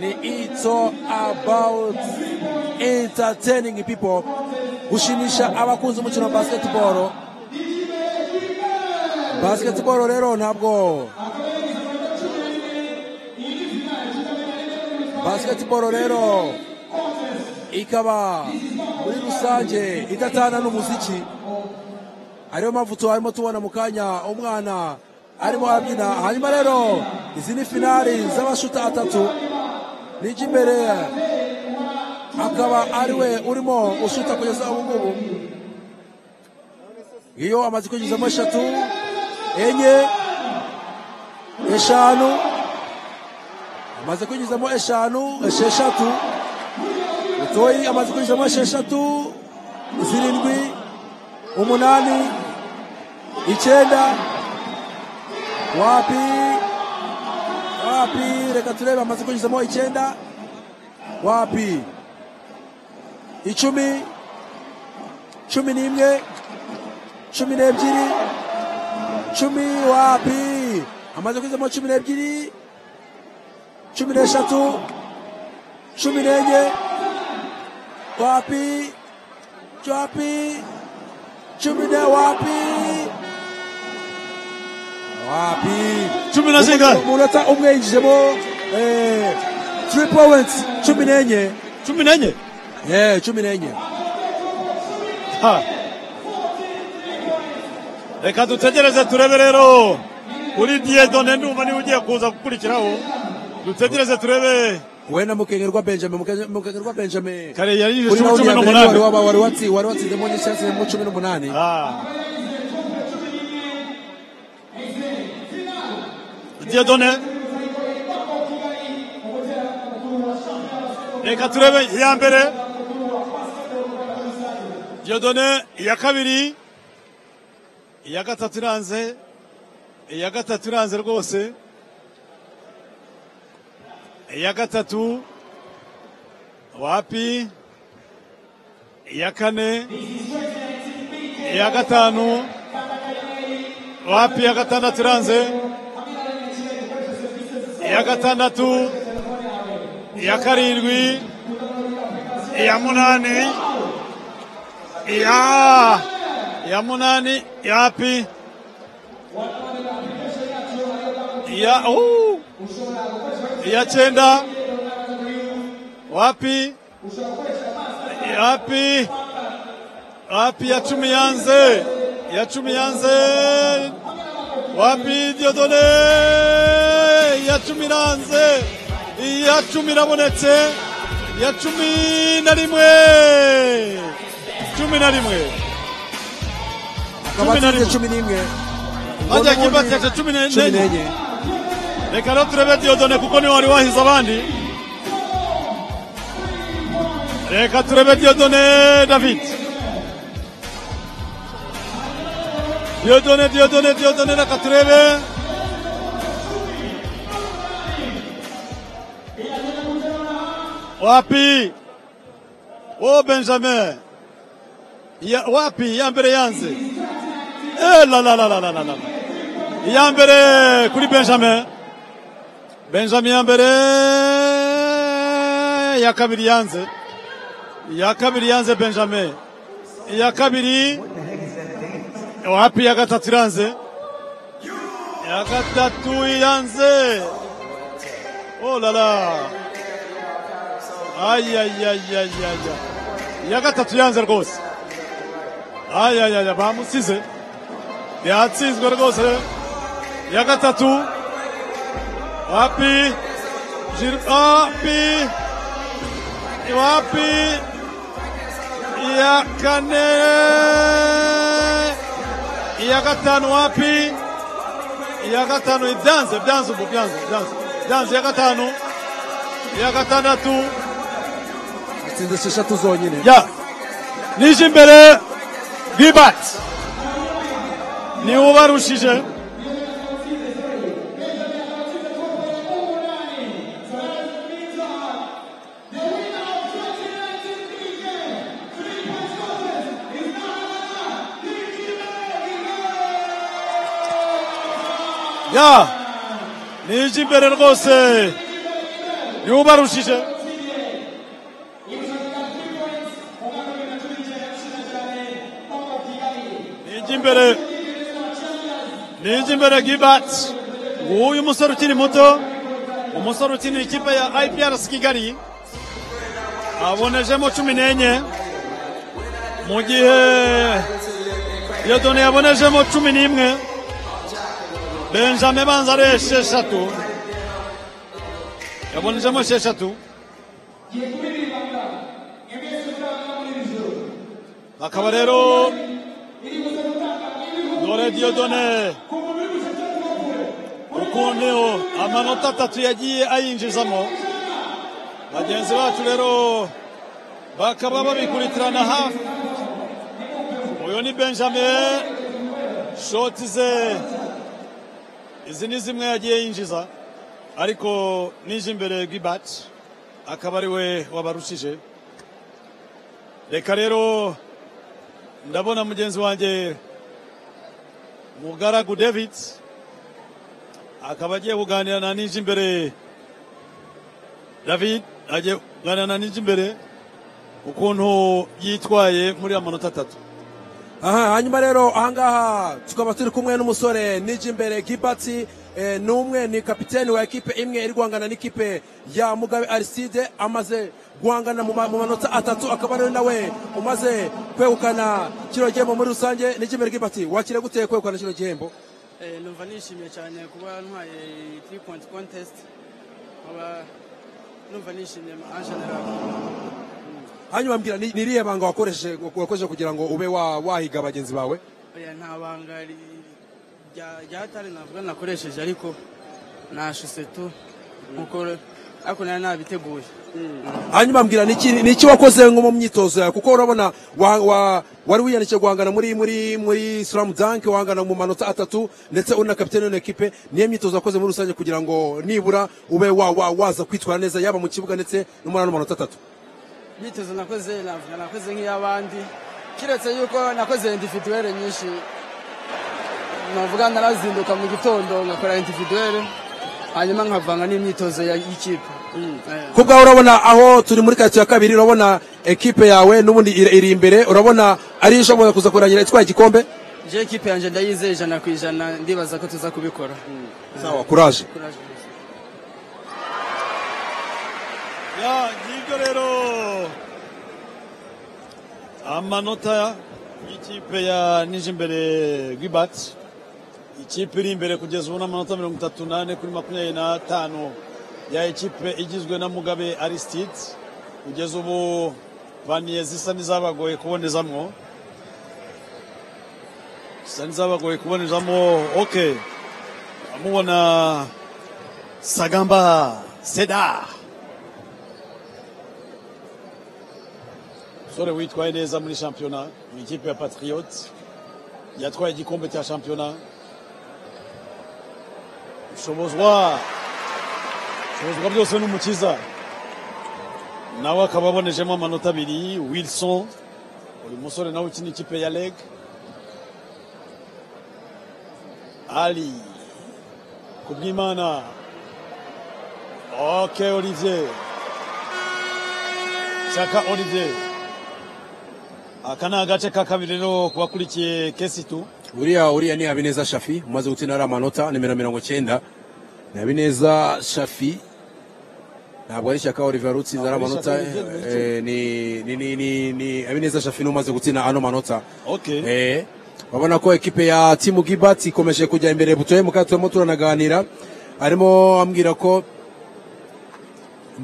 ni it's all about entertaining people gushimisha abakunzi umukino wa basketball basketball rero ntabwo basketball rero ikaba muri rusange idatana n'umuziki ariyo mpamvu tuharimo tubona mu kanya umwana arimo arabyina hanyuma rero izi ni finali z'amashuta atatu n'iry'imbere akaba ari we urimo ushuta kugeza ubu ngubu iyo amaze kwinjizamo eshatu enye eshanu amaze kwinjizamo eshanu esheshatu utoyi amaze kwinjizamo esheshatu zirindwi umunani icyenda wapi wapi reka turebe amaze kwinjizamo icyenda wapi icumi cumi n'imwe cumi n'ebyiri cumi wapi amaze kwinjizamo cumi n'ebyiri cumi n'eshatu cumi n'enye wapi wapi cumi na wapi wapi cumi na zingahe umunota umwe yinjijemo eh, three points cumi n'enye cumi n'enye eh cumi n'enye Ha. reka dutegereze turebe rero kuri diyedone ndumva niba ugiye kuza gukurikiraho dutegereze turebe we na mukengerwa benjamin Mukenke- mukengerwa benjamin kare yari Uri cumi nawe n'umunani. wari waba- wari watsi- wari watsinzemo n'icyatsinzemo cumi n'umunani diyedone reka turebe iya mbere diyodone iya kabiri iya gatatu iranze iya gatatu iranze rwose iya gatatu wapi iya kane iya gatanu wapi iya gatandatu iranze iya gatandatu iya karindwi iya munani iya iya munani yapi iya uh, iya cyenda wapi yapi wapi ya cumi yanze ya cumi yanze wapi diodone ya cumi iranze iya cumi irabonetse ya cumi na rimwe cumi na rimwe akaba atsinze cumi n'imwe bajya kibatesha cumi n'enye reka rero turebe diodone kuko niwe wari wahize abandi reka turebe diodone david diodone diodone diodone reka turebe wapi o benjamin ya, wapi ya mbere yanze Eh, la, la, la, la, la, la, la. iya mbere kuri benjamin benjamin ya mbere iya kabiri yanze iya kabiri yanze benjamin iya kabiri wapi iya gatatu iranze iya gatatu yanze oh la la ayayayayaya iya gatatu yanze rwose ayayaya bamusize yatsinzwe rwose iya gatatu wapi Jir- wapi wapi iya kane iya gatanu wapi iya gatanu ibyanze byanze ubu byanze byanze byanze iya gatanu iya gatandatu atsinze esheshatu zonyine ya nije imbere bibati niwe ubarushije ya nije imbere rwose yubarushije nije imbere nije imbere gibati nguyu umusore ukiri muto umusore ukinira ikipe ya iprc kigali abonejemo cumi n'enye mu gihe yodoni yabonejemo cumi n'imwe benjamin banza ari esheshatu yabonejemo esheshatu bakaba rero dore diyodone ukuntu amanota atatu yagiye ayinjizamo bagenzi bacu rero bakaba babikuritirana hafi uyu ni benjamin shoti ze izi ni zimwe yagiye yinjiza ariko nije imbere gibati akaba ari we wabarushije reka rero ndabona mugenzi wanjye mugaragu david akaba agiye kuganira na nije imbere david agiye kuganira na nije imbere ukuntu yitwaye muri amanota atatu aha hanyuma rero ahangaha tukaba turi kumwe n'umusore niji imbere gibati eh, ni umwe ni kapiteni wa ekipe imwe iri guhangana n'ikipe ya mugabe ariside amaze guhangana mu ma- mu manota atatu akaba rero nawe umaze kwegukana kino gihembo muri rusange niji imbere gibati wakire gute kwegukana kino gihembo Eh, numva nishimiye cyane kuba ntwaye 3 point contest nkaba numva nishimiye en general hanyuma mbwira ni- ni irihe banga wakoresheje wakoresheje kugira ngo ube wa- wahiga bagenzi bawe oya nta banga ri- rya- ryatari navuga nakoresheje ariko nashuse tu nkuko ariko nari nabiteguye hanyuma mbwira ni iki- ni iki wakoze nko mu myitozo yawe kuko urabona wa- wa- wari wiyandikije guhangana muri muri muri slam dunk wahangana mu manota atatu ndetse uri na kapitene w'iyo ekipe niyo myitozo wakoze muri rusange kugira ngo nibura ube wa- wa- waza kwitwara neza yaba mu kibuga ndetse no muri ano manota atatu imyitozo nakoze navuga nakoze nk'iy'abandi kiretse yuko nakoze individuwere nyinshi navuga narazinduka mu gitondo ngakora individuwere hanyuma nkavanga n'imyitozo ya- y'ikipe Eh. ku bwawe urabona aho turi muri karitsiye ya kabiri urabona ekipe yawe n'ubundi iri iri imbere urabona ariyo ishobora kuza kurangira itwaye igikombe je ekipe yanjye ndayizeye ijana ku ijana ndibaza ko tuza kubikora sawa kuraje ya ngibyo rero amanota y'ikipe ya nije imbere gibati ikipe iri imbere kugeza ubu n'amanota mirongo itatu n'ane kuri makumyabiri n'atanu ya ekipe igizwe na mugabe aristide kugeza ubu paniye zisa n'izabagoye kubonezamwo zisa n'izabagoye kubonezamo ok amubona sagamba seda umusore witwaye neza muri shampiyona mu ikipe ya patriote yatwaye igikombe cya shampiyona ushobozwa ushobozwa byose n'umukiza nawe akaba abonejemo amanota abiri wilson uyu musore nawe ukina ikipe ya leg ali kubwimana ok olivier saka olivier aka ni agace ka kabiri rero ku bakurikiye kesitu uriya uriya ni habineza shafi umaze gutsinda ari amanota nimero mirongo cyenda ni habineza shafi ntabwo ari shyaka olivier wari utsinze ari Ntabwo ari amanota Shyaka Olivier, eh, ni ni ni ni ni habineza shafi ni umaze gutsinda ano manota Okay. Eh, urabona ko ekipe ya timu gibati ikomeje kujya imbere butoye mu kato turimo turanaganira arimo ambwira ko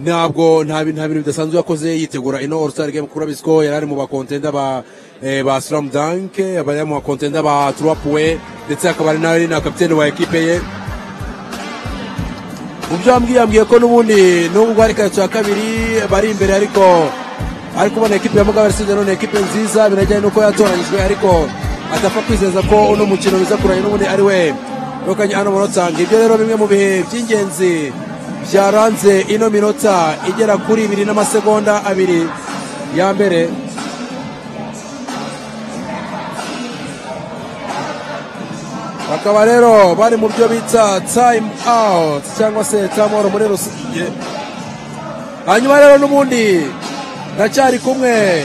ntabwo nta bintu nta bintu bidasanzwe yakoze yitegura ino all star game kuri abisko yari ari mu bakontenda ba eh, ba slam dunk yari ari mu bakontenda ba trap we ndetse akaba ari nawe na kapitene wa ekipe ye mu byo yambwiye yambwiye ko n'ubundi nubwo ari karitsiye ya kabiri bari imbere ariko ariko ubona ekipe ya mugabe arisize none ekipe nziza binajyanye n'uko yatoranyijwe ariko adapfa kwizeza ko uno mukino biza kuranya n'ubundi ari we wegukanye ano manota ngibyo rero bimwe mu bihe by'ingenzi byaranze ino minota igera kuri ibiri n'amasegonda abiri ya mbere bakaba rero bari mu byo bita time out cyangwa se time out muri rusange hanyuma rero n'ubundi ndacyari kumwe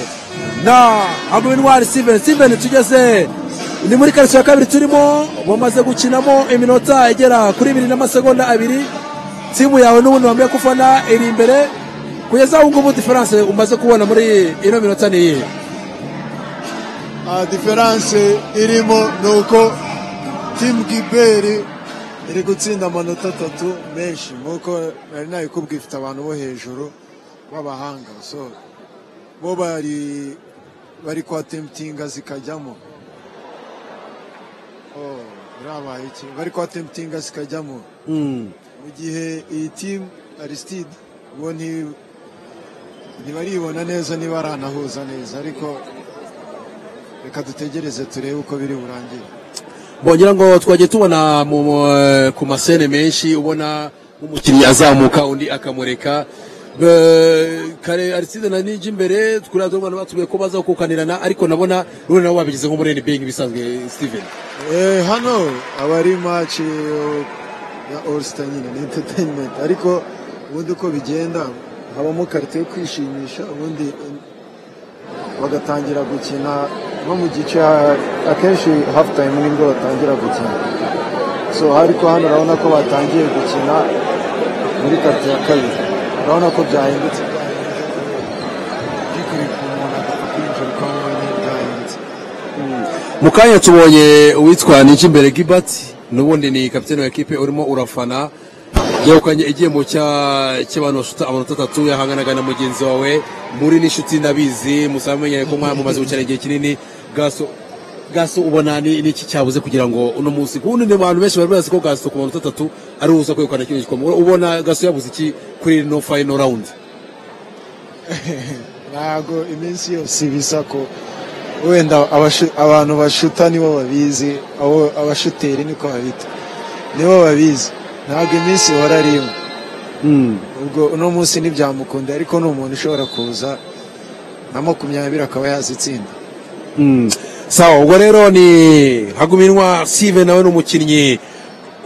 na amuwinwari steven steven tugeze ni muri karitsiye ya kabiri turimo bamaze gukinamo iminota igera kuri ibiri n'amasegonda abiri timu yawe n'ubundi wambaye kufana iri imbere kugeza ubu ngubu diferanse umaze kubona muri ino minota ni iyihe aha diferanse irimo ni uko timu giberi iri gutsinda amanota atatu menshi nk'uko nari nabikubwiye ifite abantu bo hejuru b'abahanga so bo bari bari kwatemputinga zikajyamo Oh, birabaye iki bari kwatemputinga zikajyamo mu gihe iyi timu arisitide bo nti- ntibaribona neza niba aranahuza neza ariko reka dutegereze turebe uko biri burangire bongera ngo twagiye tubona mu- mu- ku masene menshi ubona nk'umukinnyi azamuka undi akamureka Eh, kare ariside na niji imbere kuriya turabona batubwiye ko baza kukanirana ariko nabona rero nawe wabigize nko muri nba nk'ibisanzwe steven Eh, hano aba ari match eh, ya all star nyine ni entertainment ariko ubundi uko bigenda habamo karite yo kwishimisha ubundi eh, bagatangira gukina nko mu gice ah, akenshi half time nibwo batangira gukina so ariko hano urabona ko batangiye gukina muri karite ya kabiri urabona ko byahindutse byikubita umuntu agapfa kwinjira ukabona byahindutse mu kanya tubonye uwitwa niji imbere gilbert n'ubundi ni kapitene wa ekipe urimo urafana yegukanye igihembo cya- cy'abantu basuta amanota atatu yahanganaga na mugenzi wawe muri n'inshuti ndabizi musaba mumenyere ko mwa- mumaze gucana igihe kinini gaso gaso ubona ni ni iki cyabuze kugira ngo uno munsi kundi ni abantu benshi bari bazi ko gaso ku manota atatu ari uza kwegukana kino gikombe ubona gaso yabuze iki kuri no final round ntabwo iminsi yose ibisa ko wenda abashu- abantu bashuta nibo babizi abo abashuteri niko babita nibo babizi ntabwo iminsi ihora ari imwe ubwo uno munsi ntibyamukunda ariko ni umuntu ushobora kuza na makumyabiri akaba yazitsinda sawa ubwo rero ni haguminwa sive nawe ni umukinnyi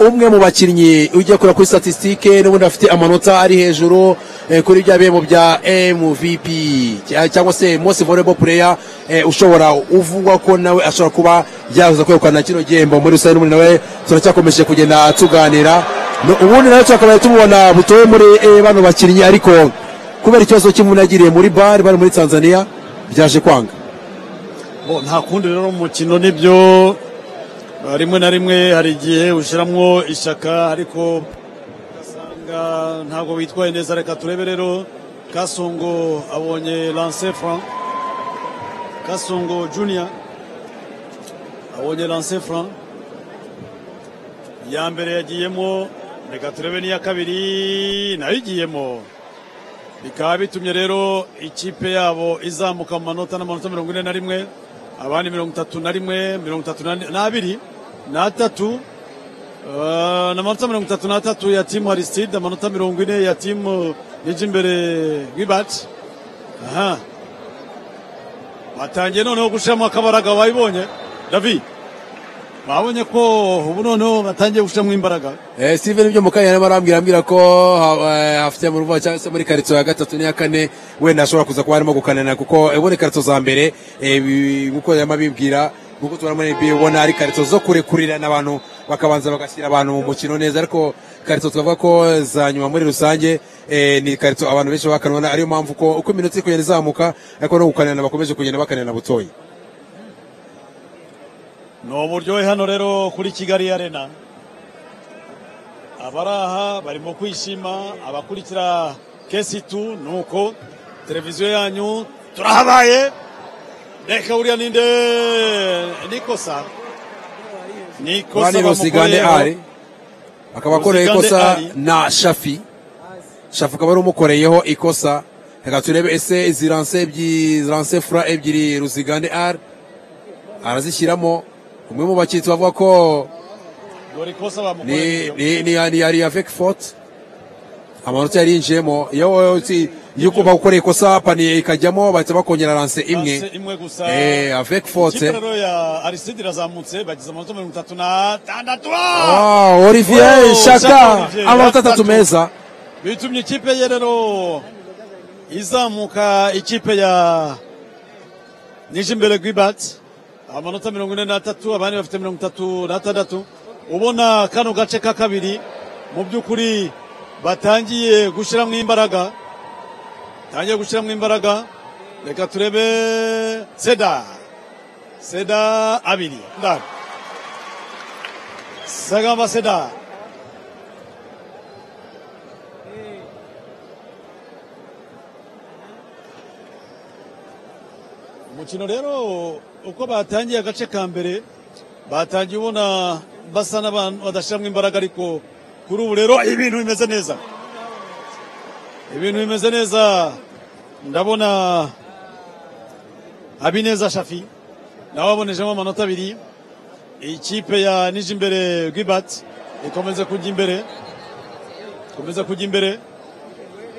umwe mu bakinnyi ujya kura kuri statisitike n'ubundi afite amanota ari hejuru eh, kuri bya bihembo bya mvp cya- cyangwa se most volleyball player eh, ushobora uvugwa ko nawe ashobora kuba yaza kwegukana kino gihembo muri rusange n'ubundi nawe turacyakomeje kugenda tuganira No, ubundi nawe twakabaye tumubona butowe muri eh, bano bakinnyi ariko kubera ikibazo cy'umuntu yagiriye muri bare bari muri tanzania byaje kwanga Bo, nta kundi rero mu mukino nibyo uh, rimwe na rimwe hari igihe ushyiramo ishaka ariko ugasanga ntabwo witwaye neza reka turebe rero kasongo abonye lanse franc kasongo junior abonye lanse franc iya mbere yagiyemo reka turebe n'iya kabiri nayo igiyemo bikaba bitumye rero ikipe yabo izamuka mu manota n'amanota mirongo ine na rimwe abandi mirongo itatu na rimwe mirongo itatu na- n'abiri n'atatu eh, n'amanota mirongo itatu n'atatu ya timu arisitide amanota mirongo ine ya timu ije imbere gibati aha batangiye noneho gushiramo akabaraga wabibonye david babonye ko ubu noneho batangiye gushiramo imbaraga Eh, Steven byo mukanya arimo arambwira ambwira ko ha- eh, afite mu ruva cyangwa se muri karitsiye ya gatatu n'iya kane wenda ashobora kuza kuba arimo gukanana kuko ubona karitsiye za mbere eh, bi- nkuko yarimo abibwira nkuko turabona NBA ubona ari karitsiye zo kurekurirana abantu bakabanza bagashyira abantu mu mukino neza ariko karitsiye twavuga ko za nyuma muri rusange eh, ni karitsiye abantu benshi bakanona ariyo mpamvu ko uko iminota iri kugenda izamuka ariko no gukanana bakomeje kugenda bakanana butoya ni uburyohe hano rero kuri kigali arena abari aha barimo kwishima abakurikira kesi tu ni uko televiziyo yanyu turahabaye reka buriya ninde nikosa nikosa bani rosigande bamukoreyeho. ari akaba akoreye Rosigande ikosa Ali. na shafi shafi akaba ari umukoreyeho ikosa reka turebe ese izi ranse ebyiri ranse fura ebyiri ruzigande ari arazishyiramo umwe mu bakitsi bavuga ko dore ikosa bamukoreye ni ni ni ni yari ya veki fote amanota yari yinjiyemo iyo wowe utsi- iyo ukumva ukoreye ikosa paniye ikajyamo bahita bakongera lanse Lanse imwe imwe gusa Eh, avec force. Ikipe rero ya ariside irazamutse bagize amanota mirongo itatu na tandatu Ah, Olivier Oh, Shaka shaka Olivier, amanota ya atatu meza bitumye ikipe ye rero izamuka ikipe ya nijimbere gwibati amanota mirongo ine n'atatu abandi bafite mirongo itatu n'atandatu ubona kano gace ka kabiri mu by'ukuri batangiye gushyiramo imbaraga batangiye gushyiramo imbaraga reka turebe seda seda abiri ndaro sagamba seda umukino rero uko batangiye agace ka mbere batangiye ubona basa n'abantu badashyiramo imbaraga ariko kuri ubu rero ibintu bimeze neza ibintu bimeze neza ndabona habineza shafi nawe abonejemo amanota abiri ikipe ya nijimbere gwibati ikomeza kujya imbere ikomeza kujya imbere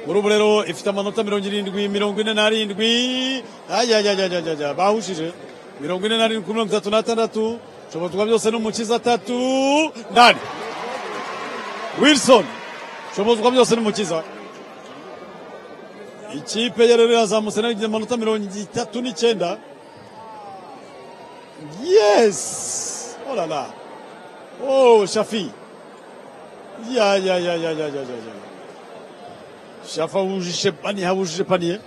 muri ubu rero ifite amanota mirongo irindwi mirongo ine n'arindwi ayayayayaya bahushije mirongo ine n'arindwi kuri mirongo itatu n'atandatu shobotorwa byose n'umukiza atatu ndani wilson shobozwa byose n'umukiza ikipe ya rero yazamutse nayo amanota mirongo itatu n'icyenda Yes! Oh là là! Oh, Shafi! Ya, ya, ya, ya, ya, ya, ya, ya. Shafa wujishe paniye, hawujishe paniye.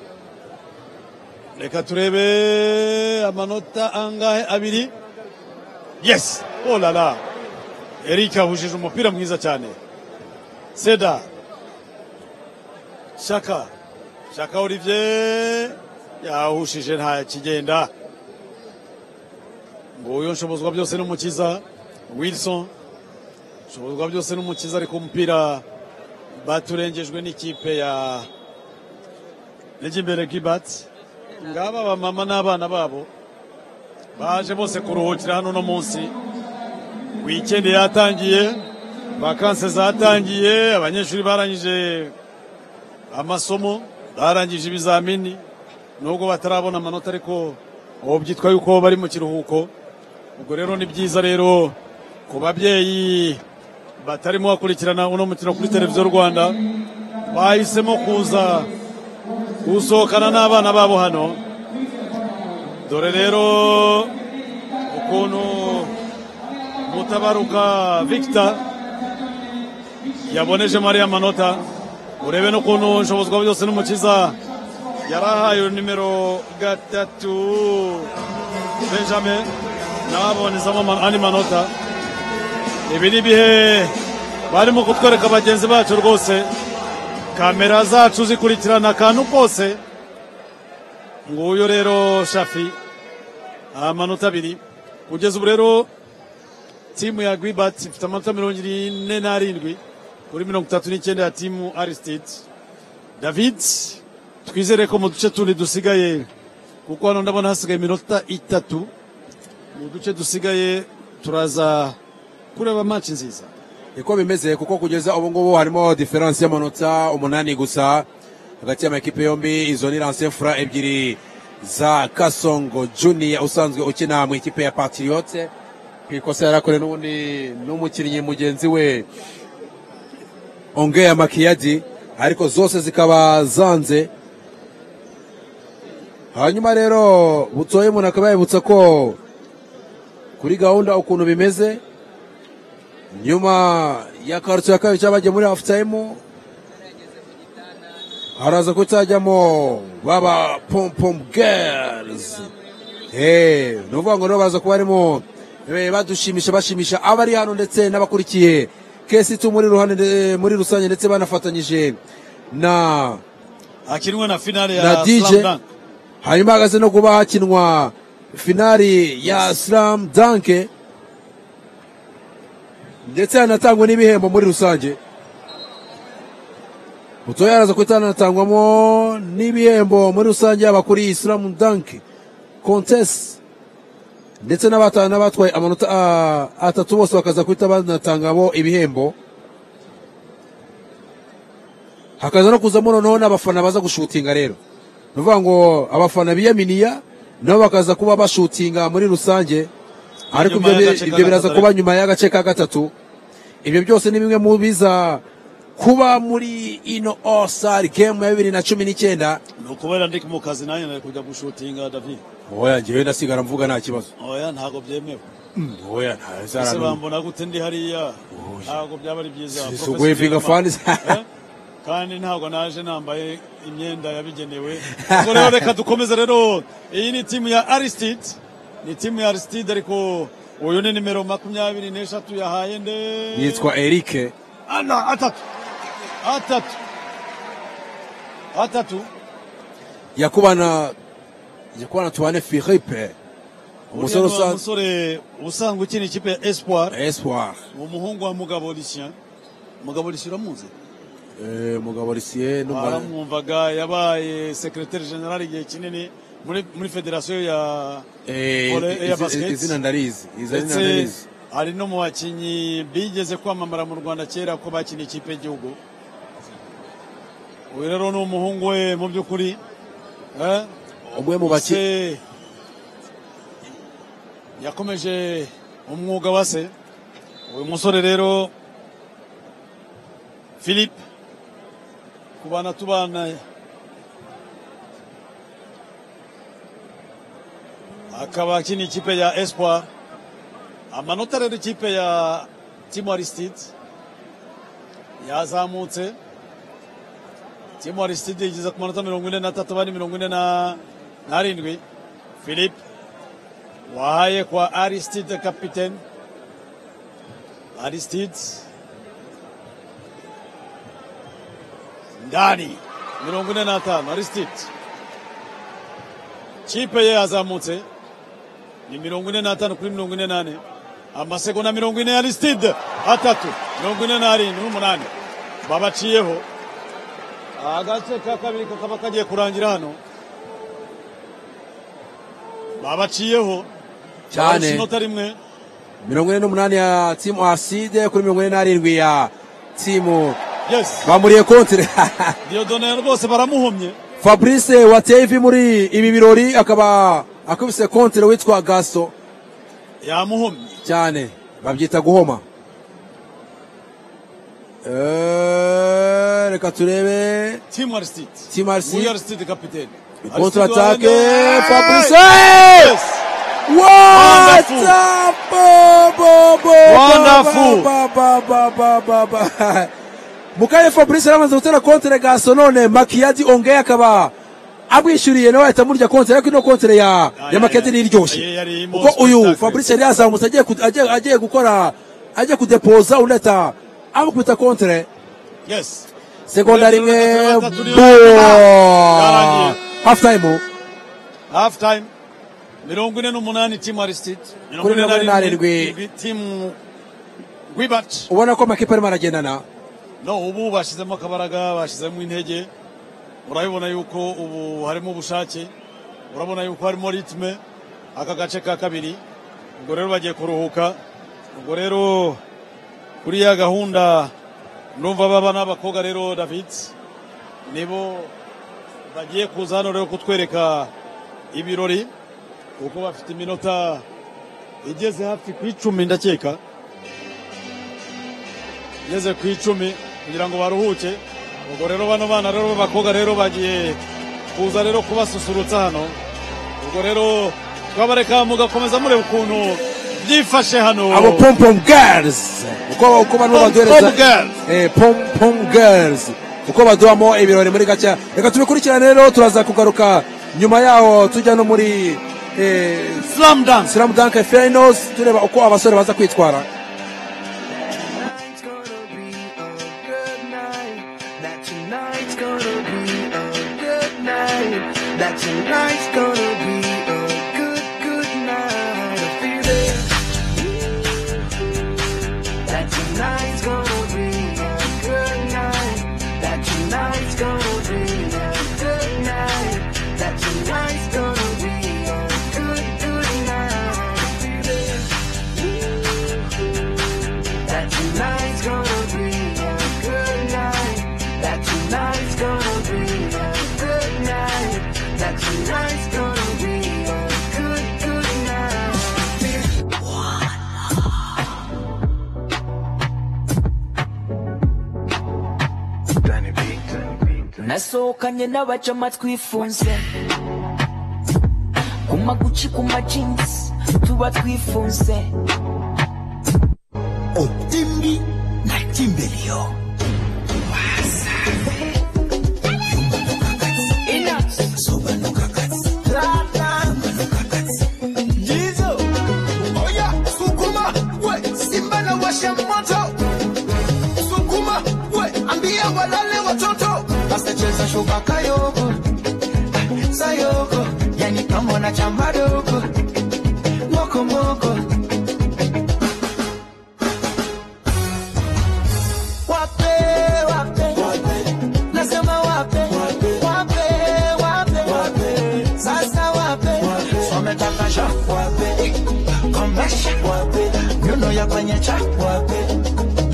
Reka turebe amanota angahe abiri. Yes! Oh là là! Eric ahujije umupira mwiza cyane. Seda. Shaka. Shaka Olivier. Yahushije nta kigenda. nguyu nshobozwa byose n'umukiza wilson nshobozwa byose n'umukiza ariko umupira baturengejwe n'ikipe ya n'igimbere gibati ngaba abamama n'abana babo baje bose kuruhukira hano uno munsi wikendi yatangiye vakanse zatangiye abanyeshuri barangije amasomo barangije ibizamini nubwo batarabona amanota ariko ubu byitwa yuko bari mu kiruhuko ubwo rero ni byiza rero ku babyeyi batarimo bakurikirana uno mukino kuri televiziyo rwanda bahisemo kuza gusohokana n'abana babo hano dore rero ukuntu mutabaruka victor yaboneje mariya manota urebe n'ukuntu nshobozwa byose n'umukiza yari ahaye nimero gatatu benjamin nawe abonezamo ama- andi manota ibi ni ibihe barimo kutwereka bagenzi bacu rwose kamera zacu zikurikirana akantu kose nguyu rero shafi amanota abiri kugeza ubu rero timu ya gwibati ifite amanota mirongo ine n'arindwi kuri mirongo itatu n'icyenda ya timu aristide david twizere ko mu duce tundi dusigaye kuko hano ndabona hasigaye iminota itatu mu duce dusigaye turaza kureba match nziza niko bimeze kuko kugeza ubu ngubu harimo diferanse y'amanota umunani gusa hagati y'amakipe yombi izo ni lanse fura ebyiri za kasongo juniya usanzwe ukina mu ikipe ya patiriyote ku ikosa yarakorewe n'ubundi n'umukinnyi mugenzi we ongeya makiyadi ariko zose zikaba zanze hanyuma rero butoye umuntu akaba yabibutsa ko kuri gahunda ukuntu bimeze nyuma ya karutu ya kabiri cyangwa bagiye muri hafu tayimu haraza kutajyamo baba pompom gerizi ni ukuvuga ngo rero baza kuba barimo eh, badushimisha bashimisha abari hano ndetse n'abakurikiye kesi tu muri ruhande eh, muri rusange ndetse banafatanyije na hakinwe na finale na ya DJ slam dunk hanyuma hagaze no kuba hakinwa finali ya slam danke ndetse hanatangwa n'ibihembo muri rusange mutoya yaraza kuhita hanatangwamo n'ibihembo muri rusange yaba kuri slam danke contest ndetse n'abata- n'abatwaye amanota ah, atatu bose bakaza kuhita banatangamo ibihembo hakaza no kuzamo noneho n'abafana baza gushutinga rero ni ukuvuga ngo abafana biyaminiya nabo bakaza kuba bashutinga muri rusange ariko nyuma ibyo y'agace bi- ka ibyo biraza gatatu. kuba nyuma y'agace ka gatatu ibyo byose ni bimwe mu biza kuba muri ino osari gemu ya bibiri na cumi n'icyenda ni ukubera ndi mu kazi nanjye nari kujya gushutinga david oya njyewe ndasigara mvuga nta kibazo oya ntabwo byemewe oya nta ese bizarano bambona gute ndi hariya ntabwo byaba ari byiza Si- si Professor uguhivinga Kirima. fans. Eh? kandi ntabwo naje nambaye imyenda yabigenewe ubwo rero reka dukomeze rero iyi ni timu ya aristide ni timu ya aristide ariko uyu ni nimero makumyabiri n'eshatu yahaye nde yitwa erike ana atatu atatu atatu yakubana yakubana tubane philippe Uriya umusore ni wa usanzwe musore usanzwe ukina ikipe ya espoir Espoir umuhungu wa mugabo risien mugabo risien uramuzi Eh, mugabo Lucien n'umwana baramwumvaga yabaye secrétaire general igihe kinini muri muri federasiyo ya Eh, volley- izi- ya basket izina ndarizi, izina Ndetse ndarizi. ari no mu bakinnyi bigeze kwamamara mu Rwanda kera ko bakina ikipe y'igihugu uyu rero ni umuhungu we mu by'ukuri eh? umwe mu bakinnyi yakomeje umwuga wa se uyu musore rero philippe kubana tubana akaba akina ikipe ya espoir amanota rero ikipe ya timu aristide yazamutse timu aristide igeze ku manota mirongo ine n'atatu abandi mirongo ine na- n'arindwi philippe wahaye kwa aristide capitaine aristide ndani mirongo ine n'atanu aristide kipe ye yazamutse ni mirongo ine n'atanu kuri mirongo ine n'ane amasegonda mirongo ine aristide atatu mirongo ine n'arindwi n'umunani babaciyeho agace ka kabiri kakaba kagiye kurangira hano babaciyeho Cyane. inota rimwe mirongo ine n'umunani ya timu aside kuri mirongo ine n'arindwi ya timu Yes. bamuriye kontire diodone rwose baramuhomye fabrice wateye ivi muri ibi birori akaba akubise kontire witwa gaso yamuhomye cyane babyita guhoma Eh, reka turebe timu aristide timu Nguyu aristide aristide kapitene contre attaque Aristide- fabrice What Wonderful. a bo- bo- bo- Wonderful. ba- ba- ba- ba- ba- ba. Mukare Fabrice yaramaze gutera kontere gaso none Makiyadi Ongea akaba amwishyuriye nawe ahita amurya kontere ariko ino kontere ya ya Makiyadi ni iryoshye kuko uyu Fabrice yari yazamutse agiye ku- agiye- agiye gukora agiye kudepoza undi ahita amukubita kontere Yes. segonda rimwe turiho. bo half time half time mirongo ine n'umunani timu aristide mirongo Kuri ine mirongo ine n'arindwi timu rwibaci ubona ko amakipe arimo aragendana no ubu bashyizemo akabaraga bashyizemo intege urabibona yuko ubu harimo ubushake urabona yuko harimo ritme aka gace ka kabiri ubwo rero bagiye kuruhuka ubwo rero kuri ya gahunda ndumva baba n'abakobwa rero david nibo bagiye kuza hano rero kutwereka ibirori kuko bafite iminota igeze hafi ku icumi ndakeka igeze ku icumi kugira ngo baruhuke ubwo rero bano bana rero b'abakobwa rero bagiye kuza rero kubasusurutsa hano ubwo rero twabareka mugakomeza mureba ukuntu byifashe hano abo pom pom girls uko uko bano baduhereza Pom Girls. eh pom pom girls uko baduhamo ibirori muri gaca reka tubikurikirane rero turaza kugaruka nyuma yaho tujya no muri eh, slam dunk slam dunk finals tureba uko abasore baza kwitwara That tonight's gonna be a good night. That tonight's gonna be a good, good night. I feel it. That tonight's gonna be a good night. That tonight's gonna be a good night. That tonight's gonna be a good, good night. I feel it. That tonight's gonna be a good night. That tonight. Tonight's gonna be a good, good night. nasohokanye n'abacama twifunze ku maguci ku majinsi tuba twifunze otimbi na kimbelio Kayoko, sayoko, yani kama na chamba dogo, moko moko. Wape, wape, nasema wape, wape, wape, wape, sasa wape, wametaka sha, wape, komesha, wape, nyuno ya kwenye cha, wape,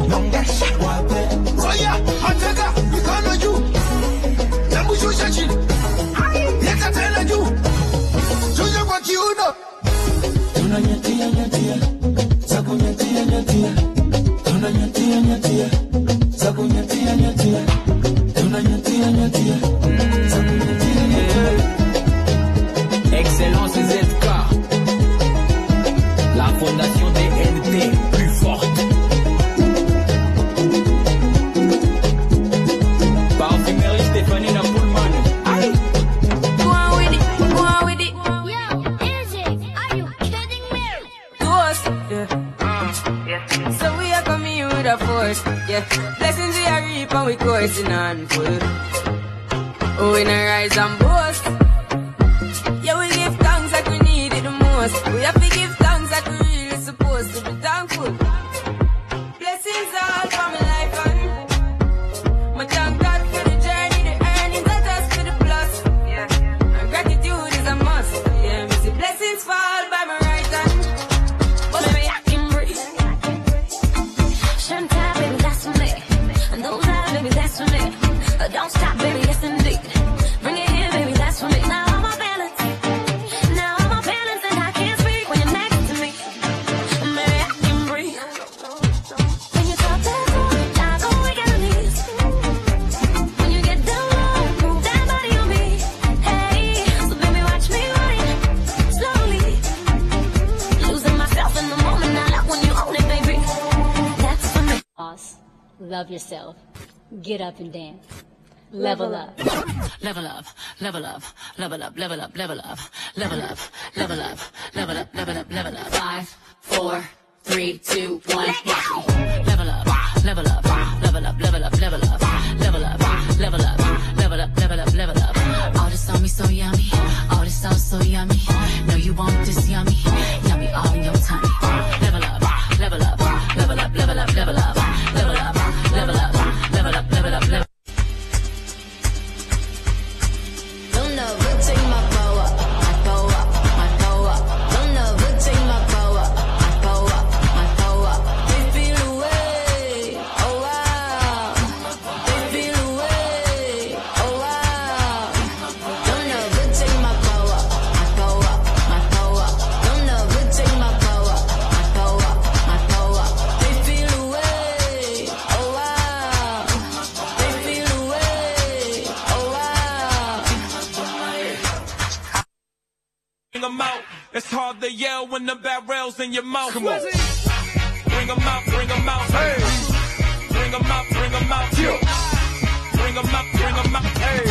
nyongesha, wape, oya, atega mikono juu, namushusha chini, yeka tena juu, shusha kwa kiuno, tunanyatia nyatia, za kunyatia nyatia, tunanyatia nyatia, za kunyatia nyatia, tunanyatia nyatia, za kunyatia nyatia. Excellence ZK. La fondation des NT plus forte. Parfumerie Stéphanie Napoulman. Aïe! Go with it, go with it. Yo, MJ, are you kidding me? To us, yeah. So we are coming here with a force, yeah. Blessings we are reap and we coursing on full. Oh, we not rise and boast. Yeah, we give thanks like we need it the most. We have to give thanks like we really supposed to be thankful. Blessings all for my life and my thank God for the journey, the earnings, not just for the plus. And gratitude is a must. Yeah, me see blessings fall by my right hand. But me I embrace. Shantai, baby, that's for me. And those eyes, baby, that's for me. Uh, Don't stop, baby, yes indeed. Bring it here, baby, that's for me. Now I'm a balance. Now I'm a balance and I can't speak when you're next to me. Maybe I can breathe. When you talk that talk, I go weak at knees. When you get down low, move that body on me. Hey, so baby, watch me ride slowly. Losing myself in the moment, I love when you own it, baby. That's for me. Boss, love yourself. Get up and dance. Level up. Level up, level up, level up, level up, level up, level up, level up, level up, level up, level up. Five, four, three, two, one. Level up, level up, level up, level up, level up, level up, level up, level up, level up, level up. All this on me so yummy, all this sauce so yummy. No, you want this yummy, yummy all in your tummy. Level up, level up, level up, level up, level up, level up, level up, level up, level up, level up. Don't know who take my bow up, my bow up, my bow up. Don't know who take my bow up, my bow up, my bow up. They feel away, oh wow. They feel away, oh wow. Don't know who take my bow up, my bow up, my bow up. Don't know who take my bow up, my bow up, my bow up. They feel away, oh wow. They feel away, oh wow. Bring 'em out. It's hard to yell when the barrel's in your mouth. Come on. Bring 'em out, bring 'em out. Hey. Bring 'em out, bring 'em out. Yeah. Bring 'em out, bring 'em out. Hey.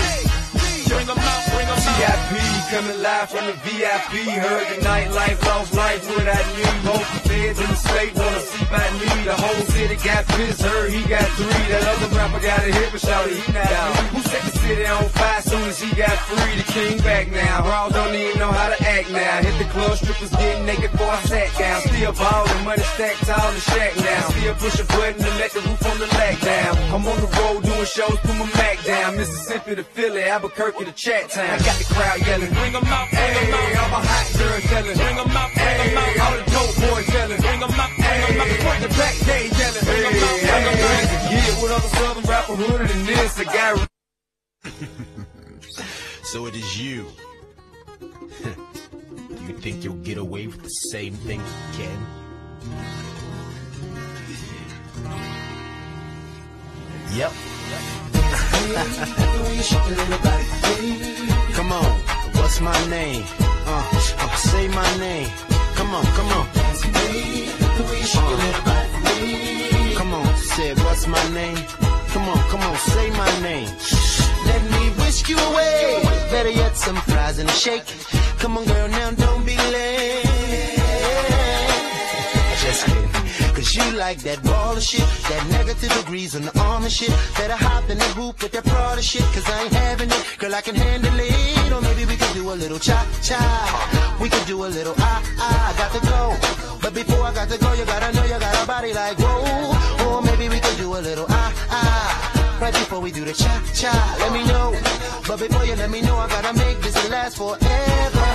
Bring 'em out, bring 'em out. VIP, coming live from the VIP. Heard the nightlife, lost life, what I need. Both the feds in the state wanna see my need. The whole city got pissed, heard he got three. That other rapper got a hit, but shouted he not out. Who set the city on fire soon as he got free? The king back now. Raw don't even know how to act now. Hit the club, strippers getting naked before I sat down. Still ballin', money stacked all the shack now. Still push a button and let the roof on the lack down. I'm on the road doing shows, put my Mac down. Mississippi to Philly, Albuquerque to Chat Town. I got the crowd yelling, bring 'em out, bring 'em out. I'm a hot girl yelling, bring 'em out, bring 'em out. All the dope boys yelling, bring 'em out, bring 'em out. Front to back, they yelling, bring 'em out, bring 'em out. Yeah, what other southern rapper hooded than this? I got So it is you You think you'll get away with the same thing again? Yep. Come on, what's my name? Uh, uh, say my name. Come on, come on. Uh, come on, say what's my name? Come on, come on, say my name. Let me whisk you away. Better yet, some fries and a shake. Come on, girl, now don't be late. Just kidding. Cause you like that ball of shit, that negative degrees on the arm and shit. Better hop in the hoop with that Prada shit, cause I ain't having it. Girl, I can handle it. Or maybe we could do a little cha cha. We could do a little ah ah. I got to go. But before I got to go, you gotta know you got a body like whoa. Or maybe we could do a little ah ah. Right before we do the cha cha, let me know. But before you let me know, I gotta make this last forever.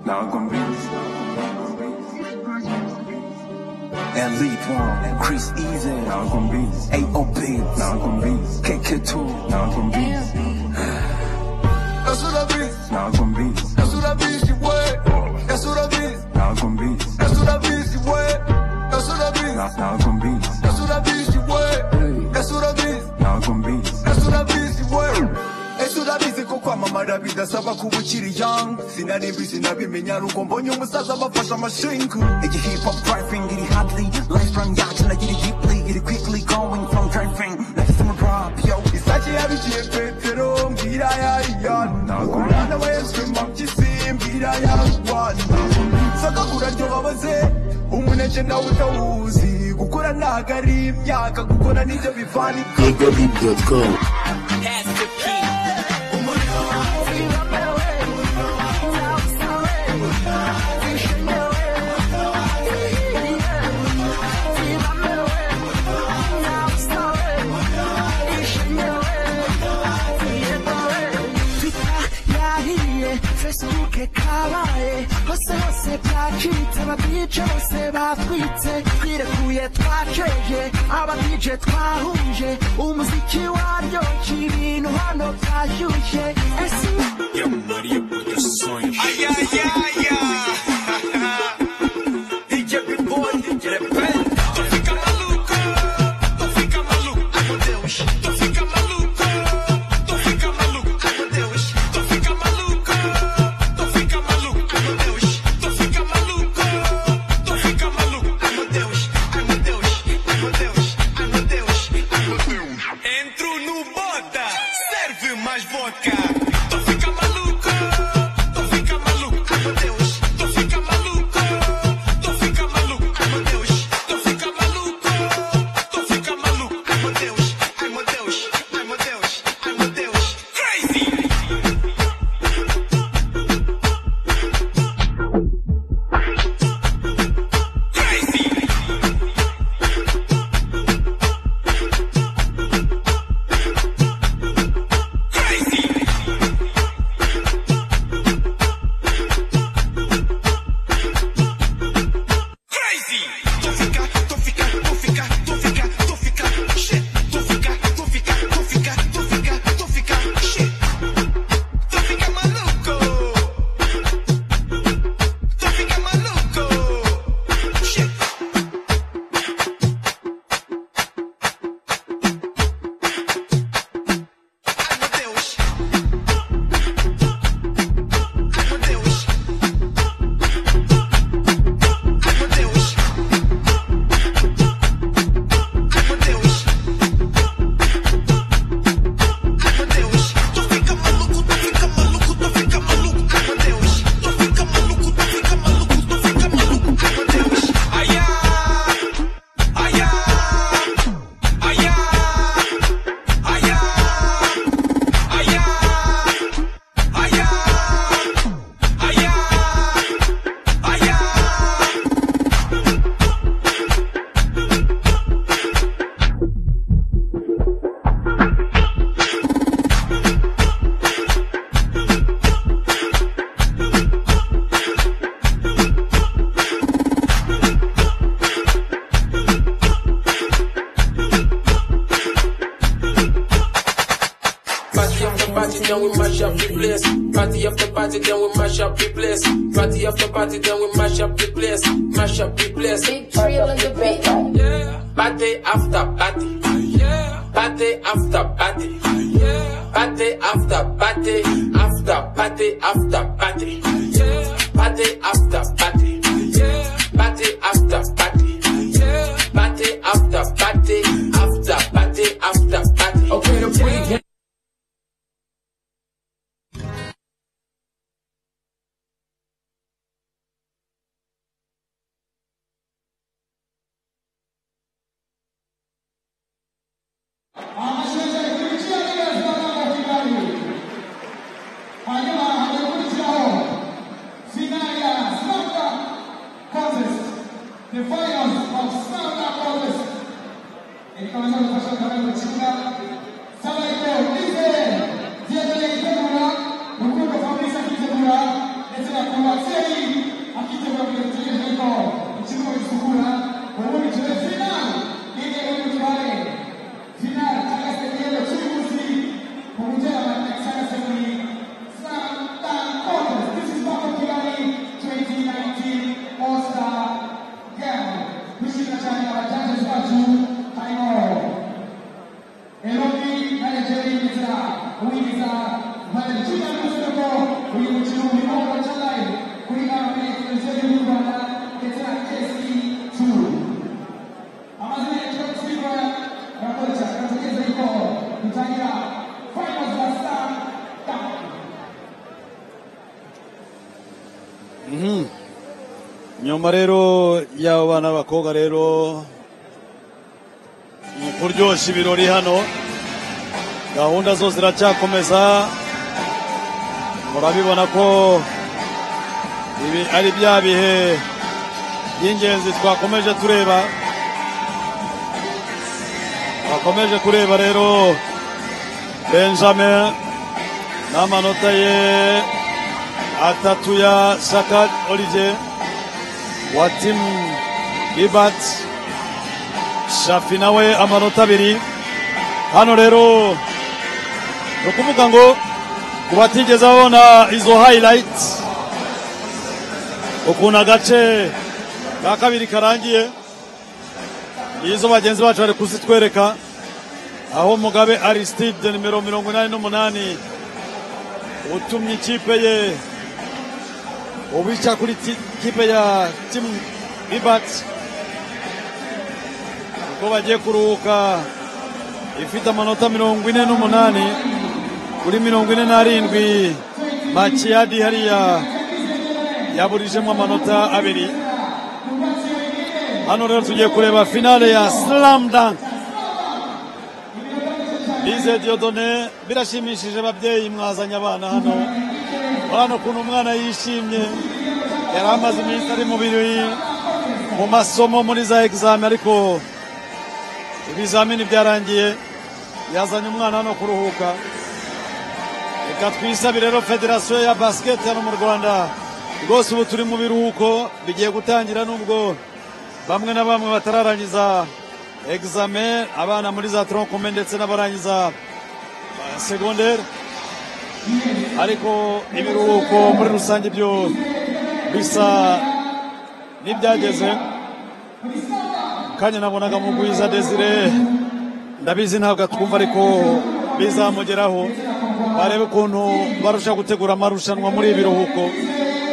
Now convince. And lead one, Chris Easy. Now convince. AOP. Now convince. KK2. Now convince. That's what I be. Now convince. That's what I be. She wet. That's what I be. Now convince. That's what I be. She wet. That's what I be. Now now convince. That's what I be. She wet. That's what I be. Now convince. esurabizi wewe esurabizi ko kwamamara bidasaba kuba ukiri young sinarimbi sinabimenya rugo mbonye umusaza bafashe amashingu Iggy hip hop driving, get it hotly. Life from yacht and I get it deeply. Get it quickly going from driving. Like summer drop, yo. isake yabikiye petero mbwira yariyanaurana we yesu mabyisi mbwira yarwana sakakura ryo babaze umuneke nawe utawuzi gukora ntago ari imyaka gukora nibyo bivana www.com Twitter yahiye Facebook kabaye hose hose byakiritse abadije bose batwitse twirekuye twaceje abadije twahuje umuziki waryo ibintu hano byashyushye ese Ay, ay, ay, ay. DJ Big Boy, DJ Pen. Tú fica maluco, tú fica maluco, ai meu Deus. Tú fica maluco, tú fica maluco, ai meu Deus. Tú fica maluco, tú fica maluco, ai meu Deus. Tú fica maluco, tú fica maluco, ai meu Deus. Ai meu Deus, ai meu Deus, ai meu Deus, ai meu Deus. Entro no bota, serve mais vodka. Tô ficando mash up the place. Party after party, then we mash up the place. Party after party, then we mash up the place. Mash up the place. Big trail in the bed. Yeah. Party after party. Yeah. Party after party. Yeah. Party after party. After party after party. Yeah. Party after party. Yeah. Party after party. Yeah. Party after party. After party after party. Okay, the yeah. nyuma rero y'abo bana b'abakobwa rero ni kuryoshya ibirori hano gahunda zo ziracyakomeza murabibona ko ibi ari bya bihe by'ingenzi twakomeje tureba twakomeje kureba rero benjamin n'amanota ye atatu ya shaka olivier wa timu bibat shafi nawe amanota abiri hano rero ni ukuvuga ngo ku batigeze babona izo hayirayiti ukuntu agace ka kabiri karangiye izo bagenzi bacu bari kuzitwereka aho mugabe arisitide nimero mirongo inani n'umunani utumye ikipe ye ubica kuri kipe ya timu bibati ubwo bagiye kuruhuka ifite amanota mirongo ine n'umunani kuri mirongo ine n'arindwi makiyadi hariya yaburijemo amanota abiri hano rero tugiye kureba finale ya slam dunk bize diodone birashimishije ababyeyi mwazanye abana hano urabona ukuntu umwana yishimye yari amaze iminsi ari mu birori mu masomo muri za egizami ariko ibizamini byarangiye yazanye umwana hano kuruhuka reka twisabe rero federasiyo ya basiketi hano mu rwanda rwose ubu turi mu biruhuko bigiye gutangira nubwo bamwe na bamwe batararangiza egizame abana muri za tronkume ndetse n'abarangiza segonderi ariko ibiruhuko muri rusange byo bisa n'ibyageze kanya nabonaga mu gwiza desire ndabizi ntabwo atwumva ariko bizamugeraho barebe ukuntu barusha gutegura amarushanwa muri ibiruhuko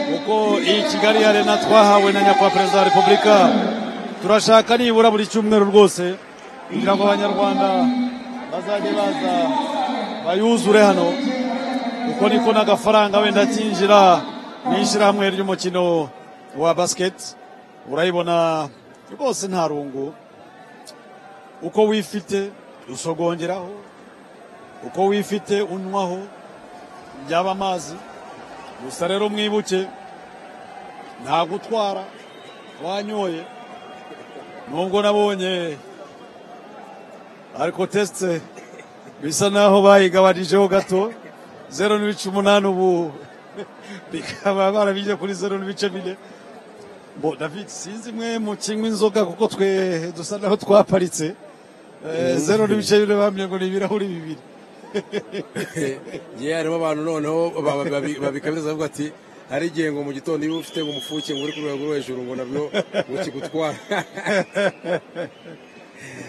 kuko iyi kigali ya rena twahawe na nyakubahwa perezida wa repubulika turashaka nibura buri cyumweru rwose kugira ngo abanyarwanda bazajye baza bayuzure hano uko niko n'agafaranga wenda kinjira mu ishyirahamwe ry'umukino wa basiketi urayibona rwose nta rungu uko wifite usogongeraho uko wifite unywaho byaba amazi gusa rero mwibuke nta gutwara wanyoye nubwo nabonye ariko tesite bisa naho bayigabanijeho gato zeru n'ibice umunani ubu bikaba barabije kuri zeru n'ibice bine bo david sinzi mwe mu kinywa inzoga kuko twe dusa naho twaparitse zeru n'ibice bine bambwiye ngo ni ibirahuri bibiri ngewe harimo abantu noneho babikamiza bavuga ati hari igihe ngo mu gitondo iyo ufite ngo umufuke ngo uri ku rwego rwo hejuru ngo nabyo bukigutwara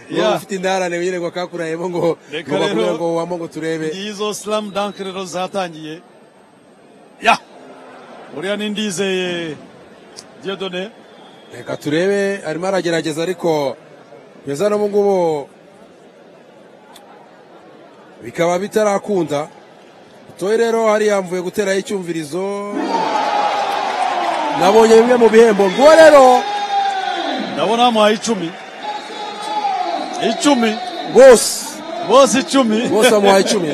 Yeah. niba ufite indarane nyine ngo akakurayemo ngo Reka ngo bakubwire rero, ngo wamo ngo turebe izo slam dunk rero zatangiye ya uriya ni ndizeye diodone reka turebe arimo aragerageza ariko kugeza n'ubu ngubu bikaba bitarakunda toye rero hariya mvuye guteraho icyumvirizo nabonye bimwe mu bihembo nguwo rero ndabona bamuhaye icumi icumi bose bose icumi bose bamuhaye icumi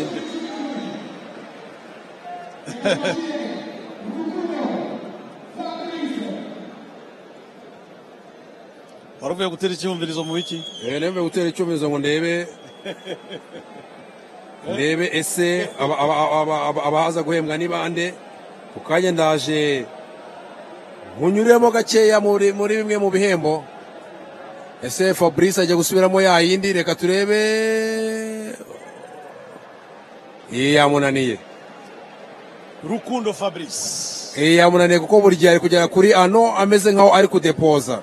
wari uvuye gutera icyumvirizo mu wiki Eh, nembe gutera icyumvirizo ngo ndebe ndebe ese aba- aba- aba- aba- abaza guhembwa ni bande ku kanya ndaje nkunyuremo gakeya muri muri bimwe mu bihembo ese fabrice ajya gusubiramo ya yindi reka turebe iyi yamunaniye rukundo fabrice iyi yamunaniye kuko buri gihe ari kugera kuri ano ameze nkaho ari kudepoza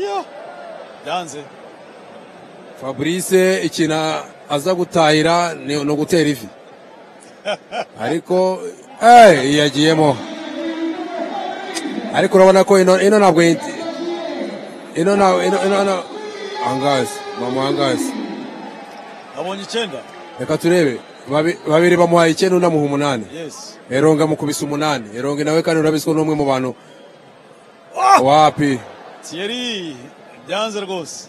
ya byanze fabrice ikintu aza gutahira ni ni ugutera ivi ariko eh yagiyemo ariko urabona ko ino ino ntabwo yinti- ino ntabwo ino ino ino angazi mama angazi abonye icyenda reka turebe Babi- babiri bamuhaye icyenda undi amuha umunani yes eronga amukubise umunani eronga nawe kandi urabizi ko ni umwe mu bantu wapi thierry byanze rwose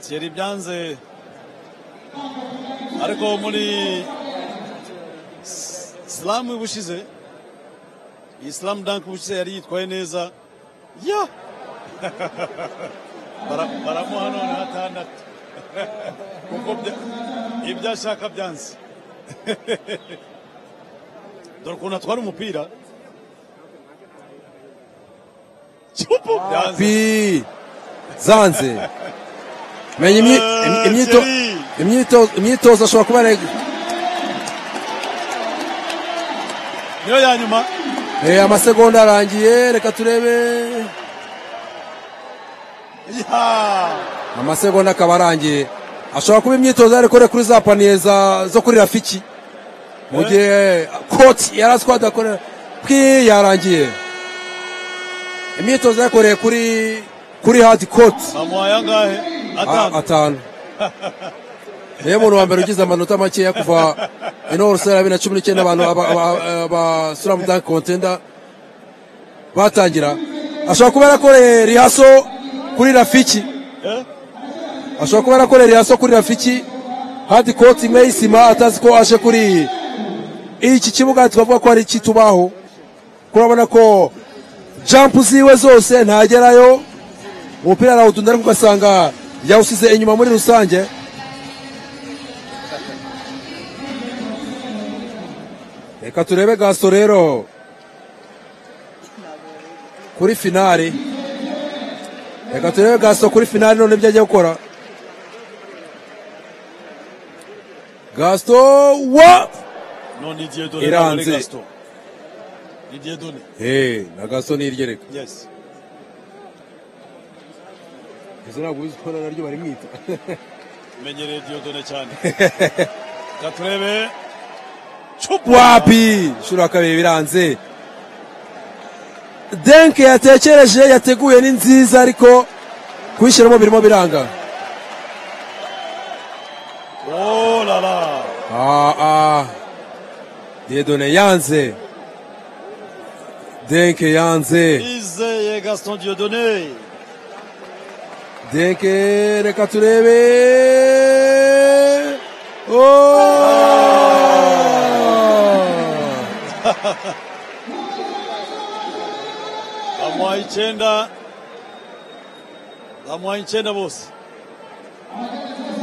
thierry byanze ariko muri s- slam bushize iyi slam dunk bushize yari yitwaye neza ya Bara- baramuha none hatandatu kuko bya- ibyo ashaka byanze dore ukuntu atwara umupira Chupu! Byanze. pi zanze menya imyi- im- imyito- imyito- imyitozo ashobora kuba yari- niyo ya nyuma Eh, amasegonda arangiye reka turebe ya amasegonda akaba arangiye ashobora kuba imyitozo yari kure kuri za paniye za- zo kuri rafiki mu gihe koti yari azi ko adakora pwi yarangiye imyitozo yakoreye kuri kuri hadi koti amuhaye angahe atanu atanu niyo muntu wa mbere ugize amanota makeya kuva ino rusara ya bibiri na cumi n'icyenda abantu aba- aba- aba slam dunk contender batangira ashobora kuba yarakoreye rihaso kuri rafiki Eh? ashobora kuba yarakoreye rihaso kuri rafiki hadi koti imwe y'isima atazi ko aje kuri iki kibuga twavuga ko ari ikitubaho kurabona ko jampu ziwe zose ntagerayo umupira arawutunda ariko ugasanga yawusize inyuma muri rusange reka turebe gaso rero kuri finari reka turebe gaso kuri finari none ibyo agiye gukora gaso wa none igihe dore Iranze. igihe dore hey, na gaso ni irye reka yes izo ntabwo uzi ko naryo barimwita menyereye diodone cyane Reka turebe Chupu! wapi inshuro ya kabiri biranze denke yatekereje yateguye ni nziza ariko kuyishyiramo birimo biranga oh la la Ah, ah. diedone yanze denke yanze izeye gaston diodone denke reka turebe oh! bamuhaye icyenda bamuhaye icyenda bose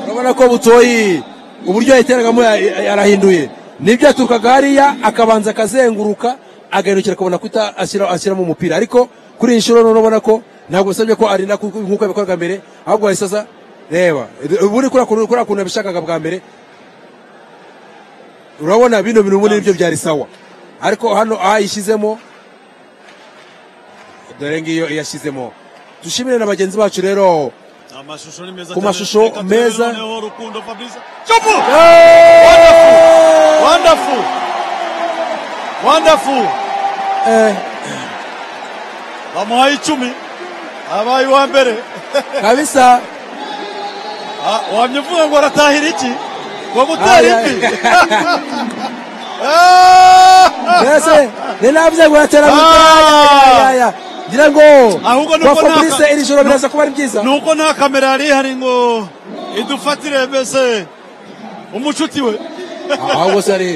urabona ko butoyi uburyo yayiteragamo ya- ya- yarahinduye nibyo yaturukaga hariya akabanza akazenguruka agahindukira akabona kuta ashyira- ashyiramo umupira ariko kuri iyi nshuro none urabona ko ntabwo usabye ko arinda ku- nk'uko yabikorwaga mbere ahubwo wahise aza reba ubundi kuriya kuntu kuriya kuntu yabishakaga bwa mbere urabona bino bintu ubundi nibyo byari sawa ariko hano ayishyizemo dore ngiyo iyashyizemo dushimire na bagenzi bacu rero amashusho ni meza Ku cyane. mashusho Reka turebe meza. noneho rukundo fabrice Chopu! Wonderful! wonderful wonderful bamuhaye icumi abaye uwa mbere kabisa Ah, wamye uvuga ngo aratahira iki ngo gutera Ay, ay. imvi mbese ninavuze ngo yatera mu yaya ngira ngo ahubwo kwa nuko fabrice iri joro biraza kuba ari byiza nuko nta kamera yari ihari ngo idufatire mbese umucuti we ahubwo se ari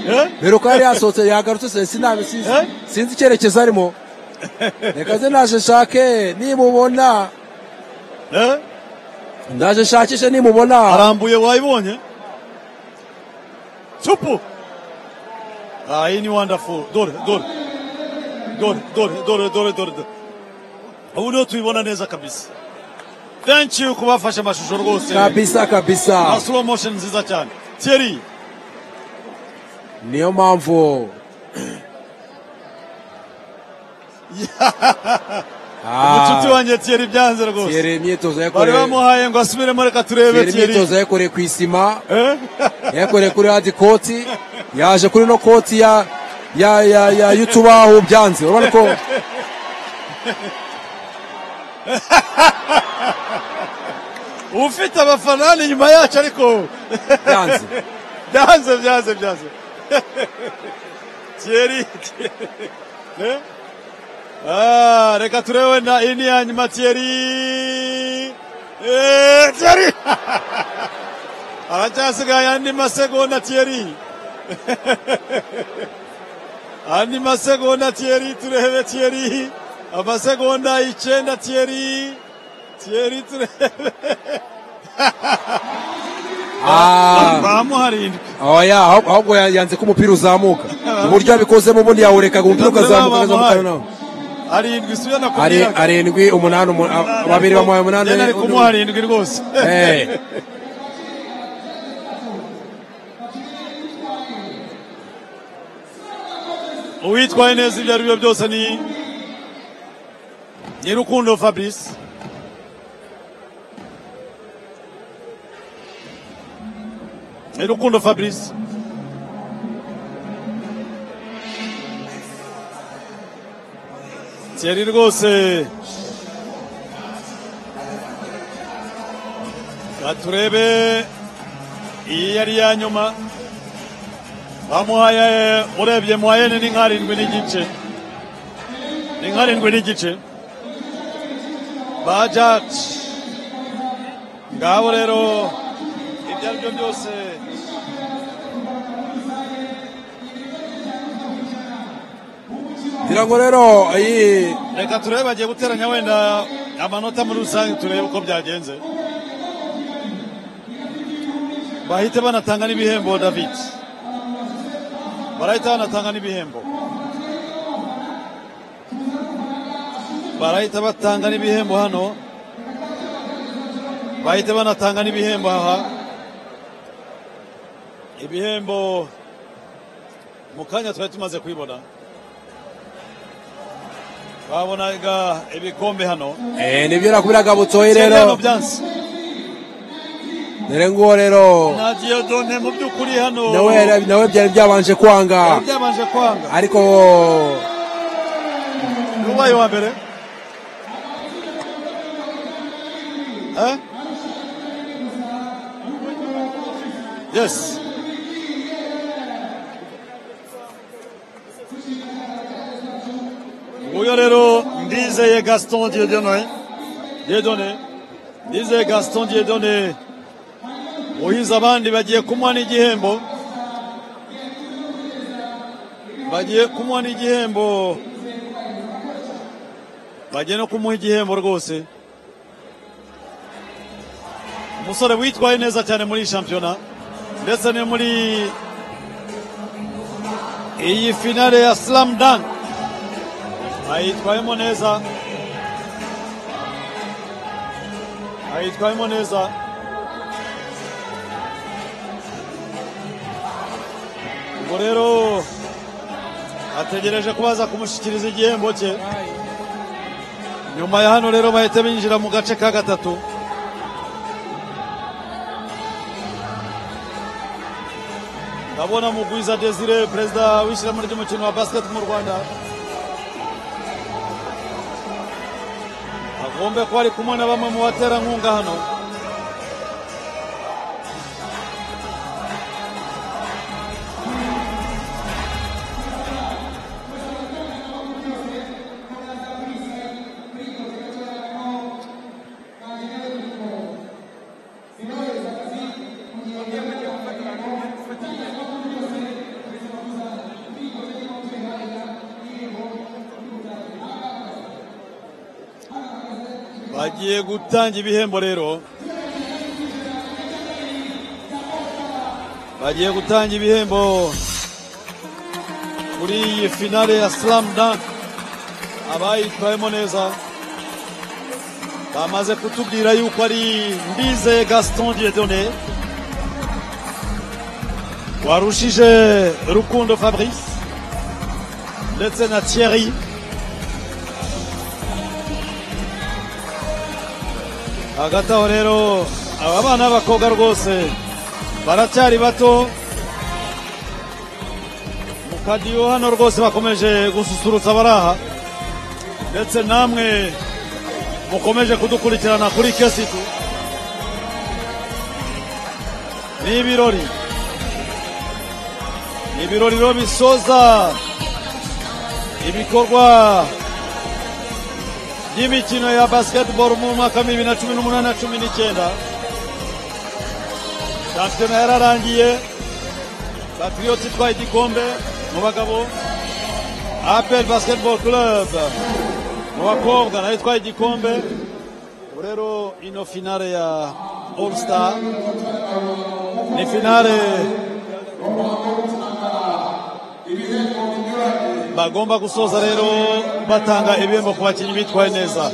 Eh? mbere uko yari yasohotse yagarutse se sinabi sinzi sinzi icyerekezo arimo reka ze naje nshake nimubona ndaje nshakishe nimubona arambuye wayibonye Chupu. Ah, iyi ni wonderful. Dore, dore. Dore, dore, dore, dore, dore. dore. Ubu niho tubibona neza kabisa. Thank you kubafashe amashusho rwose. Kabisa, kabisa. Na slow motion nziza cyane. Thierry, niyo mpamvu umucuti wanjye Thierry byanze rwose. Thierry imyitozo Bari yakoreye bamuhaye ngo asubiremo reka turebe Thierry Thierry. imyitozo yakoreye ku isima yakoreye kuri hadi koti yaje kuri no koti ya ya ya ya y'utubaho byanze urabona ko ufite abafana hano inyuma yacu ariko Byanze. byanze byanze byanze Thierry Eh? Ah, reka turebe na iyi ni iya nyuma Thierry Eh, Thierry aracyasigaye andi masegonda Thierry andi masegonda Thierry turebe Thierry amasegonda icyenda Thierry Thierry turebe bamuharindwe oya ahubwo ahubwo ya- yanze ko umupira uzamuka uburyo yabikozemo ubundi yawurekaga umupira ukazamuka ukazamuka noneho arindwi si na ari arindwi umunani umu- a- babiri bamuhaye umunani ari undi- kumuha arindwi rwose Eh. uwitwaye neza ibyo ari byo byose ni ni rukundo fabrice ni rukundo fabrice Thierry rwose Reka turebe iyi yari iya nyuma bamuhaye urebye muhayene ni nk'arindwi n'igice ni nk'arindwi n'igice ba jaki ngabo rero ibyo ari byo byose ngira ngo rero iyi reka turebe bagiye guteranya wenda amanota muri rusange turebe uko byagenze bahite banatanga n'ibihembo david barahita banatanga n'ibihembo barahita batanga n'ibihembo hano bahita banatanga n'ibihembo aha ibihembo mu kanya twari tumaze kubibona babonaga ibikombe hano eh nibyo nakubwiraga butoyi Cyenda hano rero byanze dore nguwo rero na diodone mu by'ukuri hano nawe yari- nawe byari byabanje kwanga byari byabanje kwanga ariko ubaye wa mbere Eh? yes nguyu rero ndizeye gaston diedone diedone ndizeye gaston diedone uhize abandi bagiye kumuha n'igihembo bagiye kumuha n'igihembo bagiye no kumuha igihembo rwose umusore witwaye neza cyane muri iyi shampiyona ndetse no muri iyi finale ya slam dunk ayitwayemo neza ayitwayemo neza ubwo rero ategereje ko baza kumushyikiriza igihembo cye nyuma ya hano rero bahita binjira mu gace ka gatatu ndabona mugwiza desire perezida w'ishyirahamwe ry'umukino wa basiketi mu rwanda agombe kuba ari kumwe na bamwe mu baterankunga hano bagiye gutanga ibihembo rero bagiye gutanga ibihembo kuri iyi finale ya slam dunk abayitwayemo neza bamaze kutubwira yuko ari mbize gaston diedone warushije rukundo fabrice ndetse na thierry hagati aho rero aba bana b'abakobwa rwose baracyari bato mu kadiyo hano rwose bakomeje gususurutsa abari aha ndetse namwe mukomeje kudukurikirana kuri kesitu ni ibirori ni ibirori rero bisoza ibikorwa y'imikino ya basketball mu mwaka bibiri na cumi n'umunani na cumi n'icyenda shampiyona yararangiye patriyoti itwaye igikombe mu bagabo apel basketball club mu bakobwa nayo itwaye igikombe ubu rero ino finale ya all star ni finale bagomba gusoza rero batanga ibihembo ku bakinnyi bitwaye neza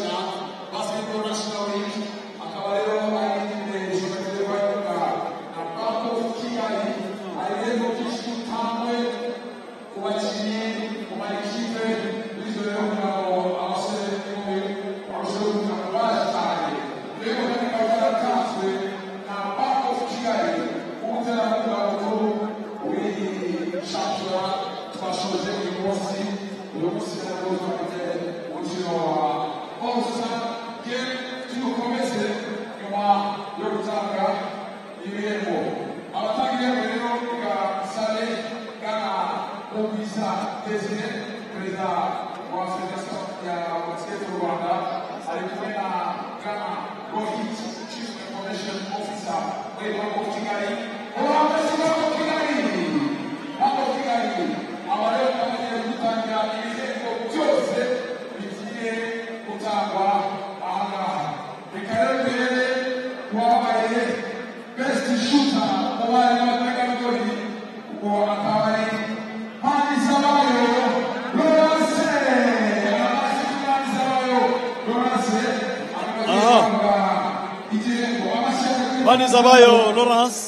Banizabayo Lawrence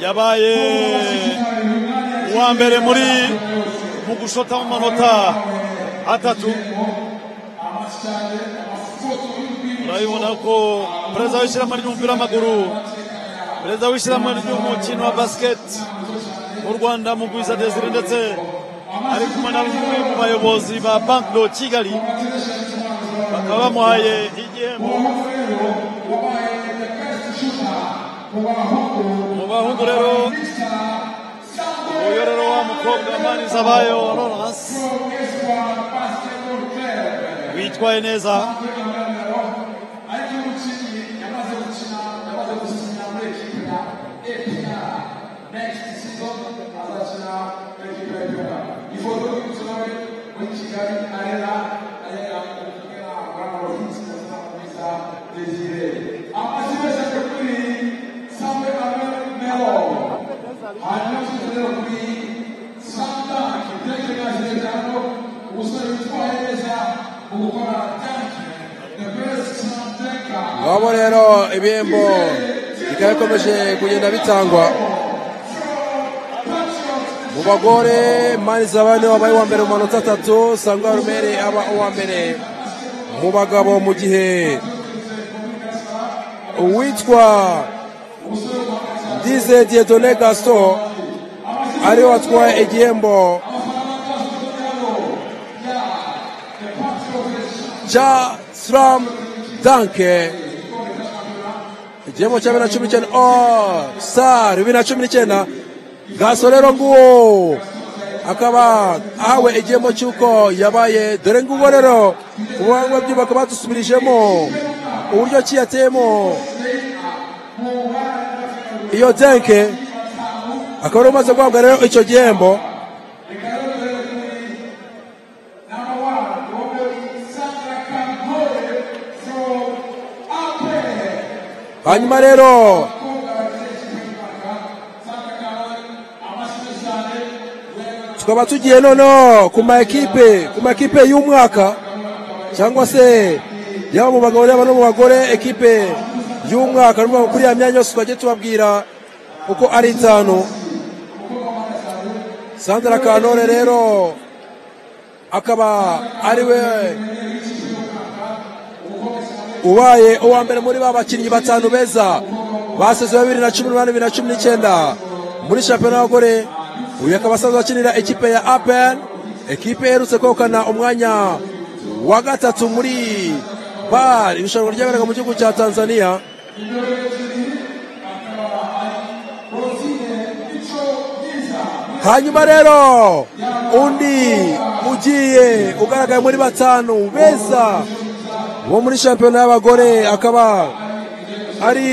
yabaye uwa mbere muri mu gushota mu manota atatu urabibona ko perezida w'ishyirahamwe ry'umupira w'amaguru perezida w'ishyirahamwe ry'umukino wa basiketi mu rwanda mu gwiza desire ndetse ari kumwe na bamwe mu bayobozi ba banki do kigali bakaba bamuhaye igihembo mu bahungu rero uyu rero wa mukobwa manizabayo lawrence witwaye neza umusore witwaye neza mu gukora tanki the best sound ngabo rero ibihembo bikaba bikomeje kugenda bitangwa mu bagore mani zabane wabaye uwa mbere mu manota atatu sangwa rumere aba uwa mbere mu bagabo mu gihe uwitwa dize diedone gaston ariwe watwaye igihembo cya slam danke igihembo cya bibiri na cumi n'icyenda oh sar bibiri na cumi n'icyenda gaso rero nguwo akaba ahawe igihembo cy'uko yabaye dore nguwo rero ubuhanga bwe bakaba badusubirijemo uburyo ki yateyemo iyo denke akaba ari umaze guhabwa rero icyo gihembo hanyuma rero tukaba tugiye noneho ku ma ekipe ku ma ekipe y'umwaka cyangwa se yaba mu bagabo yaba no mu bagore ekipe y'umwaka ni ukuvuga kuri ya myanya yose twajya tubabwira uko ari itanu sandra kanore rero akaba ari we ubaye uwa mbere muri ba bakinnyi batanu beza basezeye bibiri na cumi n'umunani bibiri na cumi n'icyenda muri shampiyona y'abagore uyu akaba asanzwe akinira ikipe ya apel ekipe iherutse kwegukana umwanya wa gatatu muri bar irushanwa ryaberaga mu gihugu cya tanzania hanyuma rero undi ugiye ugaragaye muri batanu beza wo muri shampiyona y'abagore akaba ari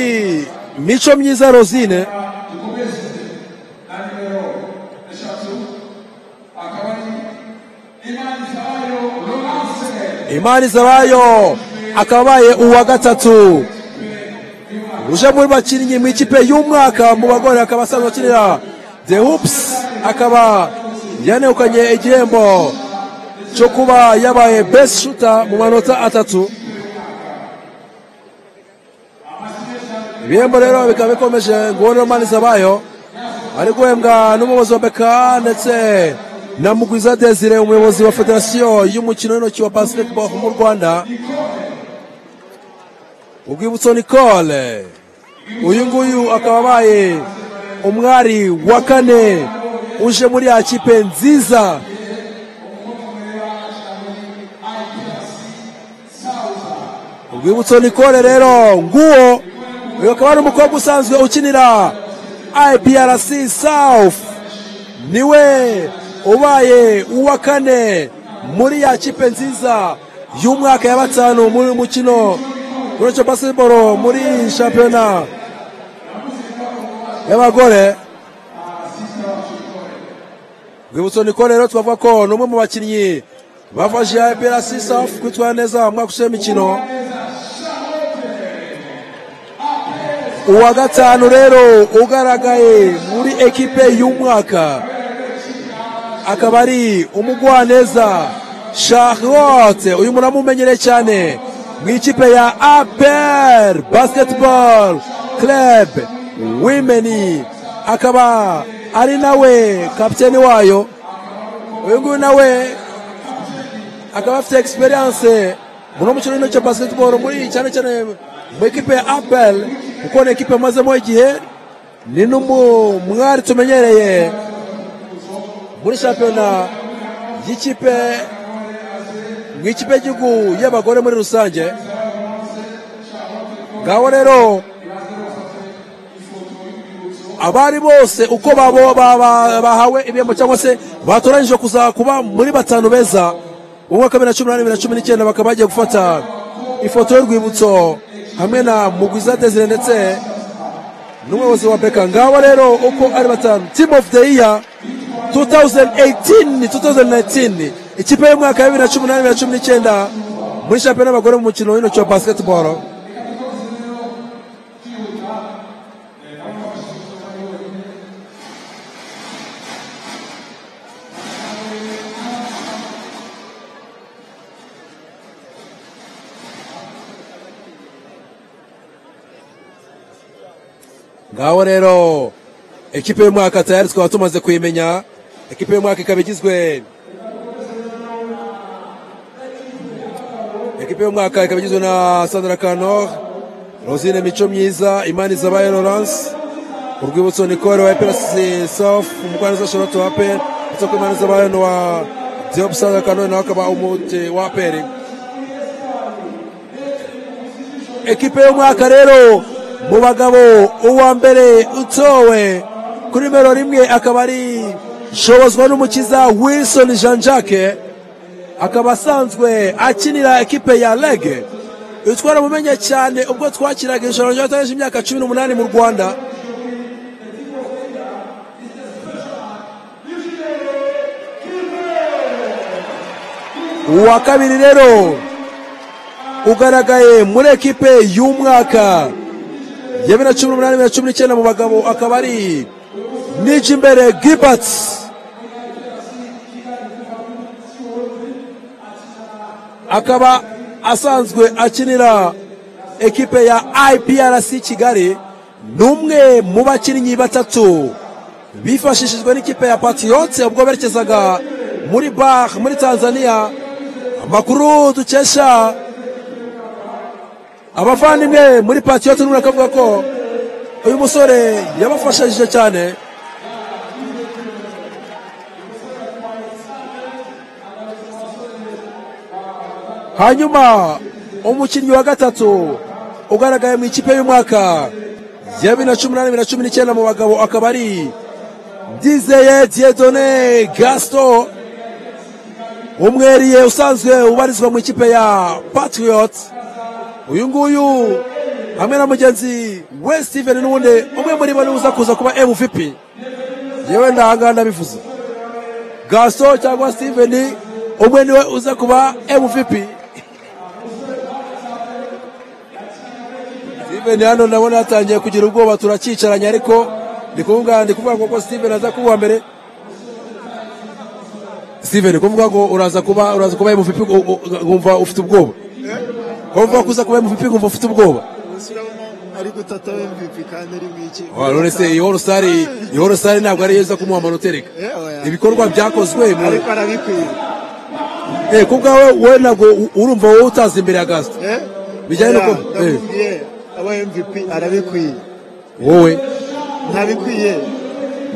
mico myiza rosine imari zabayo akabaye uwa gatatu uje muri bakinnyi mu ikipe y'umwaka mu bagore akaba asanzwe akinira the hoops akaba yanegukanye igihembo cyo kuba yabaye best shooter mu manota atatu ibihembo rero bikaba bikomeje ngubonera mani zabayo ari guhembwa n'umuyobozi wa beka ndetse na mugwiza desire umuyobozi wa federasiyo y'umukino w'intoki wa basketball mu rwanda urwibutso nicole uyu nguyu akaba abaye umwari wa kane uje muri ya kipe nziza urwibutso nicole rero nguwo uyu akaba ari umukobwa usanzwe ukinira iprc south niwe ubaye uwa kane muri ya kipe nziza y'umwaka ya batanu muri uyu mukino uretse basketball muri shampiyona y'abagore rwibutso nicole rero twavuga ko ni umwe mu bakinnyi bafashe iprc south kwitwara neza mu mwaka ushize w'imikino uwa gatanu rero ugaragaye muri ekipe y'umwaka akaba ari umugwaneza charlotte uyu muntu amumenyereye cyane mu ikipe ya apel basketball club women akaba ari nawe kapiteni wayo uyu nguyu nawe akaba afite egisperiyanse muri uwo mukino w'intoki wa basketball muri cyane cyane mu ikipe ya apel kuko ni ekipe amazemo igihe ni n'umwari tumenyereye muri shampiyona y'ikipe mu ikipe y'igihugu y'abagore muri rusange ngaho rero abari bose uko babo bahawe ibihembo cyangwa se batoranyije kuza kuba muri batanu beza mu mwaka wa bibiri na cumi n'umunani bibiri na cumi n'icyenda bakaba bagiye gufata ifoto y'urwibutso hamwe na mugwiza desire ndetse n'umuyobozi wa beka ngaho rero uko ari batanu team of the year 2018 2019 ikipe y'umwaka wa bibiri na cumi n'umunani bibiri na cumi n'icyenda muri shampiyona y'abagore mu mukino w'intoki wa basketball ngaho rero ekipe y'umwaka tayari twaba tumaze kuyimenya ekipe y'umwaka ikaba igizwe ekipe y'umwaka ikaba igizwe na sandra kanor rosine mico myiza imana izabaye laurence urwibutso nikore wa epirasi sof umugwaneza charlotte wa aperi ndetse ko imana izabaye wa diop sandra kanor nawe akaba umuti wa aperi ekipe y'umwaka rero mu bagabo uwa mbere utowe kuri nimero rimwe akaba ari shobozwa n'umukiza wilson jean jacques akaba asanzwe akinira ekipe ya rege uyu twaramumenye cyane ubwo twakiraga irushanwa ry'abatarishije imyaka cumi n'umunani mu rwanda uwa kabiri rero ugaragaye muri ekipe y'umwaka ya bibiri na cumi n'umunani bibiri na cumi n'icyenda mu bagabo akaba ari nijimbere gilbert akaba asanzwe akinira ekipe ya iprc kigali ni umwe mu bakinnyi batatu bifashishijwe n'ikipe ya patiyote ubwo berekezaga muri bar muri tanzania amakuru dukesha abavandimwe muri patiyote n'umuntu akavuga ko uyu musore yabafashije cyane hanyuma umukinnyi wa gatatu ugaragaye mu ikipe y'umwaka ya bibiri na cumi n'umunani bibiri na cumi n'icyenda mu bagabo akaba ari dizeye diedone gasito umweriye usanzwe ubarizwa mu ikipe ya patiyoti uyu nguyu hamwe na mugenzi we steven n'ubundi umwe muri bo niwe kuza kuba mvp yewe ndahangana ndabivuze gaso cyangwa steven umwe niwe uza kuba mvp steven hano ndabona yatangiye kugira ubwoba turakicaranye ariko ndi kuvuga ndi kuvuga ngo steven aza kuba mbere steven kuvuga ngo uraza kuba uraza kuba mvp nkumva ufite ubwoba kumva kuza kuba MVP kumva ufite ubwoba ari gutata MVP kandi ari mwiki none se iyo rusari iyo rusari ntabwo ari yeza kumuha amanota reka ibikorwa byakozwe mu ariko arabikwiye eh ku bwawe wowe ntabwo urumva wowe utazi imbere ya Gaston bijyanye nuko eh aba MVP arabikwiye wowe ntabikwiye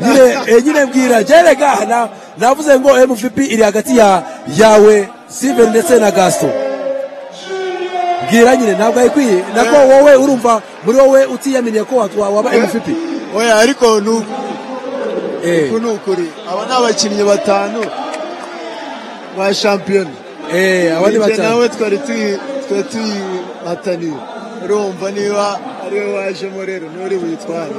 nyine eh nyine mbwira jere gahana navuze ngo MVP iri hagati ya yawe Steven ndetse na Gaston bwira nyine ntabwo ayikwiye nako wowe urumva muri wowe utiyaminiye ko waba mvp oya ariko ni uku ni ukuri aba ni abakinnyi batanu ba shampiyona aba ni batanu nawe twari tuyihataniye urumva niba ari we wajemo rero nturi buyitware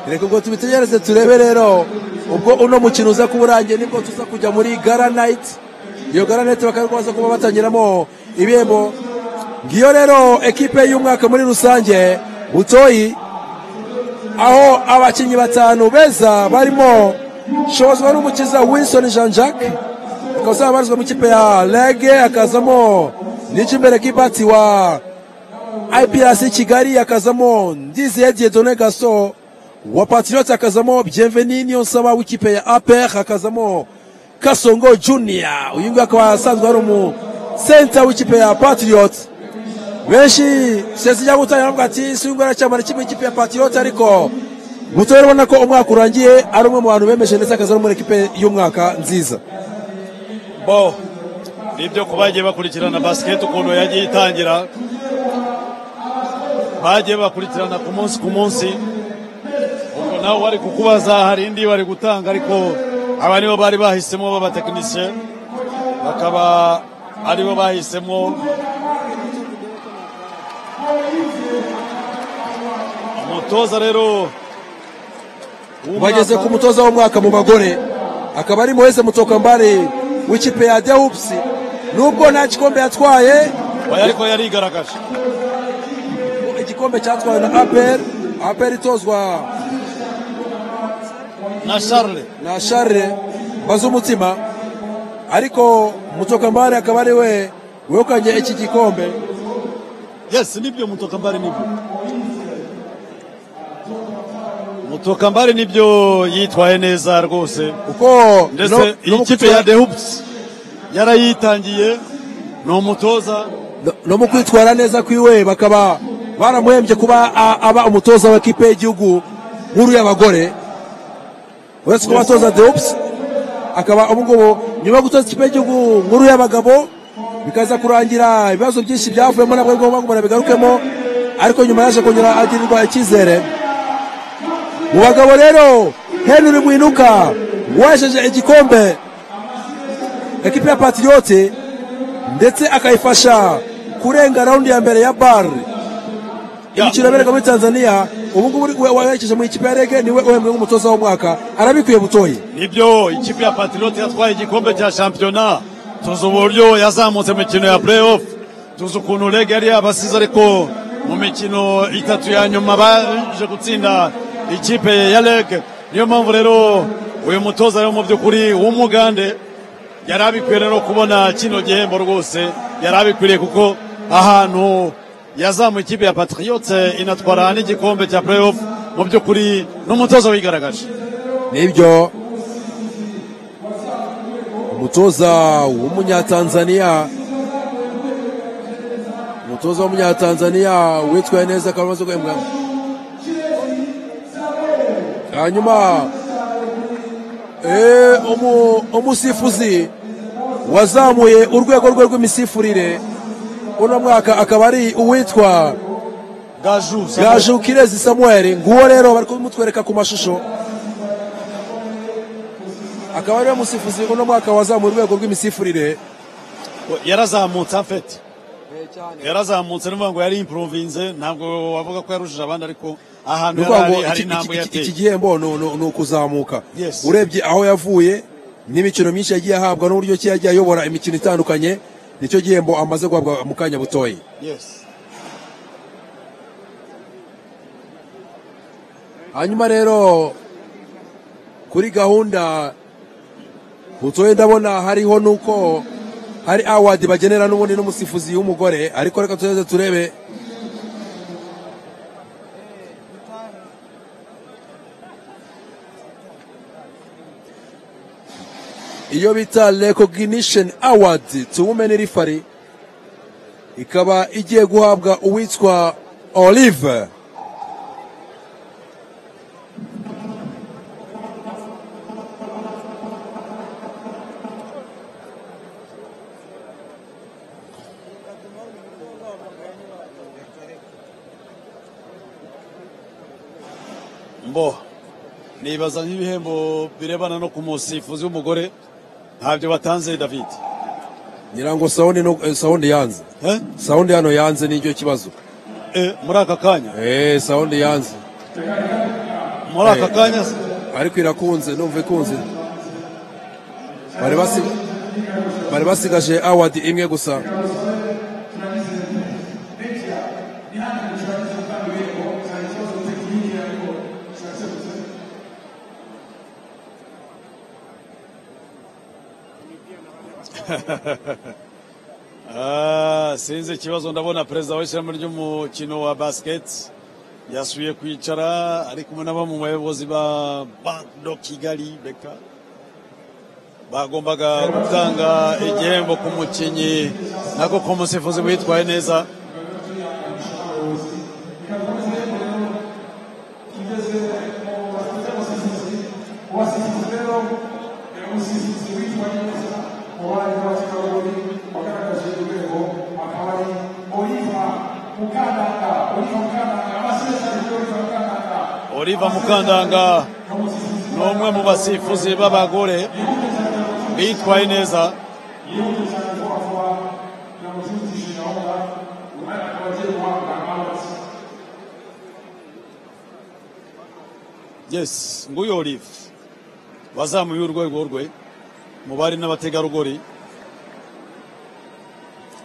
reka ubwo tubitegereze turebe rero ubwo uno mukino uza kuba urangiye nibwo tuza kujya muri gara nayiti iyo garanete baza kuba batangiramo ibihembo ngiyo rero ekipe y'umwaka muri rusange butoyi aho abakinnyi batanu beza barimo shobozwa n'umukiza winston jean jacques akaza abarizwa mu ikipe ya rege akazamo n'ikimbere k'ibati wa iprc kigali akazamo ndiziye diedone gaso wa patriote akazamo bienveni niyo nsaba w'ikipe ya aper akazamo kasongo junior uyu nguyu akaba asanzwe ari umusenta w'ikipe ya patriot benshi sesi cyangwa utari aravuga ati si uyu nguyu aracyamara kimwe ikipe ya patriot ariko mutoya urabona ko umwaka urangiye ari umwe mu bantu bemeje ndetse akaza no muri ekipe y'umwaka nziza bo nibyo ku bagiye bakurikirana basiketi ukuntu yagiye itangira bagiye bakurikirana ku munsi ku munsi ubwo nawe wari kukubaza hari indi bari gutanga ariko aba nibo bari bahisemo b'abatekinisiye bakaba aribo bahisemo umutoza rero bageze ku mutoza w'umwaka mu bagore akaba ari muheze mutokambare w'ikipe ya dewupusi nubwo nta gikombe yatwaye ariko yarigaragaje igikombe cyatwawe na aperi aperi itozwa na sharire na sharire mbaze umutima ariko mutokambare akaba ari we wegukanye iki gikombe Yes, nibyo mutoka mbali nibyo. Mutoka mbali nibyo yitwaye neza rwose. Kuko ndetse iyi kipe ya The Hoops yarayitangiye ni umutoza no mu kwitwara neza kwiwe bakaba baramuhembye kuba a- aba umutoza wa kipe y'igihugu nkuru y'abagore uretse kuba atoza the hoops akaba ubu ngubu nyuma yo gutoza ikipe y'igihugu nkuru y'abagabo bikaza kurangira ibibazo byinshi byavuyemo nabwo bigomba kumara bigarukemo ariko nyuma yaje kongera agirirwa icyizere mu bagabo rero henry mwinuka wejeje igikombe ekipe ya patiyote ndetse akayifasha kurenga raundi ya mbere ya bar imikino yaberega muri tanzania ubungubu werekeje mu ikipe ya rege niwe uhembwe nk'umutoza w'umwaka arabikwiye butoye nibyo ikipe ya patriote yatwaye igikombe cya shampiyona tuzi uburyo yazamutse mu mikino ya playoff tuzi ukuntu rege yari yabasize ariko mu mikino itatu ya nyuma baje gutsinda ikipe ya rege niyo mpamvu rero uyu mutoza rero mu by'ukuri w'umugande yari abikwiye rero kubona kino gihembo rwose yari abikwiriye kuko ahantu yazamuye ikipe ya patriote inatwara n'igikombe cya playoff mu by'ukuri n'umutoza wigaragaje nibyo umutoza w'umunyatanzaniya umutoza w'umunyatanzaniya witwaye neza akaba amaze guhembwa hanyuma eh, umu- umusifuzi wazamuye urwego rwe rw'imisifurire uno mwaka akaba ari uwitwa gaju gaju kirezi samuel nguwo rero bari kumutwereka ku mashusho akaba ariwe musifuzi uno mwaka wazamuye urwego rw'imisifurire yarazamutse afete yarazamutse ni ukuvuga ngo yari impuruvinze ntabwo wavuga ko yarushije abandi ariko ahantu ni yari ari ukuvuga ngo hari iki- intambwe iki- iki yateye gihembo ni- ni ni ukuzamuka Yes. urebye aho yavuye n'imikino myinshi yagiye ahabwa n'uburyo ki yagiye ayobora imikino itandukanye nicyo gihembo amaze guhabwa mu kanya butoya Yes. hanyuma rero kuri gahunda butoye ndabona hariho nuko hari awadi bagenera n'ubundi n'umusifuzi w'umugore ariko reka tuze turebe iyo bita recognition award to women referee ikaba igiye guhabwa uwitwa olive mbo nibaza nk'ibihembo birebana no ku musifuzi w'umugore ntabyo batanze david ngira ngo sawundi no- eh, sawundi yanze sawundi hano yanze nicyo kibazo muri aka kanya eh sawundi yanze muri aka kanya se? ariko irakunze numva ikunze bari basi- bari basigaje award imwe gusa Ah, sinzi ikibazo ndabona perezida w'ishyirahamwe ry'umukino wa basiketi yasuye kwicara ari kumwe na bamwe mu bayobozi ba bando kigali beka bagombaga gutanga igihembo ku mukinnyi nako ku musifuzi witwaye neza oliva mukandanga ni umwe mu basifuzi b'abagore bitwaye neza yes nguyu olive wazamuye urwego rwe mu bari n'abategarugori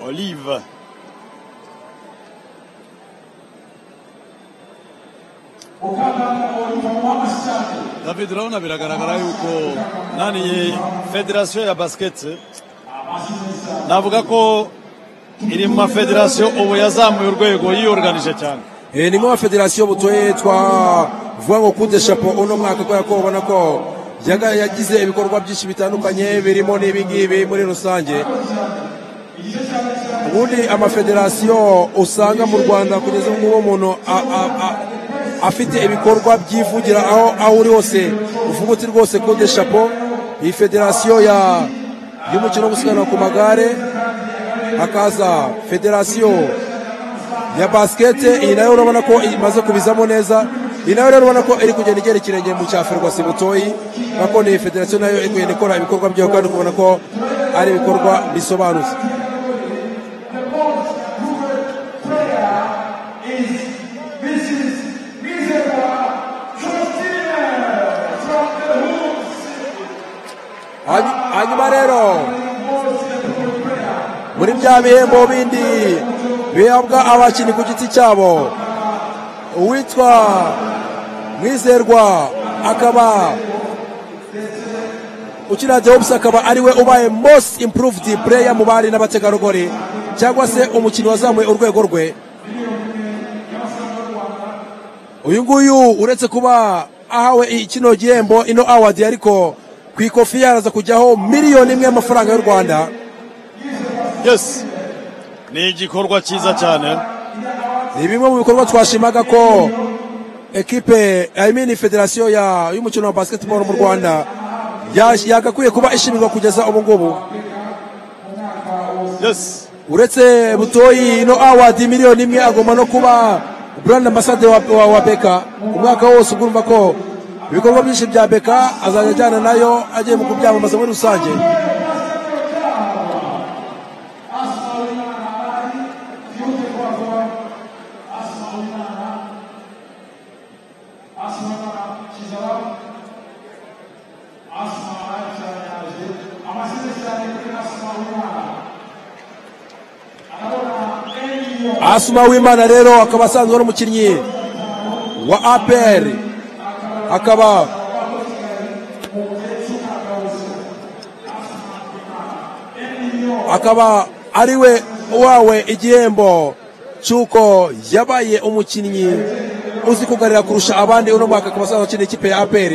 olive david urabona biragaragara yuko naniye federasiyo ya basiketi navuga ko iri mu mafederasiyo ubu yazamuye urwego yiyoruganije cyane Eh, ni mwa federasiyo butoye twa vuga ngo kude chapo uno mwaka kubera ko ubona ko yaga yagize ibikorwa byinshi bitandukanye birimo n'ibi ngibi muri rusange ubundi amafederasiyo usanga mu rwanda kugeza ubu ngubu umuntu a- a- a- afite ibikorwa byivugira aho aho uri hose uvuga uti rwose kude chapo iyi federasiyo ya y'umukino wo gusiganwa ku magare hakaza federasiyo ya basikete iyi nayo urabona ko imaze kubizamo neza iyi nayo rero urabona ko iri kugenda igera ikirenge mu cya ferwasi butoyi nako ni federasiyo nayo iri kugenda ikora ibikorwa byayo kandi ukabona ko ari ibikorwa bisobanutse Hanyu- hanyuma rero muri bya bihembo bindi bihabwa abakinnyi ku giti cyabo uwitwa mwizerwa akaba ukina the Hawks akaba ariwe ubaye most improved player mu bari n'abategarugori cyangwa se umukinnyi wazamuye urwego rwe uyu nguyu uretse kuba ahawe i- kino gihembo ino award ariko ku ikofi yaraza kujyaho miliyoni imwe y'amafaranga y'u rwanda yes ni igikorwa cyiza cyane ni bimwe mu bikorwa twashimaga ko ekipe I mean federasiyo ya- y'umukino wa basketball mu rwanda ya- yagakwiye kuba ishimirwa kugeza ubu ngubu yes uretse butoyi ino award miliyoni imwe agomba no kuba brand ambassador wa, wa, wa beka umwaka wose ugurumva ko ibikorwa byinshi bya beka azajya ajyana nayo agiye mu kubyamamaza muri rusange asuma w'imana rero akaba asanzwe ari umukinnyi wa apr akaba akaba ariwe wawe igihembo cy'uko yabaye umukinnyi uzi kugarira kurusha abandi uno mwaka akaba asanzwe akina ikipe ya apr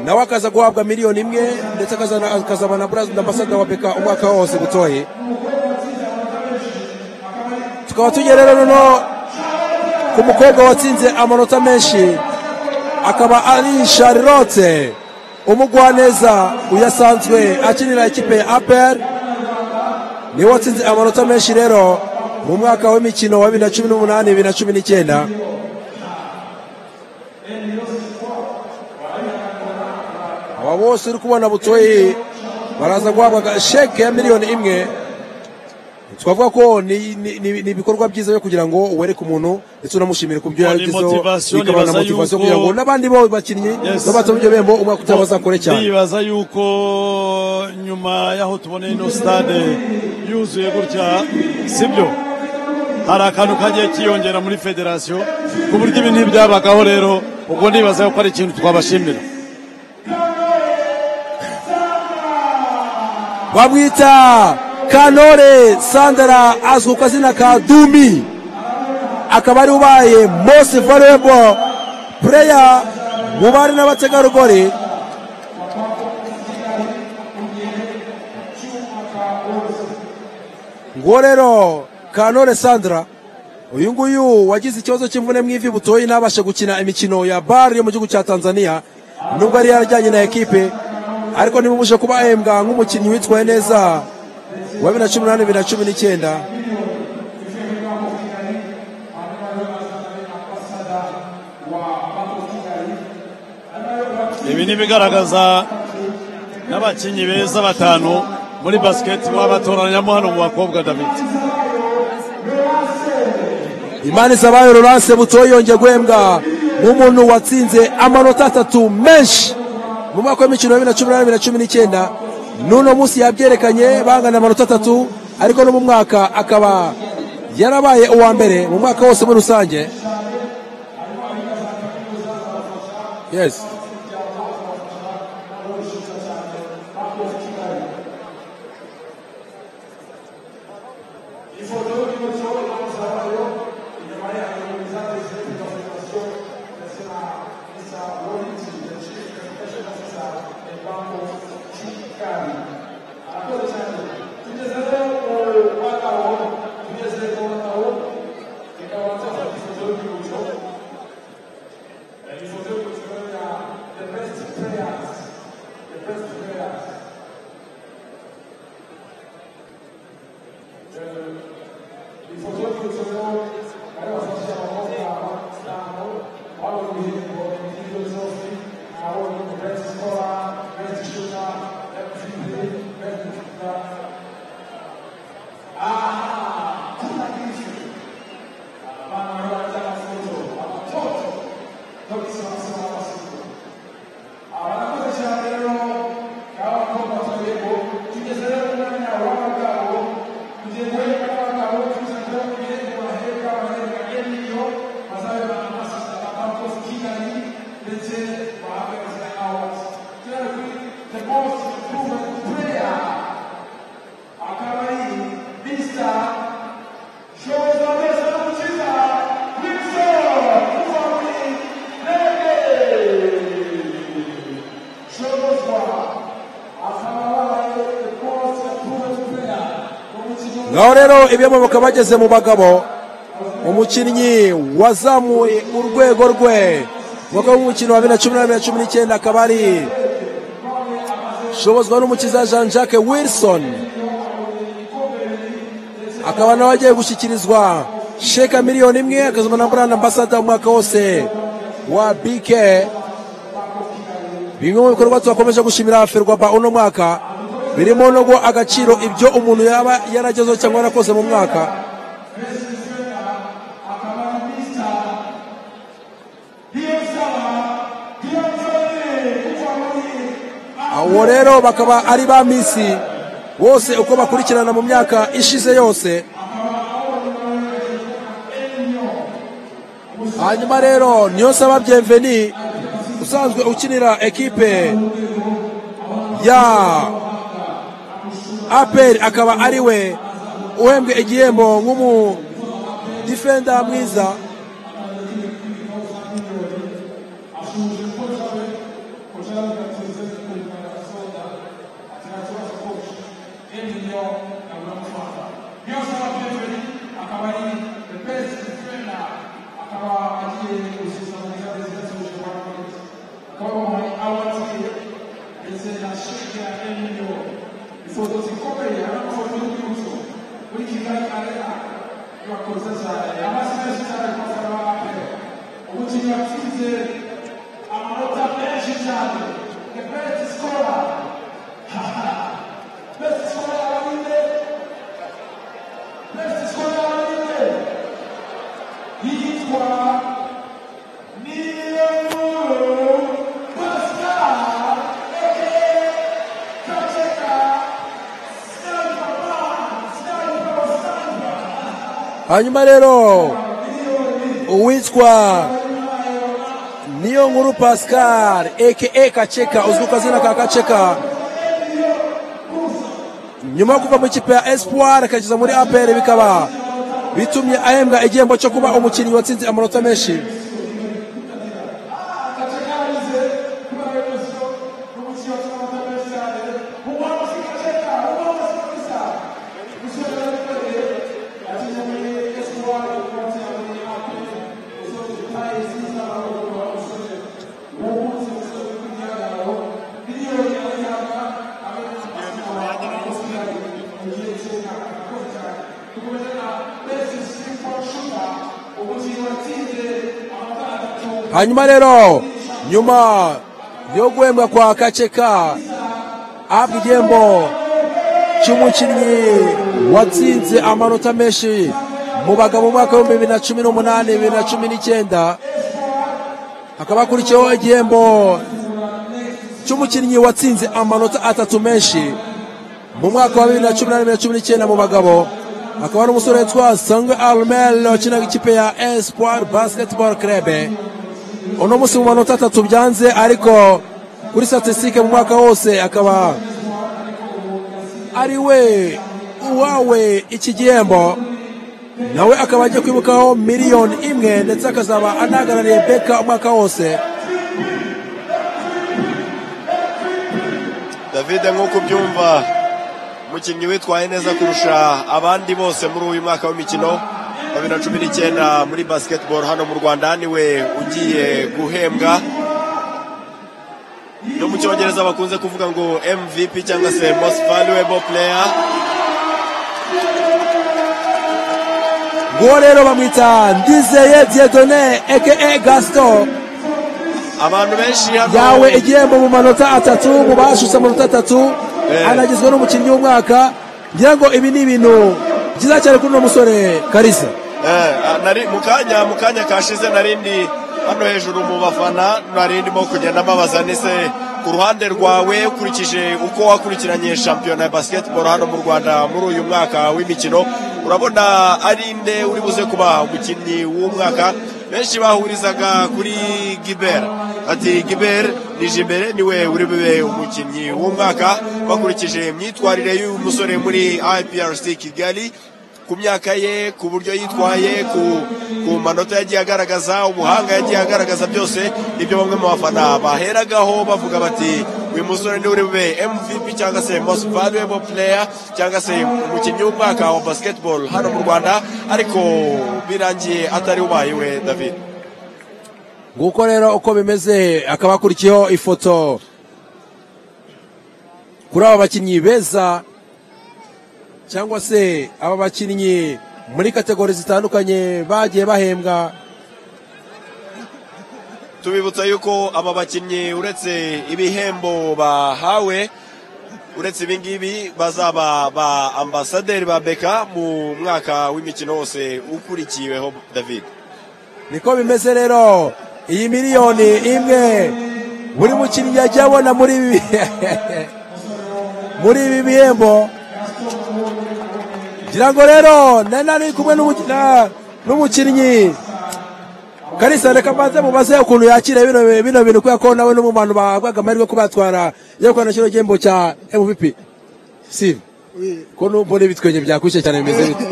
nawe akaza guhabwa miliyoni imwe ndetse akazana- akazaba na brazil ambasada wa beka umwaka wose gutoye tukaba tugera rero noneho ku mukobwa watsinze amanota menshi akaba ari charlotte umugwaneza uyasanzwe akinira ikipe ya apr niwe watsinze amanota menshi rero mu mwaka w'imikino wa bibiri na cumi n'umunani bibiri na cumi n'icyenda aba bose uri kubona butoyi baraza guhabwa sheke ya miliyoni imwe twavuga ko ni ni- ni- ni ibikorwa byiza byo kugira ngo wereke umuntu ndetse unamushimire ku byo Ngo ni yagezeho motivation, bikaba na nibaza motivasiyo yuko- kugira ngo n'abandi bo bakinnyi Yes. babatse ibyo bihembo umwaka utaha bazakore cyane ndibaza yuko nyuma y'aho tuboneye ino stade yuzuye gutya sibyo hari akantu kagiye kiyongera muri federasiyo ku buryo ibi ntibyabagaho rero ubwo ndibaza yuko ari ikintu twabashimira bamwita kanore sandara azwi ku kazina ka dumi akaba ari ubaye most valuable player mu bari n'abategarugori ngo rero kanore sandara uyu nguyu wagize ikibazo cy'imvune mu ivi butoyi ntabashe gukina imikino ya bari yo mu gihugu cya tanzania nubwo yari yarajyanye na ekipe ariko ntibumuje kuba ahembwa nk'umukinnyi witwaye neza wa bibiri na cumi n'umunani bibiri na cumi n'icyenda ibi ni ibigaragaza n'abakinnyi beza batanu muri basiketi baba batoraniyamo hano mu bakobwa david imana isabayo rurase butoyi yongeye guhembwa nk'umuntu watsinze amanota atatu menshi mu mwaka w'imikino ya bibiri na cumi n'umunani bibiri na cumi n'icyenda n'uno munsi yabyerekanye bangana amanota atatu ariko no mu mwaka akaba yarabaye uwa mbere mu mwaka wose muri rusange yes ngaho rero ibiyomoboka bageze mu bagabo umukinnyi wazamuye urwego rwe umwaka w'umukino wa bibiri na cumi na bibiri na cumi n'icyenda akaba ari shobozwa n'umukiza jean jacques wilson akaba nawe agiye gushyikirizwa sheka miliyoni imwe akazana na burana ambasada umwaka wose wa bike bimwe mu bikorwa twakomeje gushimira ferwapa uno mwaka birimo no guha agaciro ibyo umuntu yaba yaragezeho cyangwa yarakoze mu mwaka abo rero bakaba ari ba misi bose uko bakurikirana mu myaka ishize yose hanyuma rero niyo saba byemveni usanzwe ukinira ekipe ya aperi akaba ari we uhembwe igihembo nk'umudifenda mwiza hanyuma rero uwitwa niyo nkuru pascal aka kaceka uzwi ku kazina ka kaceka nyuma yo kuva mu ikipe ya espoir akageza muri apr bikaba bitumye ahembwa igihembo cyo kuba umukinnyi watsinze amanota menshi hanyuma rero nyuma yo guhembwa kwa kaceka ahabwa igihembo cy'umukinnyi watsinze amanota menshi mu bagabo mu mwaka w'ibihumbi bibiri na cumi n'umunani bibiri na cumi n'icyenda hakaba hakurikiyeho igihembo cy'umukinnyi watsinze amanota atatu menshi mu mwaka wa bibiri na cumi n'umunani bibiri na cumi n'icyenda mu bagabo akaba ari umusore witwa sangwe arumel wakinaga ikipe ya espoir basketball club uno munsi mu manota atatu byanze ariko kuri statistique mu mwaka wose akaba ari we uwawe iki gihembo nawe akaba agiye kwibukaho miliyoni imwe ndetse akazaba anahagarariye beka umwaka wose david nk'uko ubyumva umukinnyi witwaye neza kurusha abandi bose muri uyu mwaka w'imikino bibiri na cumi n'icyenda muri basiketiboro hano mu rwanda niwe ugiye guhembwa no mu cyongereza bakunze kuvuga ngo mvp cyangwa se most valuable player nguwo rero bamwita ndizeye diedone eke gasito abantu benshi hano yawe igihembo mu manota atatu mu bashutse amanota atatu anagizwe n'umukinnyi w'umwaka ngira ngo ibi ni ibintu byiza cyane kuri uno musore karisa mu kanya mu kanya kashize narindi hano hejuru mu bafana narindimo kugenda mbabaza nise ku ruhande rwawe ukurikije uko wakurikiranye shampiyona ya basiketiboro hano mu rwanda muri uyu mwaka w'imikino urabona ari nde uri buze kuba umukinnyi w'umwaka benshi bahurizaga kuri giber ati giber nijimere niwe uri bube umukinnyi w'umwaka bakurikije imyitwarire y'uyu musore muri iprc kigali ku myaka ye ku buryo yitwaye ku manota yagiye agaragaza ubuhanga yagiye agaragaza byose nibyo bamwe mu bafana baheragaho bavuga bati uyu musore niwe uri bube mvp cyangwa se most valuable player cyangwa se umukinnyi w'umwaka wa basketball hano mu rwanda ariko birangiye atari ubaye we david nguko rero uko bimeze akaba akurikiyeho ifoto kuri aba bakinnyi beza cyangwa se aba bakinnyi muri kategori zitandukanye bagiye bahembwa tubibutsa yuko aba bakinnyi uretse ibihembo bahawe uretse ibingibi bazaba ba ambasaderi ba beka mu mwaka w'imikino wose ukurikiweho david niko bimeze rero iyi miliyoni imwe buri mukinnyi yajya abona muri ibi muri ibi bihembo ngira ngo rero nari ari kumwe n'umuki- na- n'umukinnyi kalisa reka mbanze mubaze ukuntu yakira bino bino bintu kubera ko nawe n'umumano bahabwaga amahirwe yo kubatwara yerekana kino gihembo cya mvp sive ukuntu mbona ibitwenge byakwishe cyane bimeze bite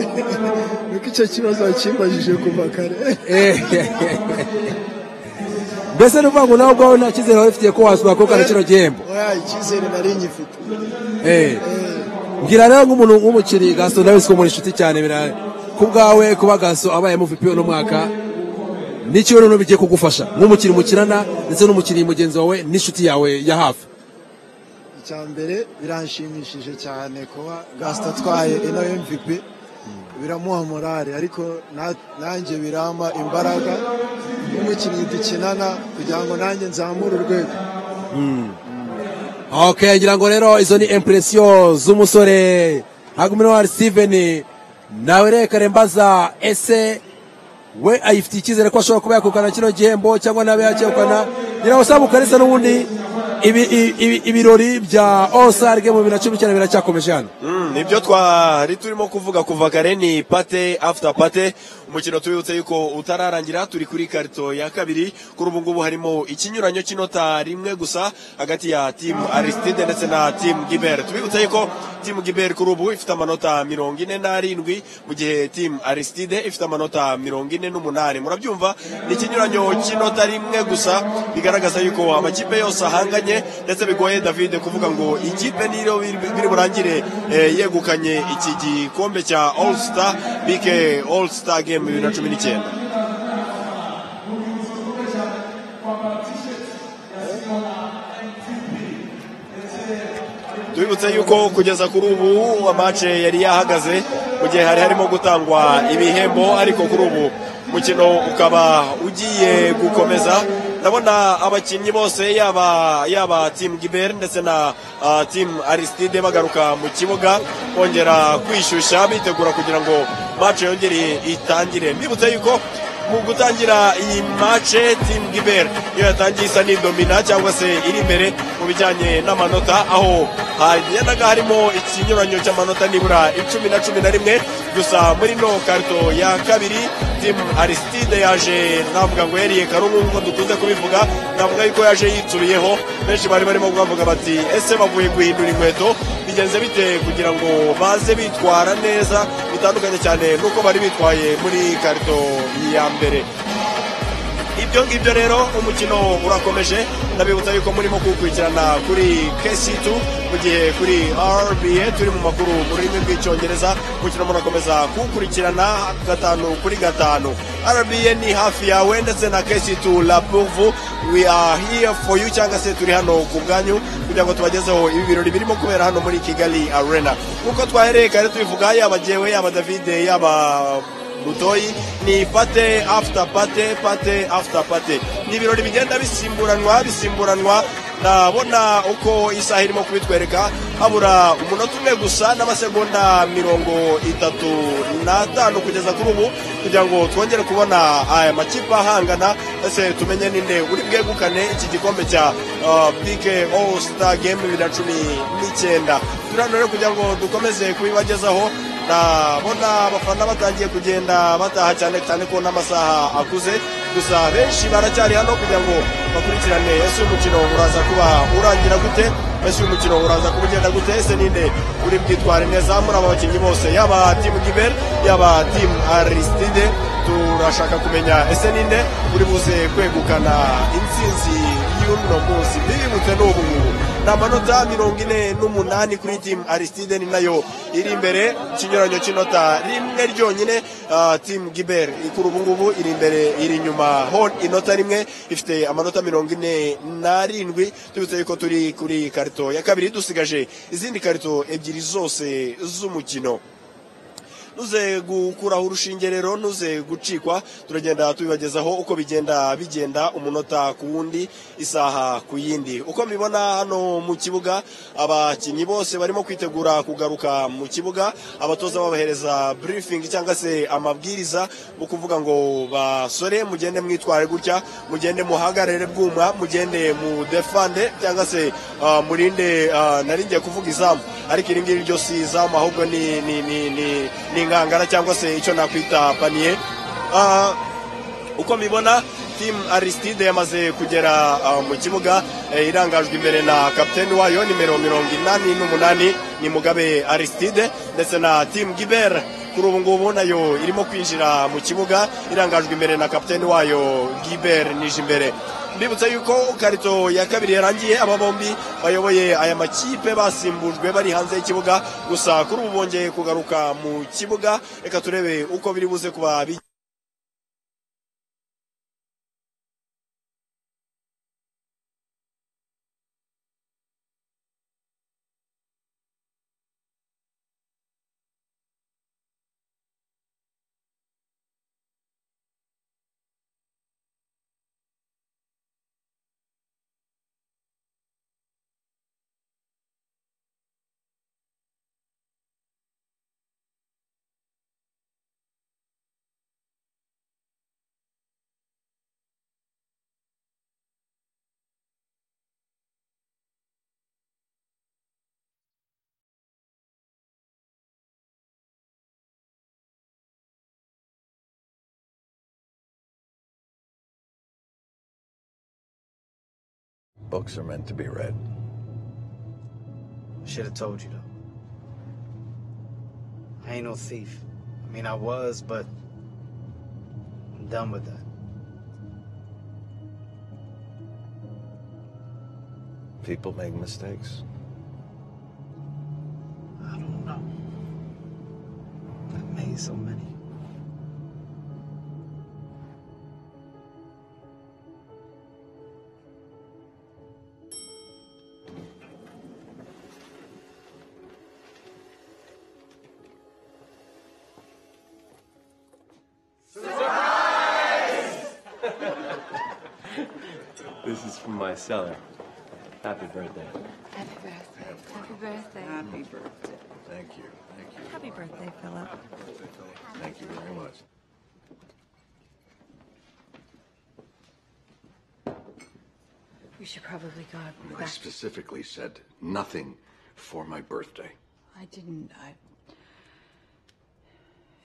niko icyo kibazo wakimbajije kuva kare mbese ni ukuvuga ngo nawe ubwawe nta cyizere waba ufitiye ko wazwakukana kino gihembo oya icyizere nari ngifite Eh. mbwira rero nk'umuntu w'umukiri gaso nawe si ko muri inshuti cyane bira ku bwawe kuba gaso abaye MVP uno mwaka n'icyo rero bigiye kugufasha nk'umukiri mukirana ndetse n'umukiri mugenzi wawe n'inshuti yawe ya hafi icya mbere biranshimishije cyane kuba gasita atwaye ino mvp biramuha morale ariko na- nanjye birampa imbaraga n'umukinnyi dukinana kugira ngo nanjye nzamure urwego okay ngira ngo rero izo ni impression z'umusore Hagumino Steven nawe reka rembaza ese we ayifitiye icyizere ko ashobora kuba yakukana kino gihembo cyangwa nabe yakekana ngira ngo sabu kalisa n'ubundi ibi- ibi- ibi- ibirori bya All-Star Game bibiri na cumi n'icyenda biracyakomeje hano Mm, nibyo twari turimo kuvuga kuva kare ni pate after pate umukino tubibutse yuko utararangira turi kuri karito ya kabiri kuri ubu ngubu harimo ikinyuranyo cy'inota rimwe gusa hagati ya timu aristide ndetse na timu giber tubibutse yuko timu giber kuri ubu ifite amanota mirongo ine n'arindwi mu gihe timu aristide ifite amanota mirongo ine n'umunani murabyumva ni ikinyuranyo cy'inota rimwe gusa bigaragaza yuko amakipe yose ahanganye ndetse bigoye david kuvuga ngo ikipe niyo biri biri burangire eh, yegukanye iki gikombe cya all star bk all star game bibiri na cumi n'icyenda tubibutse yuko kugeza kuri ubu amace yari yahagaze mu gihe hari harimo gutangwa ibihembo ariko kuri ubu umukino ukaba ugiye gukomeza ndabona abakinnyi bose yaba yaba timu giber ndetse na ah, timu aristide bagaruka mu kibuga bongera kwishyushya bitegura kugira ngo mace yongere itangire mbibutse yuko mu gutangira iyi mace timu giber iyo yatangiye isa n'idomina cyangwa se iri imbere mu bijyanye n'amanota aho hagendaga harimo ikinyuranyo cy'amanota nibura icumi na cumi na rimwe gusa muri no karito ya kabiri timu aristide yaje navuga ngo yariye karungu nk'uko dukunze kubivuga navuga yuko yaje yitsubiyeho benshi bari barimo kubavuga bati ese bavuye guhindura inkweto bigenze bite kugira ngo baze bitwara neza bitandukanye cyane n'uko bari bitwaye muri karito ya mbere ibyo ngibyo rero umukino urakomeje ndabibutsa yuko murimo kuwukurikirana kuri KC2 mu gihe kuri RBA turi mu makuru mu rurimi rw'icyongereza umukino murakomeza kuwukurikirana gatanu kuri gatanu RBA ni hafi yawe ndetse na KC2 La Pourvu we are here for you cyangwa se turi hano ku bwanyu kugira ngo tubagezeho ibi birori birimo kubera hano muri Kigali Arena nkuko twahereye kare tubivuga yaba jyewe yaba David yaba butoyi ni pate after pate pate after pate ni ibirori bigenda bisimburanwa bisimburanwa ndabona uko isaha irimo kubitwereka habura umunota umwe gusa n'amasegonda mirongo itatu n'atanu kugeza kuri ubu kugira ngo twongere kubona aya makipe ahangana ese tumenye ninde uri bwegukane iki gikombe cya uh, bk all star game bibiri na cumi n'icyenda turi hano rero kugira ngo dukomeze kubibagezaho ndabona abafana batangiye kugenda bataha cyane cyane ko n'amasaha akuze gusa benshi baracyari hano kugira ngo bakurikirane ese uyu mukino uraza kuba urangira gute ese uyu mukino uraza kuba ugenda gute ese ninde uri bwitware neza muri aba bakinnyi bose yaba timu giber yaba timu aristide turashaka kumenya ese ninde uri buze kwegukana intsinzi y'uno munsi bibibutse n'ubu ngubu ni amanota mirongo ine n'umunani kuri timu arisitide ni nayo iri imbere ikinyuranyo cy'inota rimwe ryonyine ah, timu giber kuri ubu ngubu iri imbere iri inyuma hon inota rimwe ifite amanota mirongo ine n'arindwi tubitse yuko turi kuri karito ya kabiri dusigaje izindi karito ebyiri zose z'umukino ntuze gukuraho urushinge rero ntuze gucikwa turagenda tubibagezaho uko bigenda bigenda umunota ku wundi isaha ku yindi uko mbibona hano mu kibuga abakinnyi bose barimo kwitegura kugaruka mu kibuga abatoza babahereza briefing cyangwa se amabwiriza mu kuvuga ngo basore mugende mwitware gutya mugende muhagarare bwuma mugende mu defande cyangwa se ah, murinde ah, naringiye kuvuga izamu ariko iri ngiri ryo si izamu ahubwo ni ni ni ni ni inkangara cyangwa se icyo nakwita paniye Ah, uko mbibona timu arisitide yamaze kugera ah, mu kibuga eh, irangajwe imbere na kapiteni wayo nimero mirongo inani n'umunani ni mugabe arisitide ndetse na timu gibera kuri ubu ngubu nayo irimo kwinjira mu kibuga irangajwe imbere na kapiteni wayo giber nijimbere mbibutsa yuko karito ya kabiri yarangiye aba bombi bayoboye aya makipe basimbujwe bari hanze y'ikibuga gusa kuri ubu bongeye kugaruka mu kibuga reka turebe uko biri buze kuba bi- Books are meant to be read. Should have told you though. I ain't no thief. I mean, I was, but I'm done with that. People make mistakes. I don't know. I made so many. This is from my cellar. Happy birthday. Happy birthday. Happy birthday. Happy birthday. Thank you. Thank you. Happy birthday, Philip. Thank you very much. We should probably go I back. specifically said nothing for my birthday. I didn't. I.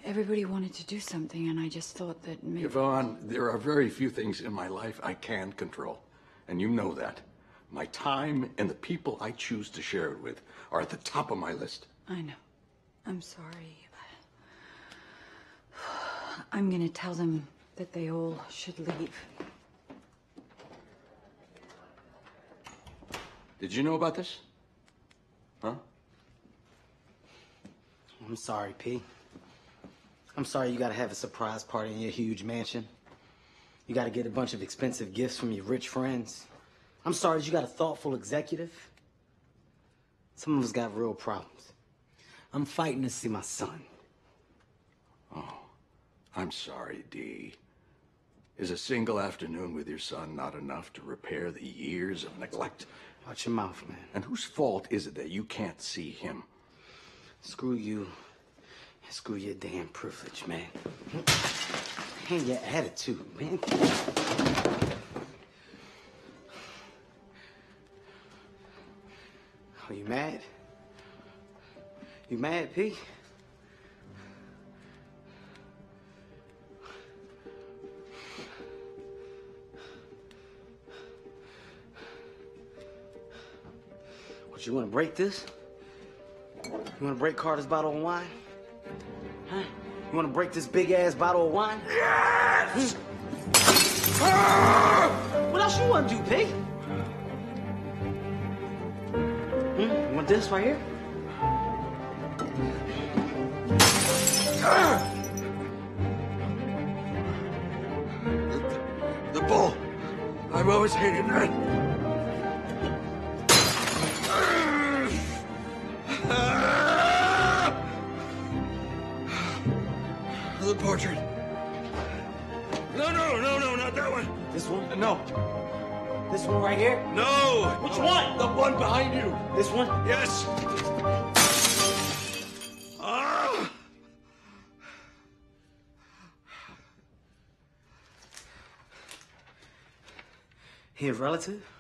Everybody wanted to do something, and I just thought that maybe. Yvonne, there are very few things in my life I can control, and you know that. My time and the people I choose to share it with are at the top of my list. I know. I'm sorry. I'm gonna tell them that they all should leave. Did you know about this? Huh? I'm sorry, P. I'm sorry you gotta have a surprise party in your huge mansion. You gotta get a bunch of expensive gifts from your rich friends. I'm sorry that you got a thoughtful executive. Some of us got real problems. I'm fighting to see my son. Oh, I'm sorry, Dee. Is a single afternoon with your son not enough to repair the years of neglect? Watch your mouth, man. And whose fault is it that you can't see him? Screw you. And screw your damn privilege, man. And your attitude, man. Are you mad? You mad, P? What, you want to break this? You want to break Carter's bottle of wine? Huh? You want to break this big ass bottle of wine? Yes! What else you want to do, Pig? This right here? The bull. I've always hated that. The portrait. No, no, no, no, not that one. This one? No. This one right here? No. Which one? The one behind you. This one? Yes. Ah. He a relative?